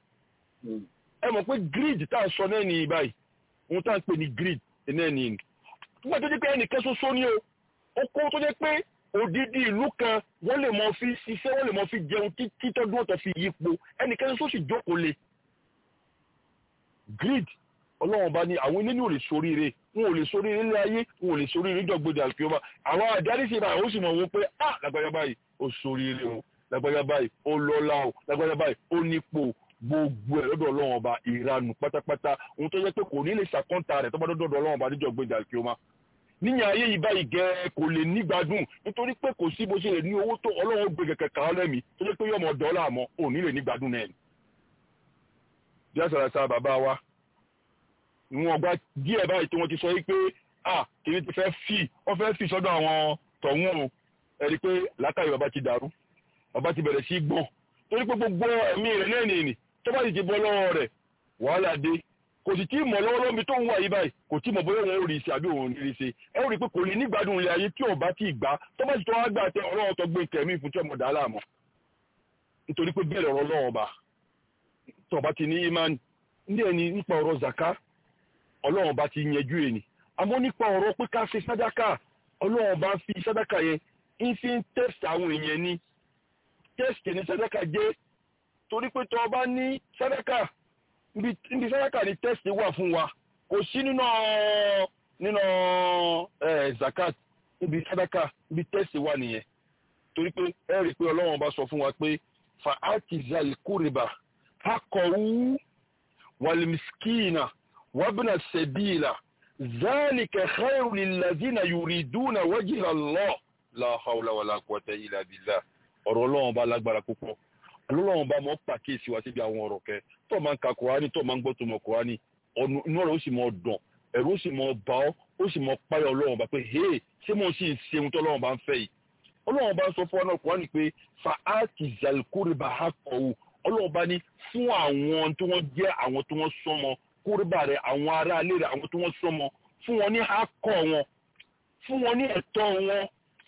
ẹ mọ̀ pé grid tá a sọ náà ní báyìí ohun tá a ń pè ní grid náà ní nígbà tó jẹ́ pé ẹnìkan ṣoṣo ni o ó kó tó jẹ́ pé odidi ìlú kan wọ́n lè mọ fi ṣiṣẹ́ wọ́n lè mọ fi jẹun títí tọ́dún ọ̀tọ̀ fi yípo ẹnìkan ṣoṣo sì jókòó lé grid ọlọ́run bá ní àwọn ilé ní ò lè soríire wọn ò lè soríire ilé ayé wọn ò lè soríire níjọ̀gbọ́dẹ àlùkìyọ́mà àwọn àdárí sí ìbáyìí ó sì mọ̀ wọn pé ah lágbájá báyìí ó soríire o lágbájá báyìí ó lọ́lá o lágbájá báyìí ó nípò gbogbo ẹ̀ lọ́dọ̀ ọlọ́run ọba ìranù pátápátá ohun tó yẹ pé kò ní lè ṣàkọ́ńtà rẹ̀ tó bá dọ́dọ̀ ọlọ́run ọba níjọ̀gbọ́dẹ àlùkìyọ́mà níyàn ayé yìí báyìí gẹ kò lè nígbádùn nítorí pé kò sí bó ṣe lè ní owó tó ọlọ́run gbé kẹ̀kẹ́ kàn lẹ́mí tó jẹ́ pé yọmọ dọ́là mọ́ ò ní lè nígbádùn náà ni. bí a sọ̀rọ̀ sáà bàbá wa wọn gba díẹ̀ báyìí tí wọ́n ti sọ yìí pé à kìíní ti fẹ́ fì wọ́n fẹ́ fì sọ́dọ̀ àwọn tọ̀hún o ẹ̀rí pé látàrí bàbá ti dàrú bàbá ti bẹ̀rẹ̀ sí gbọ̀n torí pé gbogbo ẹ̀mí rẹ̀ náà nìyí tó bá sì ti bọ́ lọ́wọ́ rẹ̀ wàhálà dé kò sì tí mọ̀ lọ́wọ́lọ́wọ́ mi tó ń wà yí báyìí kò tí mọ̀ bóyá wọn ò rí ṣe àbí òun ò rí ṣe ẹ ó rí i pé kò lè nígbàdùn ilé ayé tí ò bá ti gbà tó bá sì tó wá gbà tẹ ọlọ́wọ́ tó gbé kẹ̀mí fún tí ọmọ dà á láàmú nítorí pé bẹ́ẹ̀ lọ́rọ̀ lọ́wọ́ bá tó bá ti ní imán ní ẹni nípa ọ̀rọ̀ zaka ọlọ́wọ́ bá ti yẹjú ẹni àmọ́ nípa ọ̀rọ̀ pé ká ṣe sádàkà ọlọ́wọ́ bá fi sádàkà yẹn ń fi ń tẹ́sì àwọn èèyàn ni tẹ́sì ní sádàkà jẹ́ torí pé tó bá ní sádàkà níbi sádàkà ni tẹ́sì wà fún wa kò sí nínú nínú zakat níbi sádàkà níbi tẹ́sì wà nìyẹn torí pé ẹ rí i pé ọlọ́wọ́n bá sọ fún wa pé fa atizal kuriba hakọ̀wú walmiskina wabna sabila zalika khairu lilladhina yuriduna wajha Allah la hawla wala quwwata illa billah ọ̀rọ̀ ọlọ́wọ́n bá lágbára púpọ̀ ọlọ́wọ́n bá mọ́ pàkíyèsí wa síbi àwọn ọ̀rọ̀ kẹ tó máa ń ka kùránì tó máa ń gbọ́ tó mọ̀ kùránì inú ọ̀rọ̀ ó sì mọ̀ dùn ẹ̀rù ó sì mọ̀ bá ọ́ ó sì mọ̀ páyọ̀ ọlọ́wọ́n bá pé hey ṣé mo sì ń ṣe ohun tó ọlọ́wọ́n bá ń fẹ́ yìí ọlọ́wọ́n bá ń sọ fún ọ náà kùránì pé fa áàkì zàlùkúrìbà ha kọ̀wù ọlọ́wọ́n bá ní fún àwọn tí wọ́n jẹ́ àwọn tí wọ́n sọmọ kúrìbà rẹ̀ àwọn ará ilé rẹ̀ àwọn tí wọ́n sọmọ fún wọn ní ha kọ̀ wọn fún wọn ní ẹ̀tọ́ wọn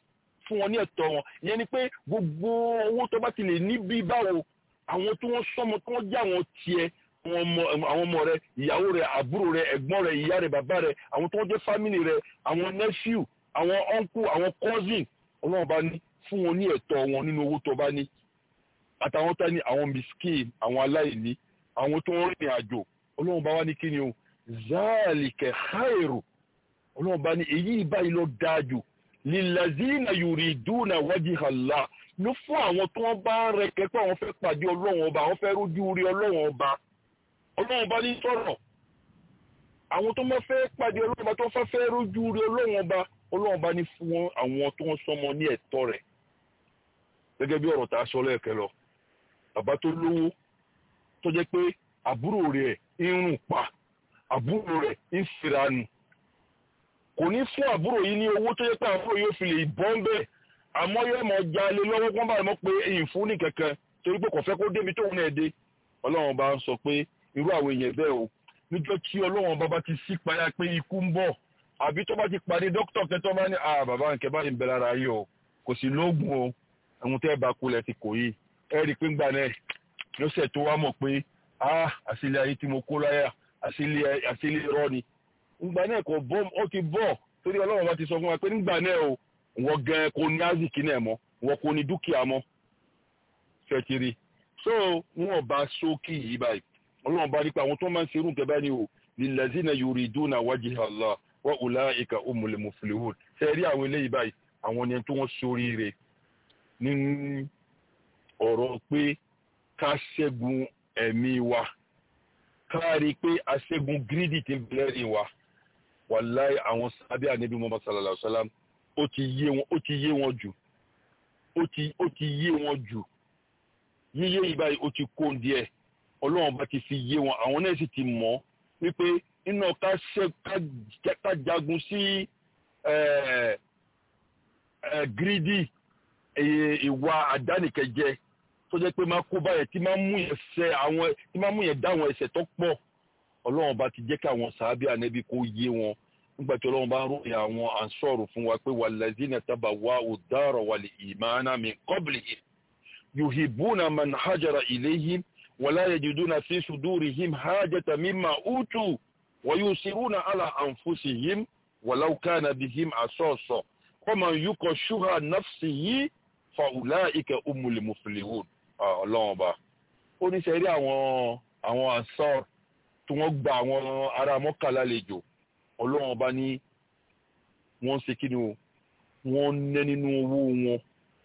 fún wọn ní ẹ̀tọ́ wọn ìyẹn ni pé gbogbo owó tó bá ti lè ní bí báwo àwọn tí wọ́n sọmọ tí wọ́n jẹ́ àwọn tiẹ̀ àwọn ọmọ àwọn ọmọ rẹ ìyàwó rẹ àbúrò rẹ ẹ̀gbọ́n rẹ ìyá rẹ bàbá rẹ àwọn tí wọ́n jẹ́ fámìlì rẹ àwọn nephew àwọn uncle àwọn cousin ọlọ́run bá ní fún wọn ní ẹ̀tọ́ wọn nínú owó tó bá ní àtàwọn tá ní àwọn miskin àwọn aláìní àwọn tó ń rìnrìn àjò ọlọ́run bá wá ní kí ni o zaalike khairu ọlọ́run bá ní èyí báyìí lọ dáa jù lilazina yuriduna wajha Allah ló fún àwọn tó wọ́n bá ń rẹ kẹ́kọ̀ọ́ àwọn fẹ́ pàdé ọlọ́run ọba àwọn fẹ́ rójú rí ọlọ́run ọba ọlọ́run bá ní sọ̀rọ̀ àwọn tó mọ́ fẹ́ pàdé ọlọ́run ọba tó fẹ́ fẹ́ rójú rí ọlọ́run ọba ọlọ́run bá ní fún àwọn tó wọ́n sọmọ ní ẹ̀tọ́ rẹ̀ gẹ́gẹ́ bí ọ̀rọ̀ tá a sọ lẹ́ẹ̀kẹ́ lọ bàbá tó lówó tó jẹ́ pé àbúrò rẹ̀ ń rùn pa àbúrò rẹ̀ ń firanu kò ní fún àbúrò yìí ní owó tó yẹ pé àbúrò yóò fi lè bọ́ ń bẹ́ẹ̀ àmọ́ yóò mọ̀ jalè lọ́wọ́ kó bá mọ̀ pé èyí fún ní kankan torí pé kò fẹ́ kó débi tóun náà dé ọlọ́run bá ń sọ pé irú àwọn èèyàn bẹ́ẹ̀ o níjọ́ tí ọlọ́run bá bá ti sí payá pé ikú ń bọ̀ àbí tó bá ti pàdé dókítà kẹtọ́ bá ní ah bàbá nǹkẹ́ bá ń bẹ lára yìí o kò sí lóògùn o àwọn tẹ́ ẹ bá kulẹ̀ ti kò yìí ẹ rí i pé ńgbà náà lọ́sẹ̀ tó wá mọ̀ pé ah àṣìlẹ̀ ayé tí mo kó láyà àṣìlẹ̀ àṣìlẹ̀ irọ́ ni ńgbà náà kò bọ́ ó ti bọ̀ torí ọlọ́run bá ti sọ fún wa pé ńgbà náà o wọ́n gan kò ní aziki náà mọ́ wọ́n kò ní dúkìá mọ́ fẹ́tìrì so wọn bá sókè yìí báyìí ọlọ́run bá rí pé àwọn tó máa ń serú nǹkan báyìí o lilazina yuriduna wajha Allah wa ulaika umul muflihun ṣe rí àwọn eléyìí báyìí àwọn ni tó wọ́n sóríire ní ọ̀rọ̀ pé ká ṣẹ́gun ẹ̀mí wa ká rí i pé a ṣẹ́gun gírídì tí ń bẹ̀rẹ̀ rìn wa wàláì àwọn sábẹ́ ànábì Muhammad sallallahu alaihi wasallam ó ti yé wọn ó ti yé wọn jù ó ti ó ti yé wọn jù yíyé yìí báyìí ó ti kó díẹ̀ ọlọ́run bá ti fi yé wọn àwọn náà sì ti mọ̀ wípé nínú ká ṣe ká jagun sí gírídì ìwà àdánìkẹjẹ tó jẹ́ pé máa kó báyẹn tí máa mú yẹn ṣe àwọn tí máa mú yẹn dá àwọn ẹ̀ṣẹ̀ tó pọ̀ ọlọ́run bá ti jẹ́ kí àwọn sàábì ànábì kó yé wọn nígbà tí ọlọ́run bá ń ròyìn àwọn ànsọ́rù fún wa pé wàlẹ́zínà tábà wá òdàrọ̀ wàlẹ̀ ìmáná min qablihim yuhibbuna man hajara ilayhim wala yajiduna fi sudurihim hajata mimma utu wa yusiruna ala anfusihim walau kana bihim asasa faman yuqa shuha nafsihi fa ulaika umul muflihun ọlọ́run ọba ó ní sẹ́rí àwọn àwọn ànsọ́rù tí wọ́n gba àwọn ará mọ́kà lálejò ọlọ́run ọba ní wọ́n ṣe kí ni o wọ́n nẹ́ nínú owó wọn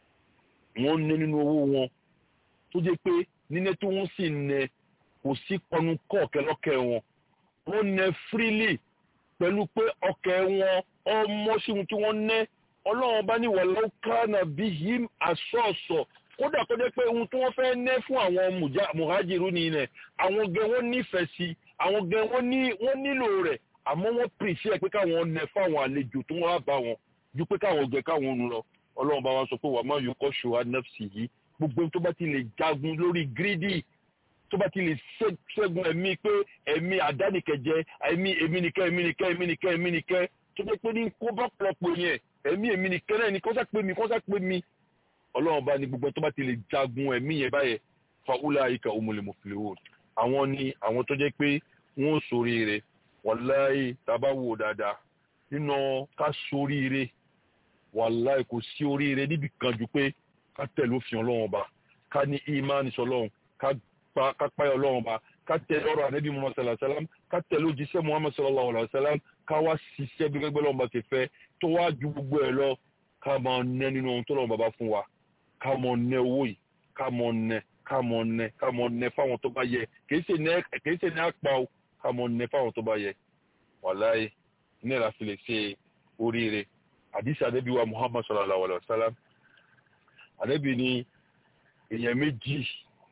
wọ́n nẹ́ nínú owó wọn tó jẹ́ pé nínẹ́ tí wọ́n sì nẹ́ kò sí pọnú kọ́ ọ̀kẹ́lọ́kẹ́ wọn wọ́n nẹ́ freely pẹ̀lú pé ọkẹ́ wọn ọmọ síhun tí wọ́n nẹ́ ọlọ́run ọba ní walau kana bihim asọ́ọ̀sọ̀ kódà kó jẹ́ pé ohun tí wọ́n fẹ́ nẹ́ fún àwọn muhajiru ní ilẹ̀ àwọn gẹ wọ́n nífẹ̀ẹ́ sí àwọn gẹ wọ́n nílò rẹ̀ àmọ́ wọ́n pèsè pé káwọn nẹ fáwọn àlejò tó wọ́n á bá wọn ju pé káwọn gẹ káwọn ń lọ ọlọ́run bá wa sọ pé wà má yọ kọ́ ṣòwò nẹ́fṣì yìí gbogbo tó bá ti lè jagun lórí gírídì tó bá ti lè ṣẹ́gun ẹ̀mí pé ẹ̀mí àdánìkẹjẹ ẹ̀mí èmi nìkẹ́ èmi nìkẹ́ èmi nìkẹ́ èmi nìkẹ́ tó jẹ́ pé ní kó bá pọ̀lọpọ̀ yẹn ẹ̀mí èmi nìkẹ́ náà ni kó sá pé mi kó sá pé mi ọlọ́run bá ní gbogbo tó bá ti lè jagun ẹ̀mí yẹn báyẹn fàwùlà ìkà òmùlẹ̀mùfìlẹ̀wò àwọn ni àwọn tó jẹ́ pé wọ́n ṣoríire wàláì tàbá wò dáadáa nínú ká ṣoríire wàláì kò sí oríire níbi kan ju pé ká tẹ̀lé òfin ọlọ́run ọba ká ní ìmánì sọlọ́run ká páyà ọlọ́run ọba ká tẹ̀lé ọ̀rọ̀ ànábì muhammad sallallahu alayhi wa sallam ká tẹ̀lé òjíṣẹ́ muhammad sallallahu alayhi wa sallam ká wá ṣiṣẹ́ bí gbẹgbẹ́ lọ́wọ́ bá ti fẹ́ tó wá ju gbogbo ẹ̀ lọ ká máa nẹ nínú ohun tó lọ́wọ́ bàbá fún wa ká mọ nẹ owó yìí ká mọ nẹ ká mọ nẹ ká mọ nẹ fáwọn tó bá yẹ kìí ṣe ní àpá o ká mọ nẹ fáwọn tó bá yẹ wàláyé ní ẹ̀rọ àfi lè ṣe oríire àdìsí àdébí wa muhammad sallallahu alayhi wa sallam àdébí ni èèyàn méjì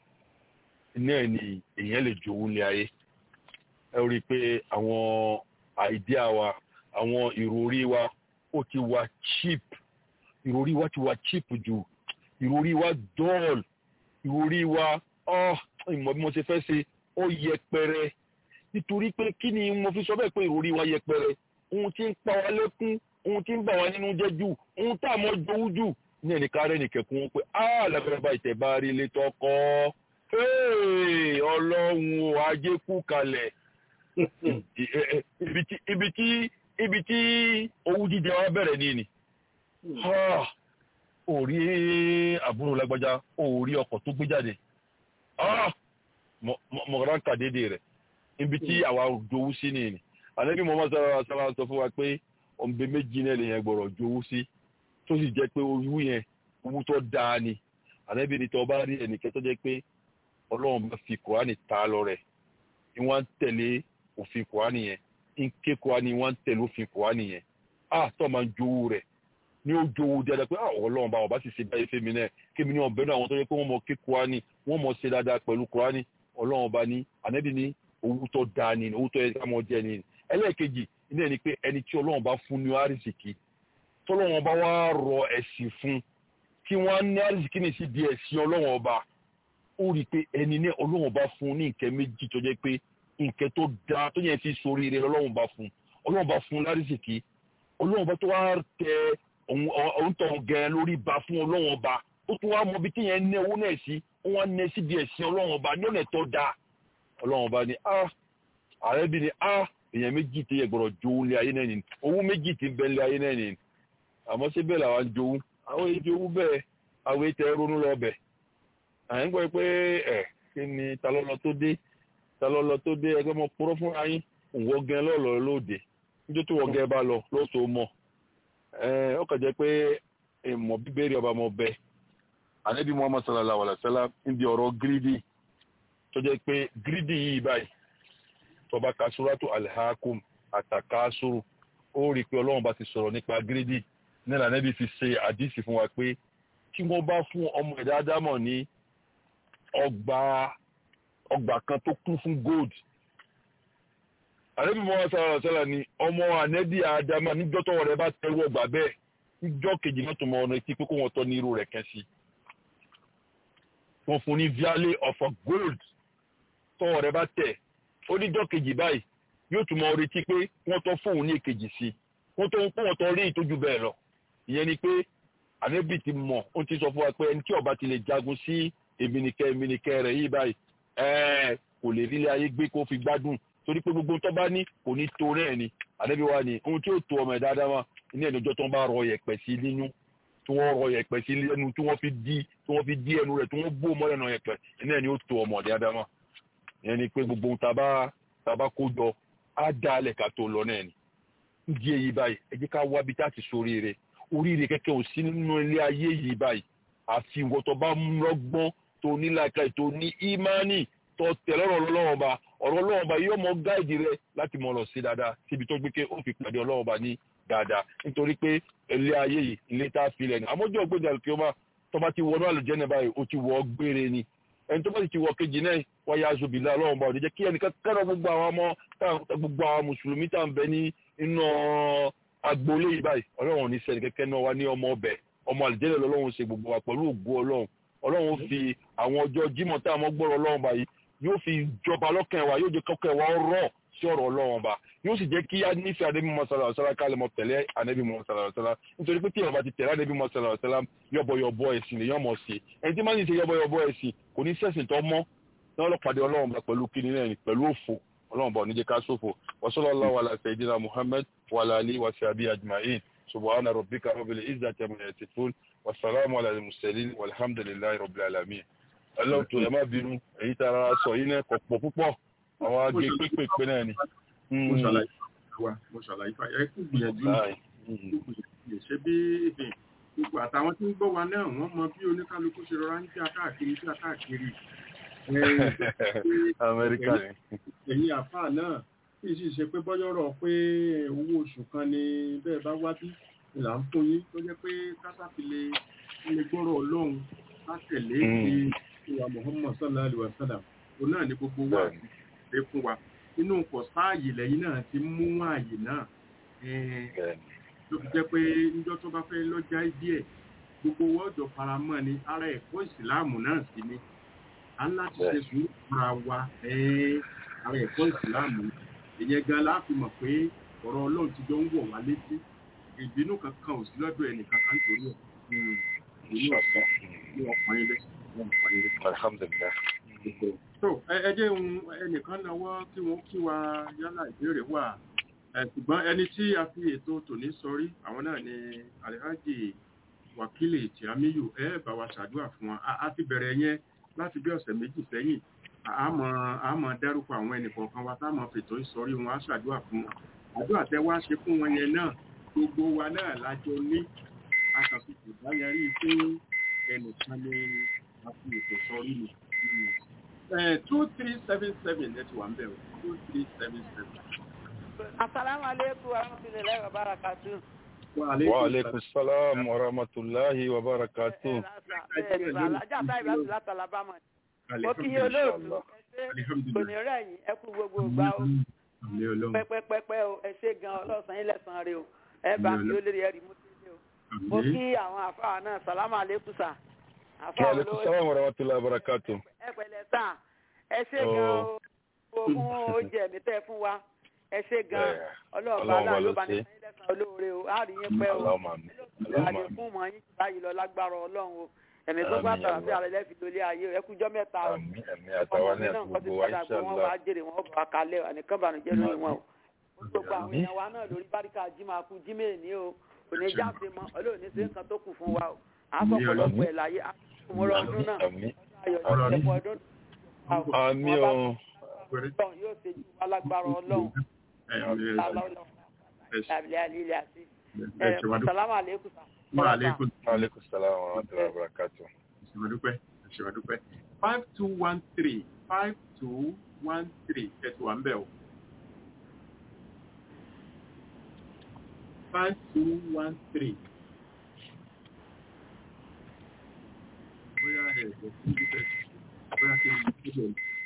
náà ni èèyàn lè jowú ní ayé ẹ rí i pé àwọn àìdíà wa àwọn ìròrí wa ó ti wà cheap ìròrí wa ti wà cheap jù ìròrí wa dull ìròrí wa ìmọ̀ bí mo ṣe fẹ́ ṣe ó yẹpẹrẹ nítorí pé kí ni mo fi sọ bẹ́ẹ̀ pé ìròrí wa yẹpẹrẹ ohun tí ń pa wá lẹ́kún ohun tí ń bà wá nínú jẹ́ jù ohun tá a mọ̀ jowú jù ní ẹnìkan rẹ̀ nìkẹ́kùn wọn pé á lágbára bá ìtẹ̀bá rí ilé tọkọ ọlọ́run ò ajé kú kalẹ̀ ibi tí ibi tí ibi tí owú jíjẹ wa bẹ̀rẹ̀ ní ni ò rí àbúrò lágbájá ò rí ọkọ̀ tó gbé jáde mọ̀rán kàdédé rẹ̀ ibi tí àwa jowú sí ni ni àlẹ́bí mọ́mọ́ sára sára sọ fún wa pé ọ̀nbẹ méjì náà lèyàn gbọ́dọ̀ jowú sí tó sì jẹ́ pé owú yẹn owú tó dáa ni àlẹ́bí ni tó bá rí ẹnìkẹ́ tó jẹ́ pé ọlọ́run bá fi kùránì ta lọ rẹ̀ ni wọ́n ń tẹ̀lé òfin kùránì yẹn ń ké kùránì wọ́n ń tẹ̀lé òfin kùránì yẹn á tó máa ń jowú rẹ̀ ní ó jowú dáadáa pé àwọn ọlọ́run bá wọn bá sì ṣe báyìí fẹ́mi náà kémi ní ọ̀bẹ náà àwọn tó yẹ pé wọ́n mọ ké kùránì wọ́n mọ ṣe dáadáa pẹ̀lú kùránì ọlọ́run bá ní ànábì ní owó tó dáa ni owó tó yẹ ká mọ jẹ ni ẹlẹ́ẹ̀kejì ní ẹni pé ẹni tí ọlọ́run bá fún ní àrísìkí tọ́lọ́run bá wá rọ ẹ̀sìn fún kí wọ́n ní àrísìkí ní sí di ẹ̀sìn ọlọ́run ọba ó rí i pé ẹni ní ọlọ́run bá fún ní nǹkan méjì tó jẹ́ pé nǹkan tó dáa tó yẹn fi sórí rẹ̀ ọlọ́run bá fún ọlọ́run bá fún lárísìkí ọlọ́run bá tó wá tẹ òun tọ̀ gẹ̀ẹ́ lórí ba fún ọlọ́run ọba ó tún wá mọ ibi tí yẹn ní owó náà sí ó wá ní síbi ẹ̀sìn ọlọ́run ọba ní ọ̀nà tó dáa ọlọ́run ọba ní a àrẹ́bí ní a èèyàn méjì tí yẹ gbọ́dọ̀ jowú lé ayé náà nìyí owó méjì tí ń bẹ lé ayé náà nìyí àmọ́ ṣé bẹ́ẹ̀ làwọn jowú àwọn èyí jowú bẹ́ẹ̀ àwọn èyí tẹ ronú lọ bẹ̀ à ń gbọ́ pé ẹ̀ kí ni talọ́lọ́ tó dé talọ́lọ́ tó dé ẹgbẹ́ mọ purọ́ fún ayín òwò gan lọ́ọ̀lọ́ lóde níjọ́ tó wọ́n gẹ́ bá lọ lóṣù mọ̀ ẹ̀ ó kàn jẹ́ pé ìmọ̀ bíbélì ọba mọ̀ bẹ́ẹ̀ ànábì muhammad sallallahu alaihi wa sallam ń di ọ̀rọ̀ gírídì tó jẹ́ pé gírídì yìí báyìí tọba kasuratu alhakum àtàkásùrù ó rí i pé ọlọ́run bá ti sọ̀rọ̀ nípa gírídì nílà ànábì fi ṣe àdísì fún wa pé kí wọ́n bá fún ọmọ ẹ̀dá ádámọ̀ ní ọgbà ọgbà kan tó kún fún gold ànábì muhammad sallallahu alaihi wa sallam ni ọmọ ànẹ́bí ádámọ̀ níjọ́ tọ́wọ́ rẹ̀ bá tẹ́wọ́ ọgbà bẹ́ẹ̀ níjọ́ kejì náà tó mọ ọ̀nà etí pé kó wọ́n tọ́ ní irú rẹ̀ kẹ́ sí wọ́n fún ní viale of a gold tọ́wọ́ rẹ̀ bá tẹ̀ ó níjọ́ kejì báyìí yóò tún mọ retí pé wọ́n tọ́ fóun ní èkejì sí wọ́n tó ń pọ́n tọ́ rí ìtójú bẹ́ẹ̀ lọ ìyẹn ni pé ànẹ́bì ti mọ̀ ó ti sọ fún wa pé ẹni tí ọba ti lè jagun sí èmìnìkẹ́ èmìnìkẹ́ rẹ̀ yìí báyìí ẹ̀ẹ́ kò lè rí ilé ayé gbé kó fi gbádùn torí pé gbogbo tó bá ní kò ní tó rẹ̀ ni ànẹ́bì wa ni ohun tí ó tó ọmọ ẹ̀ dáadáa wá ní ẹnìjọ́ tó ń bá rọ yẹ̀pẹ̀ sí nínú tí wọ́n rọ yẹ̀pẹ̀ sí lẹ́nu tí wọ́n fi dí tí wọ́n fi dí ẹnu rẹ̀ tí wọ́n bó mọ́ ẹ̀nà yẹ̀pẹ̀ ní ẹni ó tó ọmọ ẹ̀ dáadáa wá ìyẹn ni pé gbogbo ohun tàbá tàbá kó jọ á dá alẹ̀ ká tó lọ náà ni ìdí èyí báyìí ẹ jẹ́ ká wá bí táàtì sóríire oríire kẹ́kẹ́ ò sí nínú ilé ayé yìí báyìí àfi ìwọ tó bá mú lọ́gbọ́n tó ní làákàyè tó ní ímánì tó tẹ̀lé ọ̀rọ̀ ọlọ́wọ́n ọba ọ̀rọ̀ ọlọ́wọ́n ọba yóò mọ gáìdì rẹ láti mọ̀ lọ sí dáadáa síbi tó gbé ké ó fi pàdé ọlọ́wọ́n ọba ní dáadáa nítorí pé ilé ayé yìí ilé tá a fi lẹ̀ ní àmójú ọ̀gbẹ́dẹ àlùkìyọ́mà tó bá ti wọnú àlùjẹ́nà báyìí ó ti wọ gbére ni ẹni tó bá ti wọ kejì náà wáyé azobìlá ọlọ́run bá òní jẹ́ kí ẹnìkan kẹ́rọ gbogbo àwọn ọmọ gbogbo àwọn mùsùlùmí tá à ń bẹ ní inú agboolé yìí báyìí ọlọ́run ò ní sẹ́ni kẹ́kẹ́ náà wá ní ọmọ ọbẹ̀ ọmọ àlùjẹ́lẹ̀ lọ́lọ́run ṣe gbogbo wa pẹ̀lú ògo ọlọ́run ọlọ́run fi àwọn ọjọ́ jímọ̀ tá a mọ́ gbọ́rọ̀ ọlọ́run báyìí yóò fi jọba lọ́kàn wa yóò jẹ́ kọ́kẹ́ wa rọ̀ sí ọ̀rọ̀ ọlọ́run bá yóò sì jẹ́ kí a nífẹ̀ẹ́ àdébí mọ́sálà ọ̀sálà kálẹ̀ mọ́ tẹ̀lé àdébí mọ́sálà ọ̀sálà nítorí pé tí ìyàwó bá ti tẹ̀lé àdébí mọ́sálà ọ̀sálà yọ̀bọ̀yọ̀bọ̀ ẹ̀sìn lèyàn mọ̀ sí ẹni tí máa ń ṣe yọ̀bọ̀yọ̀bọ̀ ẹ̀sìn kò ní sẹ̀sìn tó mọ́ náà lọ pàdé ọlọ́run bá pẹ̀lú kíni náà pẹ̀lú òfò ọlọ́run bá oníjẹ́ ká sófò wasallallahu ala sayyidina muhammad wa ala alihi wa sahbihi ajma'in subhana rabbika rabbil izzati amma yasifun wa salamu ala al-mursalin walhamdulillahi rabbil alamin ọlọ́run tó ẹ má bínú èyí tá a sọ yìí náà kọ̀ pọ̀ púpọ̀ àwọn agé pépèpé náà ni. mo ṣàlàyé wa mo ṣàlàyé fa ẹ kú gbìyànjú ṣe bí gbogbo àtàwọn tí ń gbọ́ wa náà wọ́n mọ bí oníkálukú ṣe rọra ń tí a káàkiri tí a káàkiri. amẹ́ríkà ni. ẹ̀yin àfáà náà kì í sì ṣe pé bọ́yọ̀rọ̀ pé owó oṣù kan ni bẹ́ẹ̀ bá wá bí là ń fún yín tó jẹ́ pé kásáfilé ilé gbọ́rọ̀ ọlọ́run ká tẹ̀lé ti ìwà Muhammad sallallahu alaihi wa sallam òun náà ni gbogbo wa ṣe fún wa inú kò sáàyè lẹ́yìn náà ti mú ààyè náà ló fi jẹ́ pé níjọ́ tó bá fẹ́ lọ́jà díẹ̀ gbogbo wọ́ọ̀dọ̀ faramọ́ ni ara ẹ̀kọ́ ìsìláàmù náà sí ni a ń láti ṣe sùúrù fúnra wa ara ẹ̀kọ́ ìsìláàmù ìyẹn gan láti mọ̀ pé ọ̀rọ̀ ọlọ́run ti jọ ń wọ̀ wá létí ìbínú kankan ò sí lọ́dọ̀ ẹnì kankan torí ẹ̀ ìbínú ọ̀sán ní ọkùnrin ilé ọkùnrin ilé. alhamdulillah tó ẹ ẹ jẹ́ ohun ẹnìkan lọ́wọ́ kí wọ́n kí wa yálà ìbéèrè wà ẹ ṣùgbọ́n ẹni tí a fi ètò tòní sọrí àwọn náà ni alihaji wakili tiamiyu ẹ bá wa ṣàdúrà fún wa a- a ti bẹ̀rẹ̀ yẹn láti bí ọ̀sẹ̀ méjì sẹ́yìn àmọ́ àmọ́ dárúkọ àwọn ẹnìkọ̀ọ̀kan wa táwọn fètò ìsọrí wọn á ṣàdúrà fún wọn àdúrà tẹ wá ṣe fún wọn yẹn náà gbogbo wa náà lájọ ní akàfikù dáyẹrí pé ẹnìkan ni a fi ètò sọrí ni two three seven seven ẹ ti wà ń bẹ̀ o two three seven seven. Assalamu alaikum warahmatullahi wabarakatuh. wa alaikum salam wa rahmatullahi wa barakatuh Alájà táyì bá ti láti Alabama. Mo kí yín olóòtú. Ẹ ṣé Alhamdulillah. kò ní rẹ̀ yín, ẹ kú gbogbo ìgbà o. Àmì ọlọ́run. Pẹ́pẹ́pẹ́pẹ́ o, ẹ ṣé gan ọlọ́sàn yín lẹ́sàn-án rẹ o. Ẹ bá mi ó lérí ẹ̀rí mú sí o. Mo Àmì. kí àwọn àfáà náà, Salamu alaikum sà. wa Àfáà alaikum olówó salam wa rahmatullahi wa barakatuh ẹ pẹ̀lẹ́ sà. Ẹ ṣé gan o. Fún oúnjẹ mi tẹ́ fún wa. Ẹ ṣé gan. Eh, Ọlọ́ọ̀bá Ọlọ́run náà bá ló ló bá ní ṣe. sẹ́yìn lẹ́sàn-án olóore o. Á rí yín pẹ́ o. Allahumma amin Allahumma àlè amin fún mọ yín báyìí lọ lágbára ọlọ́run o ẹ̀mí tó bá Àmín, tàrà àmín. sí àrẹ lẹ́fi lólé ayé o ẹkújọ́ mẹ́ta o àmín ẹ̀mí àtàwọn ní àti nǹkan ti gbogbo wa padà pé wọ́n wá inshallah jèrè wọn bá kalẹ̀ àníkàn bànújẹ́ lórí wọn o ó gbogbo àwọn Àmín. èèyàn wa náà lórí báríkà jimá kú jímé ní o kò ní jáde mọ́ ọlọ́ọ̀ni sí nǹkan tó kù fún wa o àfọ̀pọ̀lọpọ̀ ẹ̀ láyé àfọ̀mọ́rọ̀ ọdún náà àmín ayọ̀ Ọ̀rọ̀ ní ọ̀pọ̀ ọdún àmín o ọlọ́run yóò ṣe ju wa lágbára ọlọ́run Ẹ, àmì ọlọ́run. Ẹ ṣé. lábìlẹ̀ àlílẹ̀ àti Ẹ ṣé wa dúpẹ́. sàlámù àlékún sà. Wa alaikum wa alaikum salam wa rahmatullahi wa barakatuh Ẹ ṣé wa dúpẹ́. Ẹ ṣé wa dúpẹ́. five two one three five two one three ẹ ti wà ń bẹ̀ o. five two one three. Bóyá ẹ̀ ẹ̀ fún bíbẹ̀ bóyá kí n kúrò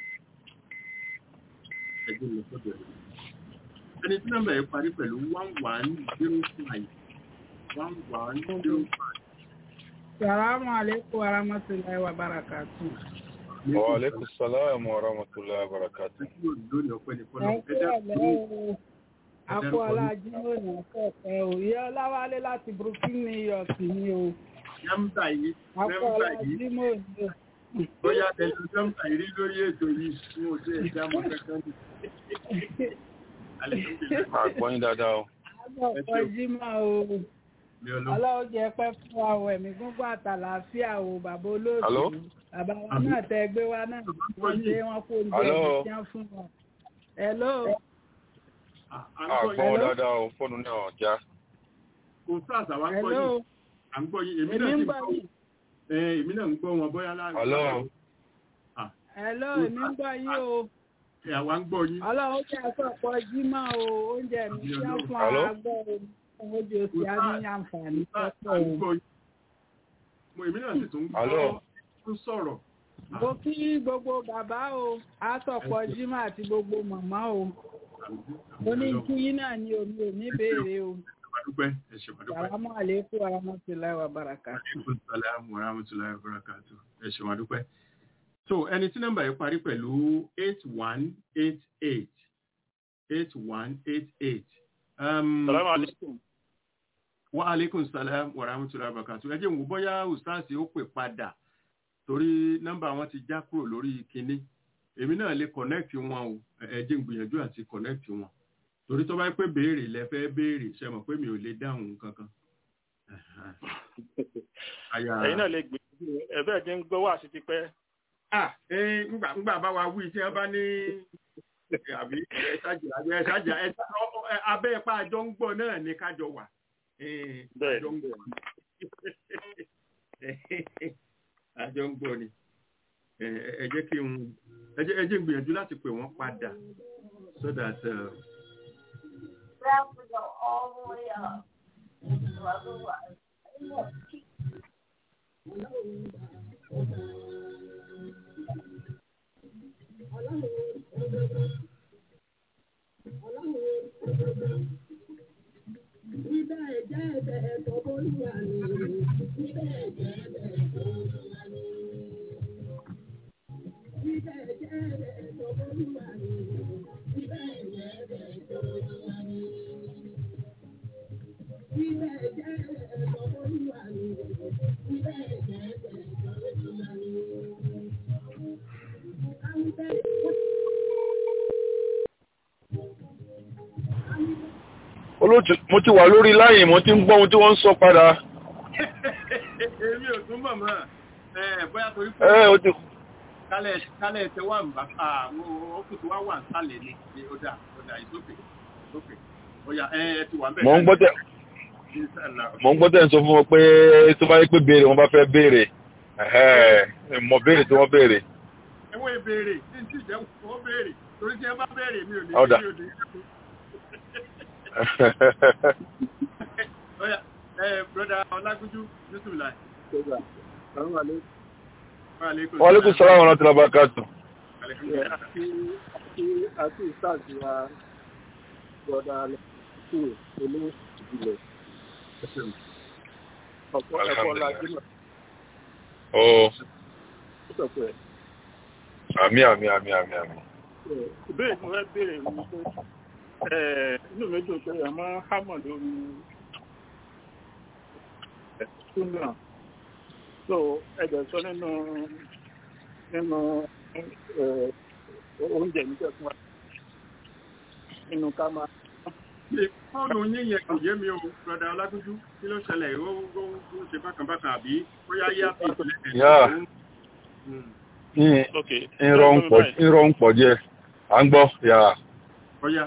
ẹgbẹ́ mi sọ́dọ̀ ẹ̀. Ẹni tí nọ́mbà yẹn parí pẹ̀lú one one zero five one one zero five. Salamu alaikum wa rahmatullahi wa barakatu. wa alaikum salam wa rahmatullahi wa barakatuh lónìí ọpẹ́ ní fọlọ Ẹ kú ọ̀lẹ́ o. Akú Ọlájí lónìí ọ̀pẹ̀ o. Ìyá Ọláwálé láti Brooklyn, New York ni o. nọ́mbà yìí Akú nọ́mbà yìí Ọlájí mò ń lò. bóyá tẹlifí nọ́mbà yìí rí lórí ètò yìí fún oṣù ẹja mọ kankan ní. Alhamdulillah. àgbọ̀yìn dáadáa o Àgbọ̀ ọ̀pọ̀ Jímọ̀ o. mi ọlọ́run Ọlọ́run jẹ́ pẹ́ fún wa o. Ẹ̀mí gúngún àtàlàáfíà o. Bàbá olóòtú. Hello? Bàbá wa náà tẹ gbé wa náà. Wọ́n ṣe wọ́n kó oúnjẹ Hello? ìjẹun fún wa. Hello? à ń gbọ́ àgbọ̀n yín dáadáa o fóònù náà já kò sáà sàwá ń gbọ́ Hello? yín à ń gbọ́ yín èmi Èmi náà ń sì ń gbọ́ gbọ́ yín. ẹ èmi náà ń gbọ́ wọn bóyá láàrin. Hello? Hello? Èmi ń gbọ́ yín o. ẹ àwa ń gbọ́ yín. Ọlọ́run jẹ́ àsọ̀pọ̀ jímọ̀ o, oúnjẹ mi tí wọ́n fún Hello? ara gbọ́ o, oúnjẹ òsì á ní àǹfààní à pọ́pọ̀ ń o. gbọ́ yín. mo èmi náà sì tún ń Hello? gbọ́ tún sọ̀rọ̀. Mo kí gbogbo bàbá o, àsọ̀pọ̀ jímọ̀ àti gbogbo màmá o. Mo ní kí yín náà ní omi ò ní béèrè o. Ṣèwádúpẹ́ ẹ ṣèwádúpẹ́. Sàlámù àlékún warahmatullahi wabarakatuh. Aleykum salaam wa rahmatulahi wa barakatuh. Ẹ ṣe wá dúpẹ́. So ẹni tí nọ́mbà yìí parí pẹ̀lú eight one eight eight eight one eight eight. Salamu alaikum. Wa aleykum salaam wa rahmatulahi wa barakatuh. Ẹ jẹ́ n wò bóyá Ustaasi ó pè padà torí nọ́mbà wọn ti já kúrò lórí kinní. Èmi náà lè connect wọn o. Ẹ jẹ́ n gbìyànjú àti connect wọn. Torí tó bá yẹ pé béèrè lẹ fẹ́ béèrè ṣe mọ̀ pé mi ò lè dáhùn kankan. Àyà- Ẹ̀yin náà lè gbìyànjú ẹ̀bẹ́ jẹ́ ń gbọ́ wá sí ti pẹ́. Ah, eh, ngbà ngbà bá wa wí tí wọ́n bá ní àbí ẹ̀ṣájà àbí ẹ̀ṣájà ẹ̀ṣá ọ- ọ- ẹ- abẹ́ ẹ̀pá àjọ ń gbọ́ náà ní kájọ wà. Eh, Bẹ́ẹ̀ àjọ ń gbọ́ àjọ ń gbọ́ ni. Eh, ẹ ẹ jẹ́ kí n ẹ jẹ́ ẹ jẹ́ n gbìyànjú láti pè wọ́n padà so that uh, Ibẹ̀ jẹ́ ẹ̀bẹ̀ tó bólúwa ni. Ibẹ̀ jẹ́ ẹ̀bẹ̀ tó bólúwa ni. Ibẹ̀ jẹ́ ẹ̀bẹ̀ tó bólúwa ni. Ibẹ̀ jẹ́ ẹ̀bẹ̀ tó bólúwa ni. Ibẹ̀ olóòtú mo ti wà lórí láyìn mo ti ń gbọ́ ohun tí wọ́n ń sọ padà èmi ò tún mọ̀ mọ́ ẹ bóyá torí pé ẹ o ti kálẹ̀ kálẹ̀ tẹ wà ń bá àwọn òkú tó wá wà ń sálẹ̀ ni ni ó dà ó dà ìsókè ìsókè ó yá ẹ ẹ ti wà ń bẹ̀. mò ń gbọ́ tẹ̀ mò ń gbọ́ tẹ̀ ń sọ fún wọn pé tó bá yẹ pé béèrè wọn bá fẹ́ béèrè ẹ̀hẹ́, mọ̀ béèrè tí wọ́n béèrè ẹwọ́ ìbéèrè tí n tí jẹ́ wọ́n béèrè torí tí ẹ bá béèrè mi ò ní Ọ̀dà. mi ò ní ó yá ẹ broda ọlágúnjú yusuf lai. wa alaikum salaam wa rahmatullahi wa barakatuh àti àti àti ìsáàjì wa gbọ́dọ̀ alẹ́ sí olú ìbílẹ̀ ọ̀pọ̀ ẹ̀kọ́ lajú náà ó ó sọ pé àmì àmì àmì àmì àmì ìbéèrè tí mo fẹ́ béèrè ni pé ẹ̀, inú mi dùn pé ẹ̀ máa ń hámọ̀ lórí súnà so ẹ̀jẹ̀ sọ nínú nínú ẹ̀, oúnjẹ nígbà fún wa nínú ká máa Ṣé fóònù yín yẹn kò yé mi o broda ọlágúnjú kí ló ṣẹlẹ̀ ó ó ó ṣe bákan bákan àbí bóyá yá fi ìpìlẹ̀ Yeah. ok ìrọ̀ ń pọ̀ ìrọ̀ ń pọ̀ díẹ̀ à ń gbọ́ yà Ọya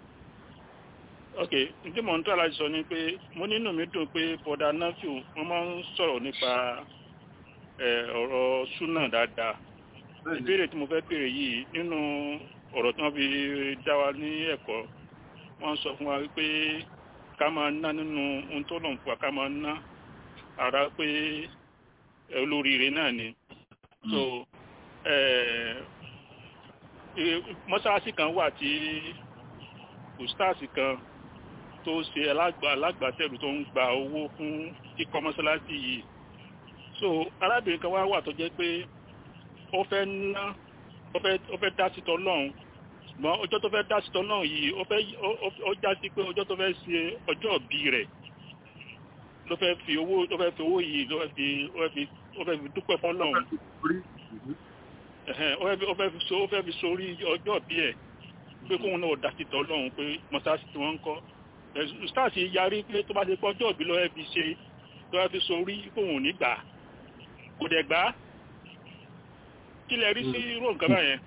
ok tí mò ń tọ́ láti sọ ni pé mo nínú mi dùn pé bọ́dà nafiu wọ́n máa ń sọ̀rọ̀ nípa ẹ̀, ọ̀rọ̀ súnà dáadáa ìbéèrè tí mo fẹ́ béèrè yìí nínú ọ̀rọ̀ tí wọ́n fi dá wa ní ẹ̀kọ́ wọ́n sọ fún wa wípé ká máa ná nínú ohun tó lọ́n fún wa ká máa ná ara pé ẹ̀, olóríire náà ni so ẹ̀, ẹ̀, mọ́sáàsì kan wà tí ustaasi kan tó ṣe alágbà alágbàtẹ̀rù tó ń gba owó fún kíkọ́ mọ́sálásí yìí so arábìnrin kan wá wà tó jẹ́ pé ó fẹ́ ná ó fẹ́ ó fẹ́ dá sí tọ́lọ́run ṣùgbọ́n ọjọ́ tó fẹ́ dá sí tọ́lọ́run yìí ó fẹ́ ó- ó- ó já sí pé ọjọ́ tó fẹ́ ṣe ọjọ́ ìbí rẹ̀ ló fẹ́ fi owó ló fẹ́ fi owó yìí ló fẹ́ fi ó fẹ́ fi ó fẹ́ fi dúpẹ́ fọ́lọ́run ẹ̀hẹ́n, ó fẹ́ fi ó fẹ́ fi so ó fẹ́ fi sórí ọjọ́ ìbí ẹ̀ pé kóun náà dá sí tọ́lọ́run pé mọ́sáàsì tí wọ́n ń kọ́ stars yarí pé tó bá ṣe pọ́jọ́ òbí lọ́wọ́ fi ṣe tó bá fi sórí kóun ò ní gbà á. kò dẹ̀ gbà á. kí lẹ rí sí irú nǹkan báyẹn.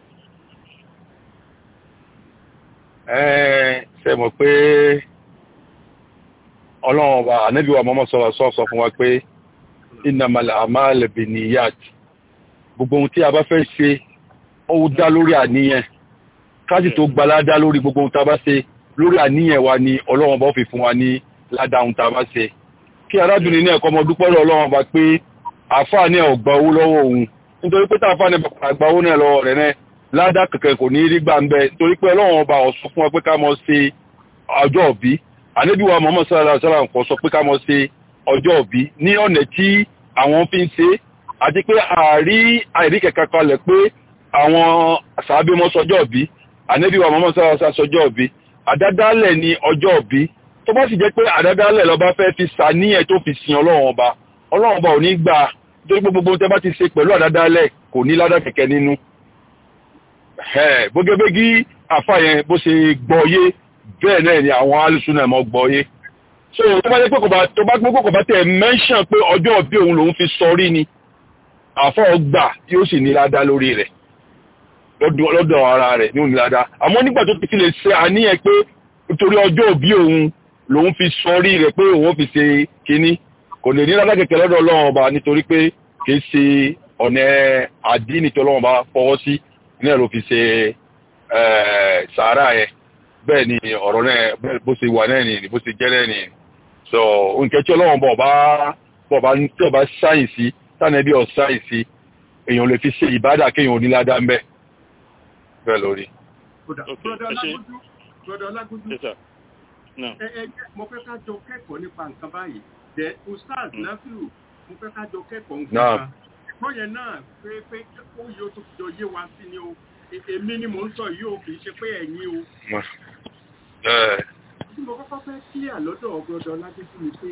ẹ ṣe mọ̀ pé ọlọ́run ọba ànábì wa mọ́mọ́ sọ̀rọ̀ sọ sọ fún wa pé innamal a'malu binniyat gbogbo ohun tí a bá fẹ́ ṣe ó dá lórí àníyàn káàsì tó gba ládá lórí gbogbo ohun tá a bá ṣe lórí àníyàn wa ni ọlọ́run ọba ó fi fún wa ní ládá ohun tá a bá ṣe kí arábìnrin náà kọ́ ọmọ dúpẹ́ lọ́wọ́ ọlọ́run ọba pé àáfàá ní ò gba owó lọ́wọ́ òun nítorí pé táàfàá ní bàbá gba owó náà lọ́wọ́ rẹ̀ náà ládá kẹ̀kẹ́ kò ní rí gbà ń bẹ torí pé ọlọ́run ọba ó sọ fún wa pé ká mọ ṣe ọjọ́ òbí ànábì wa Muhammad sallallahu alaihi wasallam kò sọ pé ká mọ ṣe ọjọ́ òbí ní ọ̀nà tí àwọn fi ń ṣe àti pé àárí àìrí kẹ̀kẹ́ kalẹ̀ pé àwọn sàábé mọ́ sọjọ́ òbí ànábì wa Muhammad sallallahu alaihi wasallam sọjọ́ òbí àdádálẹ̀ ni ọjọ́ òbí tó bá sì jẹ́ pé àdádálẹ̀ lọ́ba fẹ́ fi sàníyàn tó fi sin ọlọ́run ọba ọlọ́run ọba ò ní gbà nítorí pé gbogbo tẹ́ bá ti ṣe pẹ̀lú àdádálẹ̀ kò ní ládà kẹ̀kẹ́ nínú bógébégí àfàyẹn bó ṣe gbọ́yé bẹ́ẹ̀ náà ni àwọn alùsùnà mọ́ gbọ́yé so tó bá jẹ́ pé kò bá tó bá gbogbo kò bá tẹ̀ mẹ́ṣàn pé ọjọ́ òbí òun lòun fi sọrí ni àfọ́ gbà yóò sì ní ládá lórí rẹ̀ lọ́dọ̀ ara rẹ̀ ní òní ládá àmọ́ nígbà tó ti fi lè ṣe àníyàn pé nítorí ọjọ́ òbí òun lòun fi sọrí rẹ̀ pé òun fi ṣe kínní kò lè ní ládá kẹ̀kẹ́ lọ́dọ̀ ọlọ́run ọba nítorí pé kì í ṣe ọ̀nà àdínì tó ọlọ́run ọba fọwọ́ sí náà ló fi ṣe sàárà yẹn bẹ́ẹ̀ ni ọ̀rọ̀ náà bó ṣe wà náà ni bó ṣe jẹ́ náà ni so nǹkan tí ọlọ́run bọ̀ bá bọ̀ bá tí ọba sáyìnsì tánà bí ọ sáyìnsì èèyàn lè fi ṣe ìbádà kéèyàn oníládá ń bẹ́ bẹ́ẹ̀ lórí. Brother Ọlágúnjú, ẹ ẹ mo fẹ́ ká jọ kẹ́kọ̀ọ́ nípa nǹkan báyìí. Dẹ̀ Ustaz Nafiu, mo fẹ́ ká jọ kẹ́kọ̀ọ́ nǹkan kan. Ẹ̀kọ́ yẹn náà pé pé ó yóò tó fi jọ yé wa sí ni o. Èmi ni mò ń sọ yìí o, kì í ṣe pé ẹ̀yin o. Tí mo kọ́kọ́ fẹ́ kí clear lọ́dọ̀ ọgbọ́dọ̀ láti fún mi pé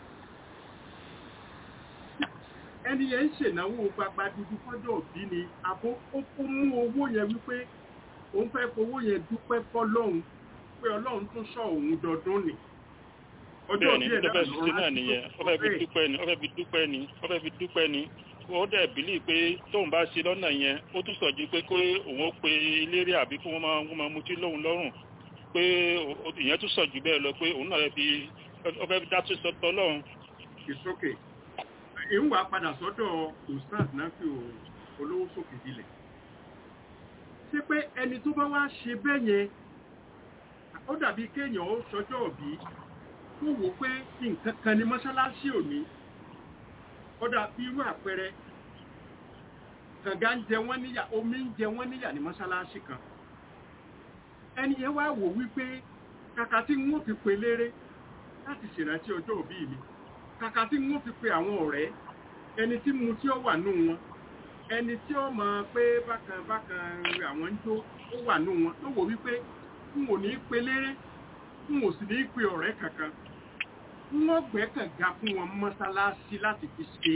ẹni yẹn ń ṣènáwó gbagba dúdú fọ́jọ́ òbí ni àbó ó ó mú owó yẹn wípé òun fẹ́ fowó yẹn dúpẹ́ fọ́lọ́hun pé ọlọ́run tún sọ òun dọdún ni ọjọ́ bẹ́ẹ̀ni òbí ẹ̀ tó fẹ́ náà ṣe náà nìyẹn ó fẹ́ fi dúpẹ́ ni ó fẹ́ fi dúpẹ́ ni ó fẹ́ fi dúpẹ́ ni ó dẹ̀ bílí pé tóun bá ṣe lọ́nà yẹn ó tún sọ̀jú pé kó òun ó pe eléré àbí kó wọ́n máa wọ́n máa mutí lóhun lọ́rùn pé ó- ó- ìyẹn tún sọ̀jú bẹ́ẹ̀ lọ pé òun náà fẹ́ fi ó fẹ́ fi dá tó sọ́tọ́ lọ́rùn ìsókè ìwà padà sọ́dọ̀ ustaz nafi olówó sókè dilẹ̀ ṣé pé ẹni tó bá wá ṣe bẹ́ẹ̀ yẹn ó dàbí kéèyàn ó sọjọ́ òbí tó wò pé nǹkan kan ní mọ́ṣáláṣí òní ó dàbí irú àpẹẹrẹ kànga ń jẹ wọ́n níyà omi ń jẹ wọ́n níyà ní mọ́ṣáláṣí kan ẹni yẹn wá wò wípé kàkà tí n ó fi pe léré láti ṣèrántí ọjọ́ òbí mi kàkà tí wọ́n fi pe àwọn ọ̀rẹ́ ẹni tí mu tí ó wà nù wọn ẹni tí ó mọ̀ pé bákan bákan àwọn ń jó ó wà nù wọn ló wò wípé n ò ní pe léré n ò sì ní pe ọ̀rẹ́ kankan wọ́n gbẹ́kànga fún wọn mọ́sálásí láti fi ṣe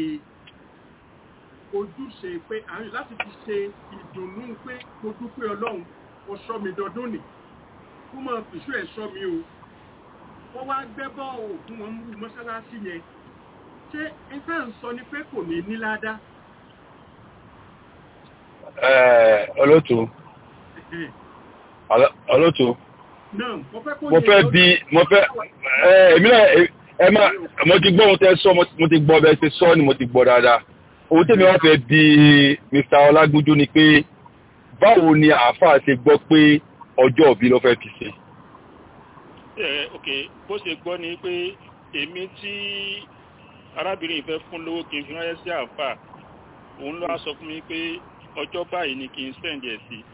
ojúṣe pé àwọn láti fi ṣe ìdùnnú pé mo dúpẹ́ ọlọ́run ọ̀ṣọ́ mi dọdún nì kó máa fìṣú ẹ̀ ṣọ́ mi o wọ́n wá gbẹ́bọ́ òfin wọn mú mọ́ṣáláṣí yẹn ṣé ẹ̀ka ń sọ ni pé kò ní ní ládá Ẹ, olóòtú Ọlọ́- olóòtú náà mo fẹ́ kó mo yé fẹ́ lọ́dọ̀- bí mo fẹ́ ẹ èmi náà ẹ- ẹ má mo ti gbọ́ ohun tẹ́ sọ mo ti- mo ti gbọ́ bẹ́ẹ̀ ṣe sọ ni mo ti gbọ́ dáadáa ohun tèmi wá fẹ́ bí Mr. Ọlágúnjú ni pé báwo ni àáfàá ṣe gbọ́ pé ọjọ́ òbí ló fẹ́ fi ṣe ẹ ok bó ṣe gbọ́ ni pé èmi tí arábìnrin yìí fẹ́ fún lówó kí n fi ránṣẹ́ sí àfà òun ló wá sọ fún mi pé ọjọ́ báyìí ni kí n sẹ́ǹdì ẹ̀ sí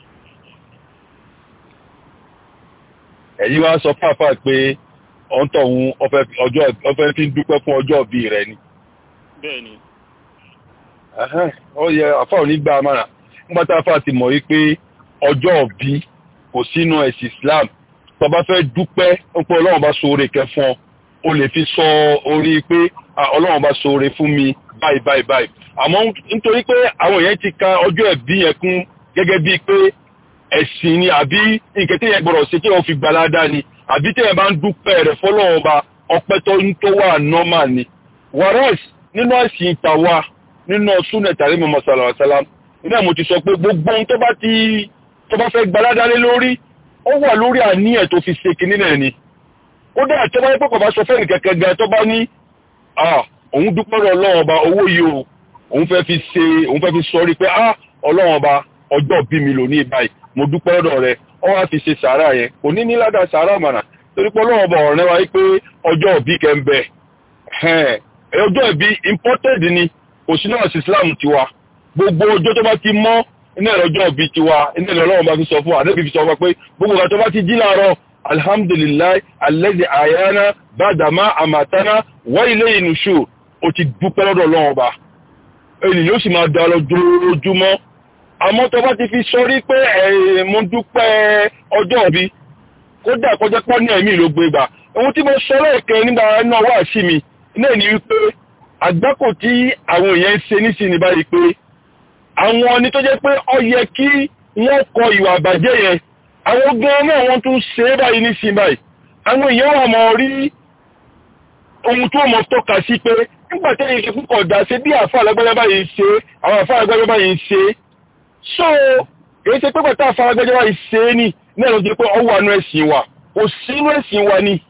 ẹ̀yin wá sọ fáfá pé ọ̀ǹtọ̀ òun ọfẹ́ ọjọ́ ọfẹ́ fi ń dúpẹ́ fún ọjọ́ òbí rẹ ni bẹ́ẹ̀ ni Ẹhẹ́n, ó yẹ àfà ò ní gbà á mọ̀ràn nígbà tá àfà ti mọ̀ wípé ọjọ́ òbí kò sínú ẹ̀sìn Islam tó bá fẹ́ dúpẹ́ ń pé Ọlọ́run bá ṣoore kẹ́ fún ọ o lè fi sọ orí pé "Ah, Ọlọ́run bá ṣoore fún mi báyìí báyìí báyìí àmọ́ nítorí pé àwọn èèyàn ti ka ọjọ́ ẹ̀bí yẹn kún gẹ́gẹ́ bíi pé ẹ̀sìn ni àbí nǹkan tí yẹn gbọ́dọ̀ ṣe tí wọ́n fi gbalada ni àbí tí yẹn bá ń dúpẹ́ rẹ̀ fọlọ́run ọba ọpẹ́ tó ń tó wà normal ni whereas nínú ẹ̀sìn tàwa nínú súnẹ̀ tàbí mọ̀mọ́ sàlàwàsálàm iná mo ti sọ pé gbogbo ohun tó bá ti tó bá fẹ́ gbalada lé lórí ó wà lórí àníyàn tó fi ṣe kinní náà ni ó dáa tó bá yẹ pé kò bá sọ fẹ́ẹ̀nì kẹ̀kẹ́ gan tó bá ní ah òun dúpẹ́ lọ ọlọ́run ọba owó yìí o òun fẹ́ fi ṣe òun fẹ́ fi sọrí pé ah ọlọ́run ọba ọjọ́ bí mi lò ní báyìí mo dúpẹ́ lọ́dọ̀ rẹ ọ wá fi ṣe sàárà yẹn kò ní ní ládàá sàárà mànà torí pé ọlọ́run ọba ọ̀rẹ́ wa pé ọjọ́ òbí kẹ́ ń bẹ ọjọ́ ìbí imported ni kò sí náà sí Islam tiwa gbogbo ọjọ́ tó bá ti mọ́ iná ẹ̀rọ ọjọ́ ìbí tiwa iná ẹ̀rọ ọlọ́run bá fi sọ fún wa àdébí fi sọ fún wa pé gbogbo ọ̀gá tó bá ti jí láàárọ̀ alhamdulilayi alẹ́dẹ̀ àyáná bàdàmá àmàtánà wọ́n ilé ìnùṣù ó ti dúpẹ́ lọ́dọ̀ ọlọ́run ọba èyí yóò sì máa da lọ dúrójúmọ́ àmọ́ tó bá ti fi sọrí pé ẹ̀ mo dúpẹ́ ọjọ́ ìbí kódà kọjá pọ́ ní ẹ̀mí ló gbé gbà ohun tí mo sọ lẹ́ẹ̀kẹ́ nígbà náà wà sí mi náà ni wípé àgbákò tí àwọn èèyàn ń ṣe nísìnyí báyìí pé àwọn ni tó jẹ́ pé ó yẹ kí wọ́n kọ ìwà àbàjẹ́ yẹn àwọn gan náà wọ́n tún ṣe é báyìí nísìnyí báyìí àwọn èèyàn wà mọ̀ rí ohun tó mọ̀ tọ́ka sí pé nígbà tí èyí púpọ̀ dá ṣe bí àfa alágbẹ́jẹ́ báyìí ṣe àwọn àfa alágbẹ́jẹ́ báyìí ṣe so èyí ṣe pé pẹ̀tà àfa alágbẹ́jẹ́ báyìí ṣe é ní ní ẹ̀rọ jẹ́ pé ọ wà nú ẹ̀sìn wa kò sínú ẹ̀sìn wa ni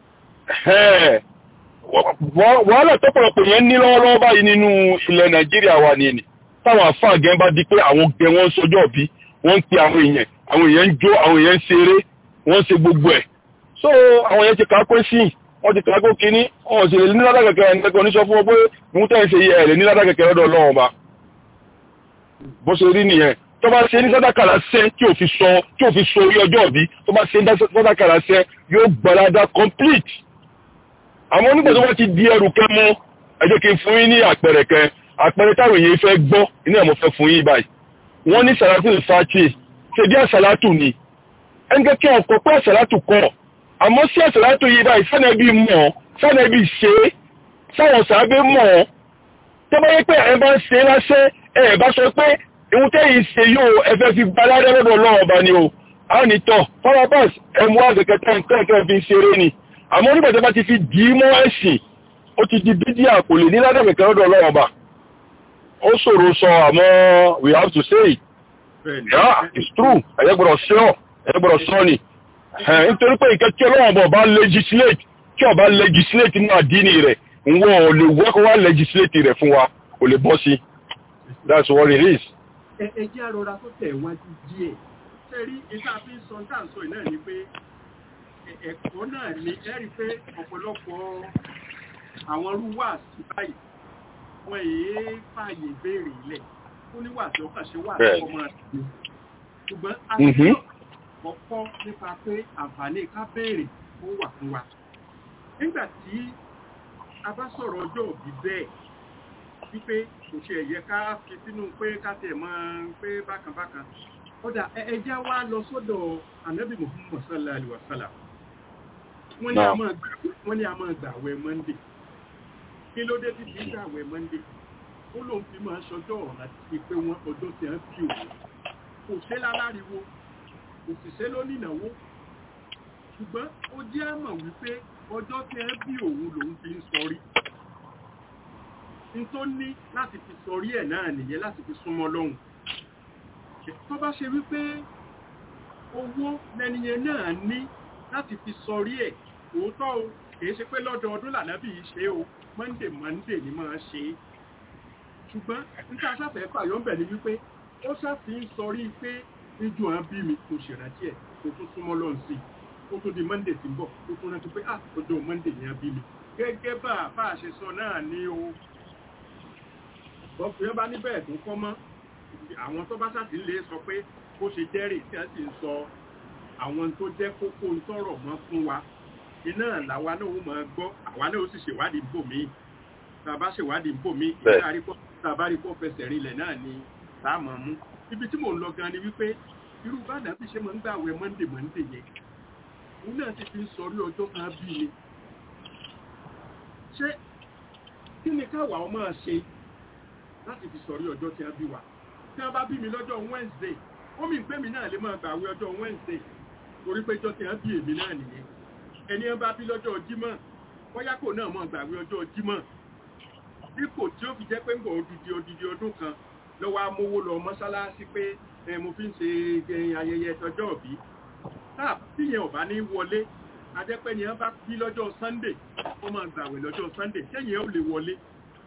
wàhálà tọ́pọ̀lọpọ̀ yẹn ní lọ́wọ́lọ́wọ́ báyìí nínú ilẹ̀ nàìjíríà wa ni ẹni táwọn àfáà gẹ́ bá di pé àwọn gẹ wọ́n sọjọ́ bí wọ́n ń pe àwọn èèyàn àwọn èèyàn ń jó àwọn èèyàn ń ṣeré wọ́n ń ṣe gbogbo ẹ̀ so àwọn èèyàn ti kàákó sí wọ́n ti kàákó kínní wọ́n sì lè ní ládà kẹ̀kẹ́ ẹni kẹ́kọ̀ọ́ níṣọ́ fún ọ pé mú tẹ́ ń ṣe yẹ ẹ̀ lè ní ládà kẹ̀kẹ́ lọ́dọ̀ ọlọ́run ọba bó ṣe rí nìyẹn tó bá ṣe ní sádàkàrà sẹ́ tí ò fi sọ tí ò fi sọ orí ọjọ́ òbí tó bá ṣe ní sádàkàrà sẹ́ yóò gbàládà complete àmọ́ nígbà tó bá ti di ẹrù kẹ́ mọ́ ẹ jẹ́ kí n fún yín ní àpẹẹrẹ kan àpẹẹrẹ táwọn èèyàn fẹ́ gbọ́ iná ẹ̀ mo fẹ́ fún yín báyìí wọ́n ní sàlátù ìfàtì ṣe bí àsàlátù ni ẹnìkẹ́ kí ọkọ̀ pé àsàlátù kọ́ àmọ́ sí àsàlátù yìí báyìí sánẹ́bí mọ̀ sánẹ́bí ṣe é sáwọn sàábé mọ̀ ọ́ tó bá yẹ pé ẹ bá ń ṣe láṣẹ́ ẹ bá sọ pé ìhun tẹ́yìn ṣe yóò ẹfẹ́ fi baládẹ́ lọ́dọ̀ ọlọ́run ọba ni o a ní tọ̀ farabas ẹmu àgbẹ̀kẹta nǹkan fi ń ṣeré ni àmọ́ nígbà tí a bá ti fi dì í mọ́ ẹ̀sìn ó ti di bídíà kò lè ní ládàbẹ̀kẹ́ lọ́dọ̀ ọlọ́run ọba ó ṣòro sọ àmọ́ we have to say it yeah it's true ẹ̀yẹ́ gbọ́dọ̀ sọ ẹ̀yẹ́ gbọ́dọ̀ sọ ni nítorí pé ìkẹ́ tí ọlọ́run ọba ọba legislate tí ọba legislate nínú àdínì rẹ̀ ń wọ́n ò lè wọ́kọ́ wá legislate rẹ̀ fún wa kò lè bọ́ sí that's what it is. ẹ ẹ jẹ́ àrọ̀ra tó tẹ̀ wájú díẹ̀ sẹ́rí ìta fi ń sọ tá à ń sọ náà ni pé ẹ̀kọ́ náà ni ẹ rí pé ọ̀pọ̀lọpọ̀ àwọn rúwà sí báyìí wọ́n èé fààyè béèrè ilẹ̀ ó ní wà tí ó kàn ṣe wà tí ọmọ rẹ̀ ṣùgbọ́n a ti kọ́kọ́ nípa pé àǹfààní ká béèrè ó wà fún wa nígbà tí a bá sọ̀rọ̀ ọjọ́ òbí bẹ́ẹ̀ wípé kò ṣe ẹ̀yẹ ká fi sínú pé ká tẹ̀ mọ́ pé bákan bákan kódà ẹjẹ́ wá lọ sọ́dọ̀ ànábì muhammad sallallahu alaihi wasallam wọ́n ní a máa gbà àwẹ̀ monday kí ló dé tí kìí gbà àwẹ̀ monday ó lóun fi máa ṣọjọ́ ọ̀rọ̀ àti pé wọ́n ọjọ́ tí wọ́n fi òun kò ṣe láláriwo kò sì ṣe lónìnàwó ṣùgbọ́n ó jẹ́ àmọ̀ wípé ọjọ́ tí wọ́n bí òun lòun fi ń sọrí n tó ní láti fi sọrí ẹ̀ náà nìyẹn láti fi súnmọ́ lọ́hùn tó bá ṣe wípé owó lẹ́niyẹn náà ní láti fi sọrí ẹ̀ òótọ́ o kìí ṣe pé lọ́dọọdún lànàbí ṣe o monday monday ni máa ṣe é ṣùgbọ́n níta sáfẹ́ fàyọ́ ń bẹ̀ ni wípé ó ṣàfi ń sọrí pé níjú àwọn bí mi kò ṣèrántí ẹ̀ kò tún súnmọ́ lọ́n sí ó tún di monday tí ń bọ̀ ó tún rántí pé ah ọjọ́ monday ni a bí mi gẹ́gẹ́ bá a bá a ṣe sọ náà ní o bọ́ọ̀fù bá níbẹ̀ tó kọ́ mọ́ àwọn tó bá ṣàtì lè sọ pé bó ṣe jẹ́rìí tí a sì ń sọ àwọn tó jẹ́ kókó ń tọrọ mọ́ fún wa iná làwa náà ó máa gbọ́ àwa náà ó sì ṣèwádìí ń bò mí tá a bá ṣèwádìí ń bò mí tá a bá rí pọ́ fẹsẹ̀ rinlẹ̀ náà ni tá a mọ̀ mú ibi tí mò ń lọ gan ni wípé irú bàdà bí ṣe máa ń gbàwẹ̀ monday monday yẹn òun náà ti fi ń sọrí ọjọ́ kan bí ni ṣé kí ni káwa ọ máa ṣe láti fi sọrí ọjọ́ tí a bí wa tí wọ́n bá bí mi lọ́jọ́ wednesday ó mi pé mi náà lè máa gbàwé ọjọ́ wednesday torí pé jọ́ tí wọ́n bí èmi náà nìyẹn ẹni wọ́n bá bí lọ́jọ́ jímọ̀ bóyá kò náà máa gbàwé ọjọ́ jímọ̀ dípò tí ó fi jẹ́ pé ń bọ̀ odidi odidi ọdún kan lọ́wọ́ amówó lọ mọ́sálásí pé mo fi ń ṣe ayẹyẹ tọjọ́ òbí táà tíyẹn ò bá ní wọlé ajẹ́pẹ́ ni wọ́n bá bí lọ́jọ́ sunday ó máa gbàwé lọ́jọ́ sunday tẹ́yìn ó lè wọlé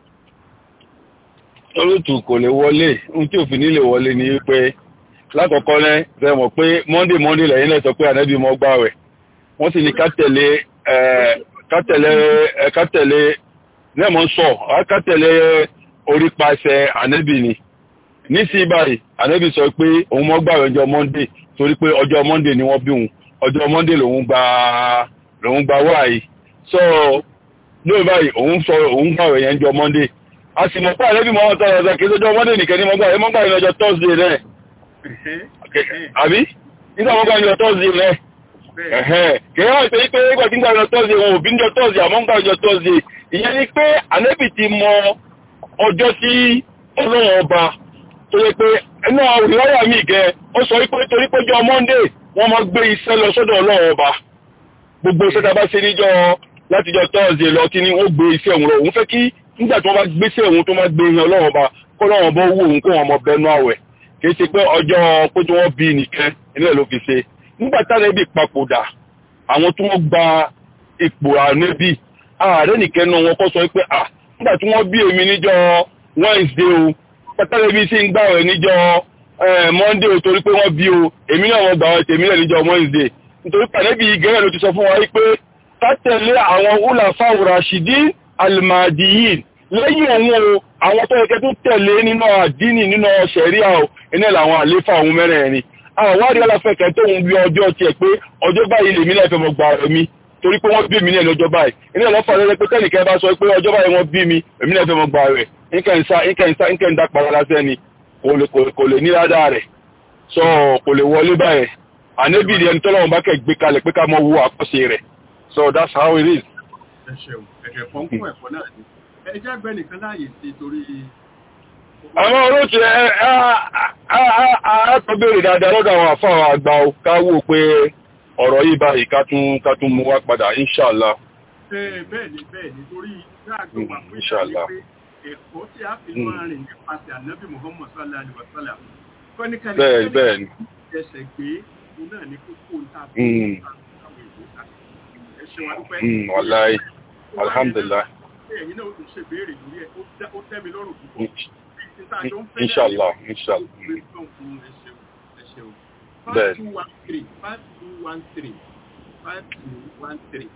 olótù kò lè wọlé ohun tí òfin nílè wọlé ni wípé lákọ̀ọ́kọ́ rẹ̀ rẹ̀ mọ̀ pé monday monday lẹ́yìn lẹ́sọ pé ànábì mọ́ gbà rẹ̀ wọ́n sì ní kátẹ̀lé kátẹ̀lé kátẹ̀lé nẹ́ẹ̀mọ́ sọ kátẹ̀lé orí paṣẹ ànábì ni nísìnyí báyìí ànábì sọ pé òun mọ́ gbà rẹ̀ ọjọ́ monday torí pé ọjọ́ monday ni wọ́n bí òun ọjọ́ monday lòun gba lòun gba wáyé so lóòrùn báyìí òun sọ òun gbà rẹ̀ yẹn jọ monday a sì mọ̀ pé àlẹ́bí mọ́ ọ̀tọ́ ọ̀sẹ̀ kìí sójọ́ mọ́dé nìkẹ́ ní mọ́gbà ẹ̀ mọ́gbà ní ọjọ́ thursday rẹ̀ àbí nígbà mọ́gbà ní ọjọ́ thursday rẹ̀ kìí wọ́n pé pé nígbà tí ń gbà ní ọjọ́ thursday wọn ò bí ní ọjọ́ thursday àmọ́ ń gbà ní ọjọ́ thursday ìyẹn ni pé àlẹ́bí ti mọ ọjọ́ tí ọlọ́run ọba tó yẹ pé ẹnu ìwáyà mi gẹ ó sọ pé torí pé jọ monday wọ́n máa gbé iṣẹ́ lọ sọ́dọ̀ ọlọ́run ọba gbogbo iṣẹ́ tá a bá ṣe níjọ́ látijọ́ thursday lọ kí ni wọ́n gbé iṣẹ́ òun lọ òun fẹ́ kí nígbà tí wọ́n bá gbéṣẹ́ òun tó máa gbé yan ọlọ́run ọba kó lọ́wọ́n bọ́ wó òun kó wọn mọ bẹnu àwẹ̀ kì í ṣe pé ọjọ́ pé tí wọ́n bí nìkan nílẹ̀ ló fi ṣe nígbà táwọn ẹbí papòdà àwọn tí wọ́n gba ipò ànẹ́bí ààrẹ nìkan náà wọn kọ́ sọ pé à nígbà tí wọ́n bí èmi níjọ́ Wednesday o pátálẹ̀ bí sí ń gbà rẹ̀ níjọ́ Monday o torí pé wọ́n bí o èmi náà wọ́n gbà wọ́n tèmi náà níjọ́ Wednesday nítorí pàdébí gẹ́rẹ́ ló ti sọ fún wa pé ká tẹ̀lé àwọn húlàfáà rashidi almadiyin lẹ́yìn òun o àwọn tó yẹ tó tẹ̀lé nínú àdínì nínú ṣẹ̀ríà o iná làwọn àléfà òun mẹ́rẹ̀ẹ̀rin àwọn wárí aláfẹ́kẹ́ tó ń bí ọjọ́ tiẹ̀ pé ọjọ́ báyìí lèmi náà fẹ́ mọ̀ gbà rẹ̀ mi torí pé wọ́n bí mi ní ẹni ọjọ́ báyìí iná lọ́fà lẹ́lẹ́ pé tẹ́nìkẹ́ bá sọ pé ọjọ́ báyìí wọ́n bí mi èmi náà fẹ́ mọ̀ gbà rẹ̀ nkẹ́ ń dá para lásẹ́ ni kò lè ní ládàá rẹ̀ sọ kò lè wọlé báyìí ànẹ́bì ni ẹni tọ́lọ́run bá kẹ́ gbé kalẹ̀ pé ká mọ wo àkọsí rẹ̀ so that's how it is. ẹ ṣeun ẹ̀kẹ́ kan kún ẹ̀kọ́ náà ni ẹ jẹ́ àgbẹ̀ nìkan láàyè sí torí àwọn olóòtú ẹ àátọ́ béèrè dáadáa lọ́dọ̀ àwọn àfáà àgbà o ká wò pé ọ̀rọ̀ yìí báyìí ká tún ká tún mú wá padà inṣàlá Bẹ́ẹ̀ bẹ́ẹ̀ ni bẹ́ẹ̀ ni torí dáàgbé wà pé Inshallah. pé ẹ̀kọ́ tí a fi máa rìn nípasẹ̀ ànábì Muhammad sallallahu alaihi wa sallam. Kọ́níkàlẹ́ bẹ́ẹ̀ bẹ́ẹ̀ ni ẹsẹ̀ gbé òun náà ní kókó ń ta Mm. ẹ ṣe wa dúpẹ́. Mm, wàláì alhamdulillah Ẹ̀yin náà ó tún ṣe béèrè lórí ẹ̀ ó dá- ó tẹ́ mi lọ́rùn púpọ̀. inṣàlá inṣàlá Bẹ́ẹ̀. 5213 5213 5213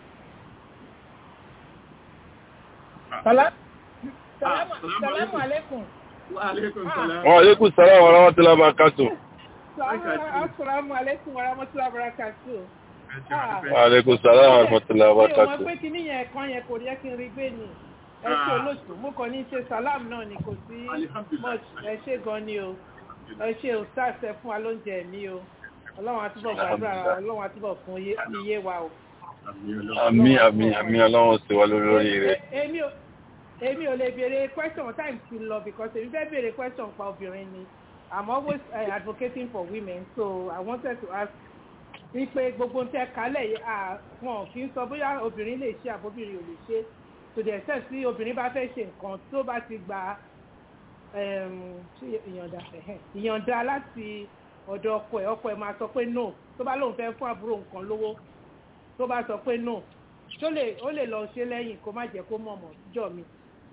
Sala- Ah, Salamu salamu salamu alaikum. Wa alaikum salam. wa alaikum salaam wa rahmatullahi wa barakatuh Assalamu alaikum wa rahmatullahi wa barakatuh. Ẹ ṣe wa dúpẹ́. wa alaikum salaam wa rahmatullahi wa Mi ò mọ̀ barakatuh pé kíní yẹn kan yẹn kò yẹ kí n rí gbé ni. Ẹ ṣe Ah. olóṣù, mo kàn ní ṣe salam náà ni kò sí Alhamdulillah. much. Ẹ ṣe gan ni o. Ẹ ṣe o stars ẹ fún wa lóúnjẹ mi o. Ọlọ́run á túbọ̀ gbàdúrà wa, Ọlọ́run á túbọ̀ fún yé- iye wa o. àmì àmì àmì ọlọ́run sì wá lórí lórí rẹ̀ E- Èmi ò èmi ò lè béèrè question time ti lọ because èmi fẹ́ béèrè question pa obìnrin ni. I'm always uh, advocating for women so I wanted to ask wípé gbogbo ń tẹ́ kálẹ̀ yìí à wọn kì í sọ bóyá obìnrin lè ṣe àbóbìnrin ò lè ṣe to the extent tí obìnrin bá fẹ́ ṣe nǹkan tó bá ti gba um, ṣé ìyọ̀ǹda ẹ̀hẹ́n, ìyọ̀ǹda láti ọ̀dọ̀ ọkọ ẹ̀ ọkọ ẹ̀ máa sọ pé no tó bá lóun fẹ́ fún àbúrò nǹkan lówó tó bá sọ pé no tó lè ó lè lọ ṣe lẹ́yìn kó má jẹ́ kó mọ̀mọ́ jọ mi.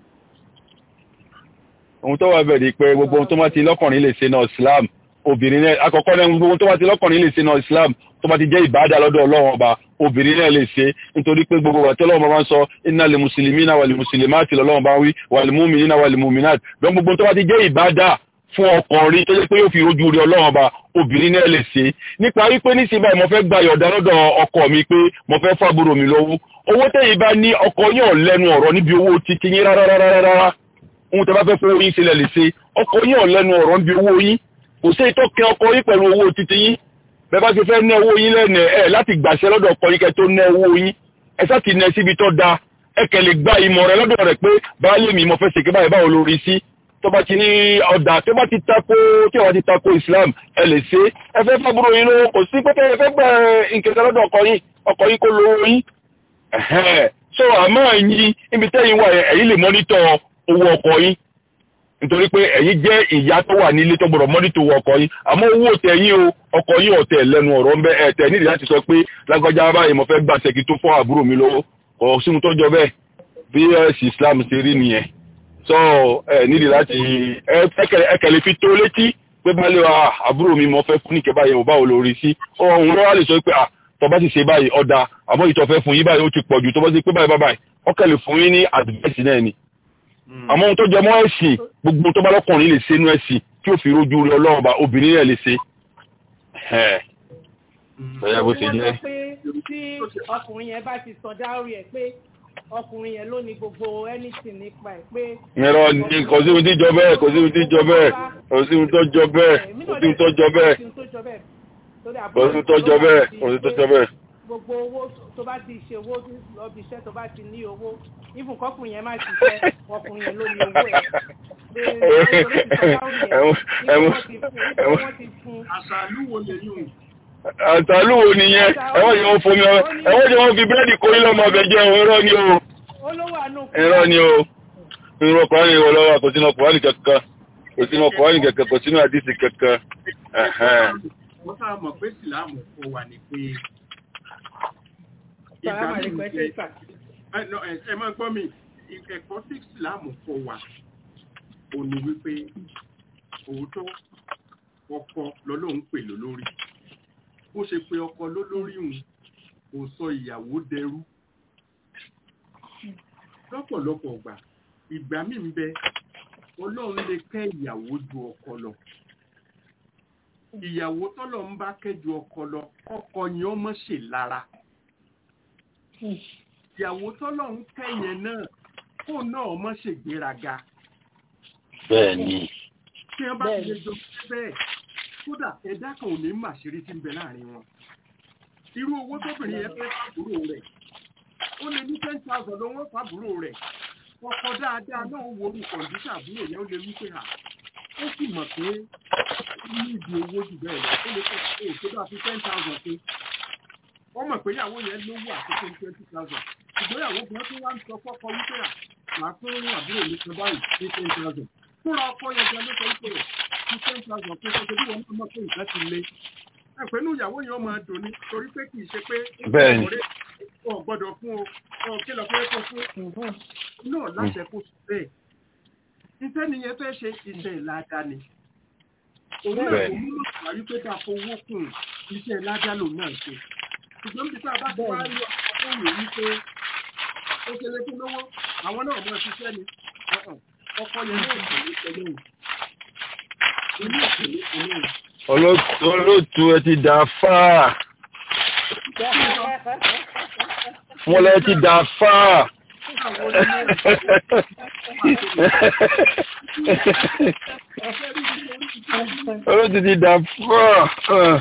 ohun tó wà bẹ̀ ni pé gbogbo ohun tó bá ti lọ́kùnrin lè ṣe náà islam obìnrin náà àkọ́kọ́ náà gbogbo ohun tó bá ti lọ́kùnrin lè ṣe náà islam tó bá ti jẹ́ ìbáadà lọ́dọ̀ ọlọ́run ọba obìnrin náà lè ṣe nítorí pé gbogbo wàtí ọlọ́run bá ń sọ iná lè mùsùlùmí náà wà lè mùsùlùmí àti lọ́lọ́run bá ń wí wà lè múmi náà wà lè múmi náà lọ́n gbogbo ohun tó bá ti jẹ́ ìbáadà fún ọkùnrin tó jẹ́ pé yóò fi rojú rí ọlọ́run ọba obìnrin náà lè ṣe nípa wípé níṣẹ́ báyìí mo fẹ́ gba ìyọ̀dá lọ́dọ̀ ọkọ mi pé mo fẹ́ fábúrò mi lọ́wọ́ owó tẹ̀yìn bá ní ọkọ yóò lẹ́nu ọ̀rọ̀ níbi owó títí yín rárá rárá rárá ohun tẹ́ bá fẹ́ fowó yín sílẹ̀ lè ṣe ọkọ yín ò lẹ́nu ọ̀rọ̀ níbi owó yín kò sí ìtọ́kẹ́ ọkọ yín pẹ̀lú owó títí yín bẹ́ẹ̀ bá ti fẹ́ ná owó yín lẹ́nu ẹ̀ láti gbàṣẹ lọ́dọ̀ ọkọ yín kẹ́ tó ná owó yín ẹ sá ti ná síbi tó da ẹ kẹ́ lè gba ìmọ̀ rẹ lọ́dọ̀ rẹ̀ pé baálé mi mo fẹ́ ṣèké báyìí báwo lórí sí tó bá ti ní ọ̀dà tó bá ti tako tí wọ́n ti tako Islam ẹ lè ṣe ẹ fẹ́ fábúrò yín lówó kò sí pé ẹ fẹ́ gbẹ nkẹ̀kẹ́ lọ́dọ̀ ọkọ yín ọkọ yín kó lówó yín ẹ̀hẹ́n. so àmọ́ ẹ̀yin ibi tẹ́yìn wà yẹn ẹ̀yin lè mọ́nítọ̀ owó ọkọ yín nítorí pé ẹ̀yin jẹ́ ìyá tó wà nílé tó gbọ́dọ̀ mọ́nítọ̀ owó ọkọ yín àmọ́ owó tẹ̀yìn o ọkọ yín ọ̀tẹ̀ lẹ́nu ọ̀rọ̀ ń bẹ ẹ̀tẹ̀ nídìí láti sọ pé lágbájá báyìí mo fẹ́ gbà ṣẹ́kì tó fọ́ àbúrò mi lọ́wọ́ kò sí ohun tó jọ bẹ́ẹ̀ bí ẹ̀sìn Islam ṣe rí nìyẹn so ẹ nídìí láti ẹkẹlẹ fi tó létí pé balẹ̀ wa àbúrò mi mo fẹ́ fún níkẹ́ báyìí mo báwo lórí sí òun lọ́wọ́ lè sọ pé à tọba ti ṣe báyìí ọ̀dà àmọ́ ìtọ́fẹ́ fún yín báyìí ó ti pọ̀ jù tọba ti pé báyìí báyìí ọkẹ́ lè fún yín ní advice náà ni àmọ́ ohun tó jẹ mọ́ ẹ̀sìn gbogbo tó bá lọ́kùnrin lè ṣe inú ẹ̀sìn tí ó fi rojú rẹ ọlọ́run bá obìnrin náà lè ṣe ẹ̀ẹ́ bó ṣe jẹ́. wọ́n sọ pé tí ọkùnrin yẹn bá ti sọ dáórí ẹ̀ pé ọkùnrin yẹn ló ní gbogbo anything nípa ẹ̀ pé. ìrọ ní kò sí ohun tí jọ bẹ́ẹ̀ kò sí ohun tí jọ bẹ́ẹ̀ kò sí ohun tó jọ bẹ́ẹ̀ kò sí ohun tó jọ bẹ́ẹ̀ kò sí ohun tó jọ bẹ́ẹ̀ kò sí ohun tó jọ bẹ́ẹ̀. gbogbo owó tó bá ti ṣe owó lọ́bi iṣẹ́ tó bá ti ní owó even kọkùnrin yẹn má ti fẹ́ ọkùnrin yẹn ló ní owó ẹ̀. àṣàlúwo lè yùn àtàlúwo nìyẹn ẹwọ́n yóò fomi ẹwọ́n yóò fi búrẹ́dì kó ilé ọmọ ọbẹ̀ jẹ́ ẹ̀rọ ni o ẹ̀rọ ni o irú ọkùnrin ni ìwọlọ́wà kò sínú ọkùnrin kẹ̀kẹ́ kò sínú ọkùnrin kẹ̀kẹ́ kò sínú àdísì kẹ̀kẹ́ wọ́n sáà mọ̀ pé ìsìláàmù kò wà ní pé ẹ máa gbọ́ mi ẹ̀kọ́ tí ìsìláàmù kò wà ò ní wípé òótọ́ ọkọ lọ́lọ́run pè lólórí bó ṣe pé ọkọ lólórí òun kò sọ ìyàwó dẹrú lọ́pọ̀lọpọ̀ ọgbà ìgbà míì ń bẹ ọlọ́run lè kẹ́ ìyàwó ju ọkọ lọ ìyàwó tọ́lọ̀ ń bá kẹ́ ju ọkọ lọ ọkọ yẹn ọmọ ṣe lára ìyàwó tọ́lọ̀ ń kẹ́ yẹn náà kó náà ọmọ ṣègbéraga bẹ́ẹ̀ni tí wọ́n bá ti lè jọ bẹ́ẹ̀ kódà ẹ̀dá kan ò ní mà ṣeré tí ń bẹ láàrin wọn irú owó tóbìnrin yẹn fẹ́ fàbúrò rẹ̀ ó lè ní ten thousand ló wọ́n fàbúrò rẹ̀ ọkọ dáadáa náà wo orú kọ̀ǹdíṣà àbúrò yẹn ó lè wí pé à ó sì mọ̀ pé ní ìdí owó jù bẹ́ẹ̀ lọ ó lè fẹ́ ẹ̀ tó bá fi ten thousand pé wọ́n mọ̀ pé ìyàwó yẹn lówó àkókò twenty thousand ṣùgbọ́n ìyàwó gan tó wá ń sọ fọ́kọ wípé à màá fún àbúrò mi kan báyìí ní ten thousand fúnra ọkọ yẹn gan ló sọ wípé rẹ̀ ní ten thousand pé ṣe bí wọn náà mọ̀ pé nǹkan ti le ẹ̀pẹ́ inú ìyàwó yẹn máa dùn ní torí pé kì í ṣe pé Bẹ́ẹ̀ni. ọ̀rẹ́ ọ̀ gbọ́dọ̀ fún o ọ̀ kí lọ fẹ́ kó fún náà láṣẹ kó sùn bẹ́ẹ̀ iṣẹ́ nìyẹn fẹ́ ṣe iṣẹ́ ìlàdá ni òun náà kò Bẹ́ẹ̀ni. mú màá rí pé ká fowó kùn iṣẹ́ ìlàdá lòun náà ṣe ṣùgbọ́n bí tá a bá ti wá rí ọkọ̀ tó wù wí pé ó ṣe lé fún lówó àwọn náà mọ̀ ṣiṣẹ́ ni ọ̀hún, ọkọ yẹn náà kò ní pẹ̀lú òun inú ìpínlẹ̀ ìpínlẹ̀ Olóòtú olóòtú ẹ ti dà fáà. Mo lẹ ti dà fáà. Olóòtú ti dà fáà.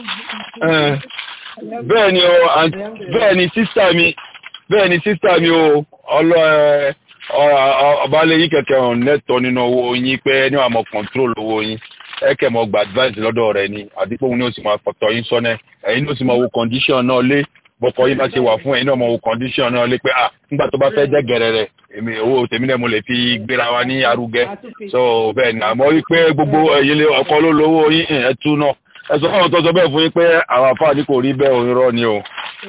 Bẹ́ẹ̀ ni o, àǹtí- bẹ́ẹ̀ ni sísá mi, bẹ́ẹ̀ ni sísá mi o, ọlọ́ ẹ ọbalẹ̀ yín kẹ̀kẹ́ ọ̀hún lẹ́tọ̀ọ́ nínú owó yín pé ní àmọ́ control owó yín ẹ̀kẹ́ mọ́ gba advice lọ́dọ̀ rẹ̀ ni àdìpọ̀ òun ni ó sì máa fọ̀tọ̀ yín sọ́nẹ́ ẹ̀yin ló sì máa wo condition náà lé bọ́kọ yín bá ṣe wà fún ẹ̀yin náà máa wo condition náà lé pé ah nígbà tó bá fẹ́ jẹ́ gẹ̀rẹ̀ rẹ̀ èmi owó tèmi náà mo lè fi gbéra wa ní arugẹ so bẹ́ẹ̀ ni àmọ́ wípé gbogbo ẹ̀yin lé ọkọ ló lówó yín ẹ̀ tú náà ẹ sọ fáwọn tó sọ bẹ́ẹ̀ fún yín pé àwọn afáàní kò rí bẹ́ẹ̀ òun rọ́ ni o.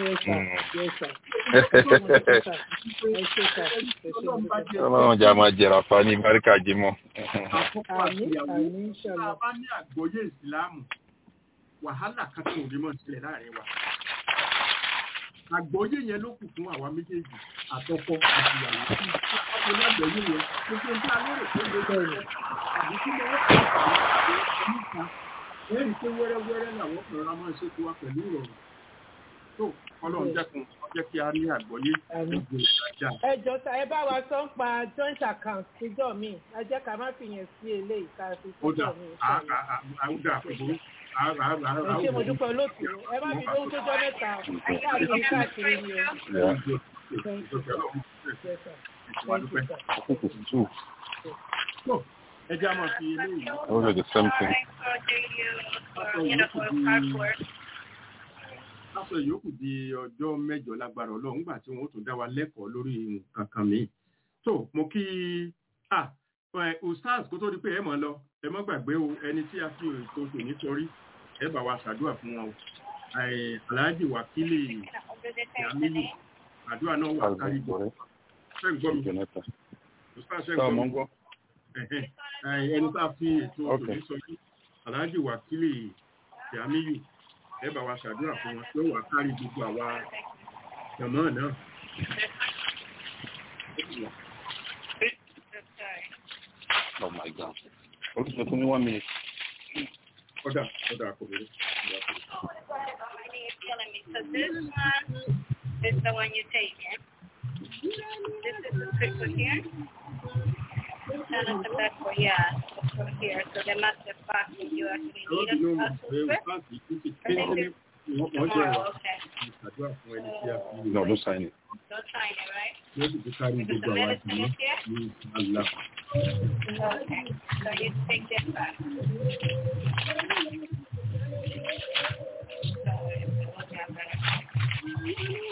Ọlọ́run jà máa jẹ̀rà fa ní báríkà jímọ̀. àkọ́kọ́ àti ìyàwó tá a bá ní àgbọ́yé ìsìláàmù wàhálà kan tó lè mọ̀ sílẹ̀ láàrin wa. àgbọ́yé yẹn ló kù fún àwa méjèèjì àtọkọ àti ìyàwó. ọkùnrin ní àgbọ́yé yẹn gbogbo nǹkan alérè tó lè bẹ̀rẹ̀ àbí kí wọ́n fà á àwọn níta lẹ́yìn pé wẹ́rẹ́wẹ́rẹ́ làwọn ọkùnrin ra máa ń ṣètò wa pẹ̀lú ìrọ̀rùn. tó ọlọ́run jẹ́kun jẹ́ kí a ní àgbọ́yé gbogbo ìtajà. ẹ jọ ta ẹ bá wa sọ ń pa joint account síjọ mi ẹ jẹ́ ká má fi yẹn sí eléyìí ká fi ó dà síjọ mi. àwùdà àkùbọ̀ ẹ ṣe mo dúpẹ́ olóòtú ẹ má fi lóhun tó jọ mẹ́ta káàkiri káàkiri ni o. Thank you, sir. Yes, sir. Thank you, sir. ẹ jẹ́ àmọ́ fi eléyìí. Those are the same thing. Lásọ ìyókù di ọjọ́ mẹ́jọ lágbára ọlọ́run nígbà tí wọ́n ó tún dá wa lẹ́kọ̀ọ́ lórí nǹkan kan mi. tó mo kí ah ẹ, ustaz kó tó di pé ẹ mọ̀ lọ ẹ mọ́ gbàgbé o ẹni tí a fi ètò tò nítorí ẹ bá wa ṣàdúrà fún wọn o. Ẹ, Alhaji Wakili Yamilu àdúrà náà wà kárí gbọ́. Ṣé ń gbọ́ mi? Ustaz ṣé ń gbọ́ mi? Ẹ̀hẹ́n. Ẹ, ẹni tá a fi ètò tò Okay. ní sọ yìí Alhaji Wakili Yamilu ẹ bá wa ṣàdúrà fún wọn yóò wá kárí gbogbo àwa jọmọ náà. Oh my God. Olùsọ fún mi one minute. ọ̀dà ọ̀dà kò bẹ̀rẹ̀. So this one is the one you take in. This is the crystal here. And at the back for yeah, for here. So the master box if you actually Àwọn need tí a wọ́n mọ̀ also pé strip. òṣàǹtì kú ti pé ní wọ́n jẹ́ Tomorrow, wà okay. ṣàdúrà fún ẹni tí a fi No, don't sign it. Don't sign it, right? yóò sì fi kárí Because gbogbo the àwa medicine jọmọ is here. ní àlá. Okay. So you take this back. So what you have better.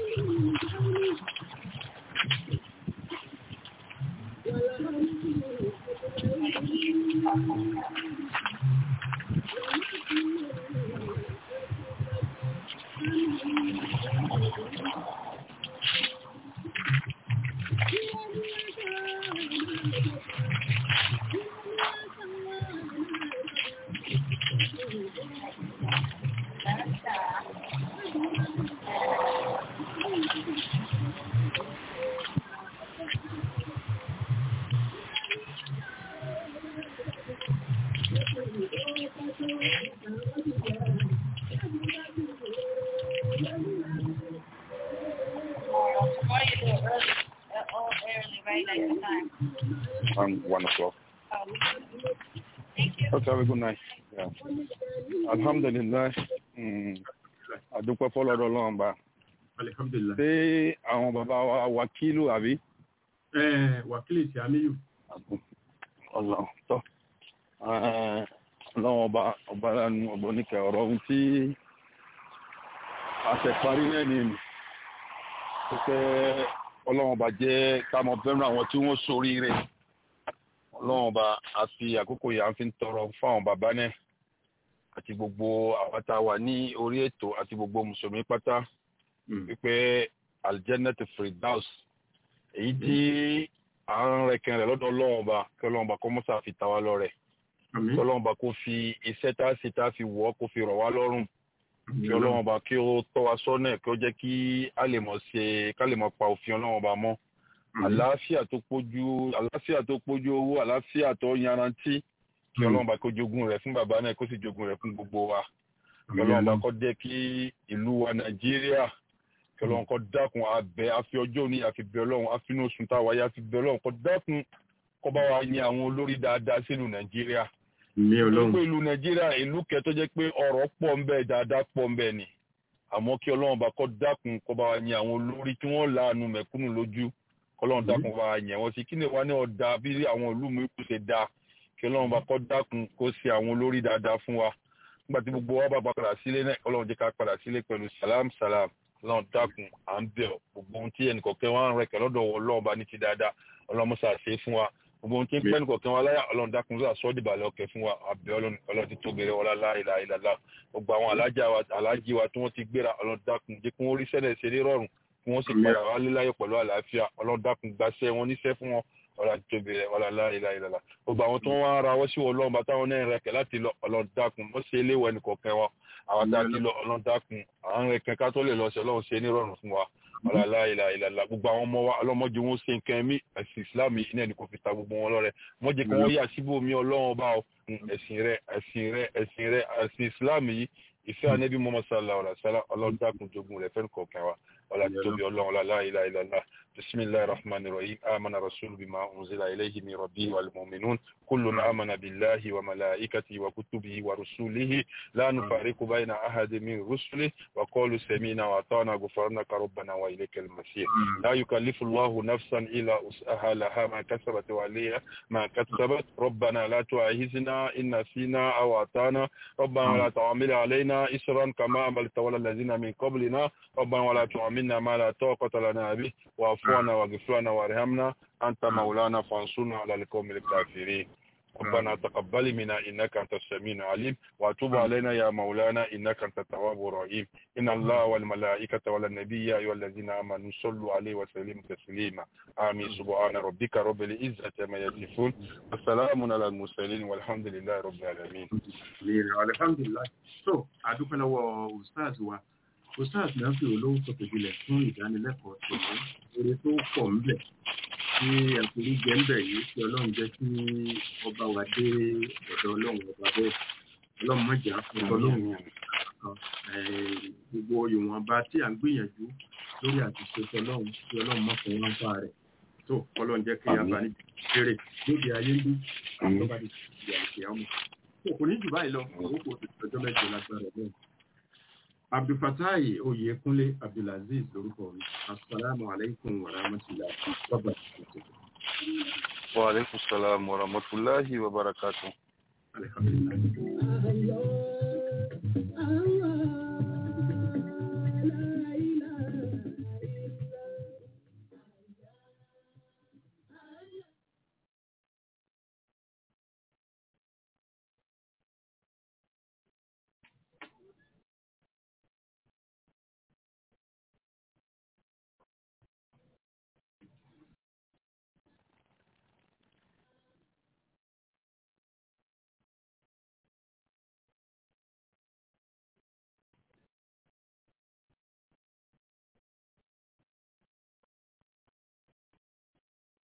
Tomorrow. Tomorrow you do it early. Uh, all early, right? Like the time. Um, one o'clock. Oh, thank you. Okay, have a good night. Yeah. alhamdulilayi adúpẹ́ fọlọ́dọ̀ ọlọ́run bá alihamdulilayi. ṣé àwọn bàbá wa wákìlù àbí. ẹ wákìlì tí a níyù. ọlọ́run tọ́ ọlọ́run ọba ọba lánàá ọba oníkẹ́ ọ̀rọ̀ ohun tí àṣẹparí náà ni pé ọlọ́run ọba jẹ́ ká mọ fẹ́ràn àwọn tí wọ́n ṣoríire ọlọ́run ọba àfi àkókò yà ń fi tọrọ fáwọn bàbá náà àti gbogbo àwọn tá a wà ní orí ètò àti gbogbo mùsùlùmí pátá wípé aljannet firdaus èyí tí à ń rẹkẹn rẹ lọ́dọ̀ ọlọ́run ọba kí ọlọ́run ọba kọ́ mọ́sá fi ta wá lọ́rẹ kí ọlọ́run ọba kó fi iṣẹ́ tá a ṣe tá a fi wọ́ kó fi rọ̀ wá lọ́rùn kí ọlọ́run ọba kí ó tọ́ wa sọ́nà kí ó jẹ́ kí a lè mọ̀ ṣe ká lè mọ̀ pa òfin ọlọ́run ọba mọ́ àlàáfíà tó pójú àlàáfíà tó pójú owó àlàáfíà tó yanrantí kí ọlọ́run bá kó jogún rẹ̀ fún bàbá náà kó sì jogún rẹ̀ fún gbogbo wa kí ọlọ́run bá kó jẹ́ kí ìlú wa nàìjíríà kí ọlọ́run kó dákun abẹ àfi ọjọ́ òní àfi bẹ ọlọ́run àfinú oṣù tá a wáyé àfi bẹ ọlọ́run kó dákun kó bá wa yan àwọn olórí dáadáa sínú nàìjíríà. ní ọlọ́run gbogbo ìlú nàìjíríà ìlú kẹtọ́ jẹ́ pé ọ̀rọ̀ pọ̀ ń bẹ dáadáa pọ̀ ń bẹ ni àmọ́ kí ọlọ́run bá kó dákun kó bá wa yan àwọn olórí tí wọ́n láàánú mẹ̀kúnnù lójú kọ́lọ́run dákun bá wa yan wọ́n sí kí ni wọ́n ní ọ̀dà bí àwọn ìlú mi kù ṣe dáa kí ọlọ́run bá kọ́ dákun kó ṣe àwọn olórí dáadáa fún wa nígbà tí gbogbo wa bá padà sílé náà ọlọ́run jẹ́ ká padà sílé pẹ̀lú salam salam ọlọ́run dákun à ń bẹ̀ ọ́ gbogbo ohun tí ẹnìkọ̀kẹ́ wa ń rẹ̀kẹ̀ lọ́dọ̀ ọlọ́run bá ní ti dáadáa ọlọ́run mọ́sá ṣe fún wa gbogbo ohun tí ń pẹ́ ẹnìkọ̀kẹ́ wa láyà ọlọ́run dákun sọ àsọ́ dìbàlẹ̀ ọkẹ́ fún wa àbẹ̀ ọlọ́run ti tóbi rẹ̀ wọlá láìla ìlàlá gbogbo àwọn alájí wa tí wọ́n ti gbéra ọlọ́run dákun jẹ́ kí wọ́n rí sẹ́lẹ̀ ṣe ní rọrùn kí wọ́n sì padà wá líláyọ̀ pẹ̀lú àlàáfíà ọlọ́run dákun gbaṣẹ́ wọn níṣẹ́ fún wọn ọlá tóbi rẹ ọlá láìla ìlàlá gbogbo àwọn tó ń wá ara wọ́n sí ọlọ́run bá táwọn náà rẹ̀kẹ̀ láti lọ ọlọ́run dákun wọ́n ṣe eléwọ̀ ẹnì kọ̀ọ̀kan wọn àwọn tá a ti lọ ọlọ́run dákun àwọn rẹ̀kẹ̀ ká tó lè lọ sí ọlọ́run ṣe nírọ̀rùn fún wa ọlá láìla ìlàlá gbogbo àwọn ọmọ wa ọlọ́mọdé wọn ṣe nǹkan ẹ̀mí ẹ̀sìn islam yìí náà ni kò fi ta gbogbo wọn lọ́rẹ wọ́n jẹ́ kí wọ́n yà síbò mí ọlọ́run ọba ẹ̀sìn rẹ ẹ̀sìn rẹ ẹ̀sìn rẹ ẹ̀sìn islam yìí ìfẹ́ ànẹ́bí mọ́mọ́ sallallahu alaihi wasallam ọlọ́run dákun jogun rẹ̀ fẹ́ẹ́ kọ̀ọ̀kan wa ọlá tóbi ọlọ́run ọlá láìla ìlàlá بسم الله الرحمن الرحيم آمن الرسول بما أنزل إليه من ربه والمؤمنون كل آمن بالله وملائكته وكتبه ورسوله لا نفارق بين أحد من رسله وقالوا سمينا وأطعنا غفرانك ربنا وإليك المسير لا يكلف الله نفسا إلا وسعها لها ما كسبت وعليها ما كسبت ربنا لا تؤاخذنا إن نسينا أو أطعنا ربنا ولا تعامل علينا إسرا كما عملت ولا الذين من قبلنا ربنا ولا تعاملنا ما لا طاقة لنا به واعف عنا واغفر لنا وارحمنا أنت مولانا فانصرنا على القوم الكافرين ربنا تقبل منا إنك أنت السميع العليم وتب علينا يا مولانا إنك أنت التواب الرحيم إن الله والملائكة والنبي يا أيها الذين آمنوا صلوا عليه وسلموا تسليما آمين سبحان ربك رب العزة ما يصفون وسلام على المرسلين والحمد لله رب العالمين alhamdulilayi so adúpẹ́ lọ́wọ́ ustaz wa ustaz náà fi olówó sọ̀tẹ̀jìlẹ̀ fún ìdánilẹ́kọ̀ọ́ tòun eré tó pọ̀ ńbẹ̀ tí ẹ̀kúrí jẹ́ ńbẹ̀ yìí tí ọlọ́run jẹ́ kí ọba wa dé ọ̀dọ̀ ọlọ́run ọba bẹ́ẹ̀ ọlọ́run mọ̀jà fún ọlọ́run gbogbo ìwọ̀nba tí à ń gbìyànjú lórí àtúnṣe ọlọ́run tí ọlọ́run mọ̀ fún wọn bá rẹ̀ tó ọlọ́run jẹ́ kí yaba ní kéré lóde ayé ń bí àtọ́ba ti ti àìsí àmọ́ kò ní jù báyìí lọ owó kò ti tọjọ́ mẹ́jọ lágbára bẹ́ẹ̀ abdulfatai oyekunle abdulaziz lórúkọ mi asalaamu alaykum wa rahmatulahi wa barakatuh. wa aleykum salaam wa rahmatulahi wa barakatuh. alhamdulilayi.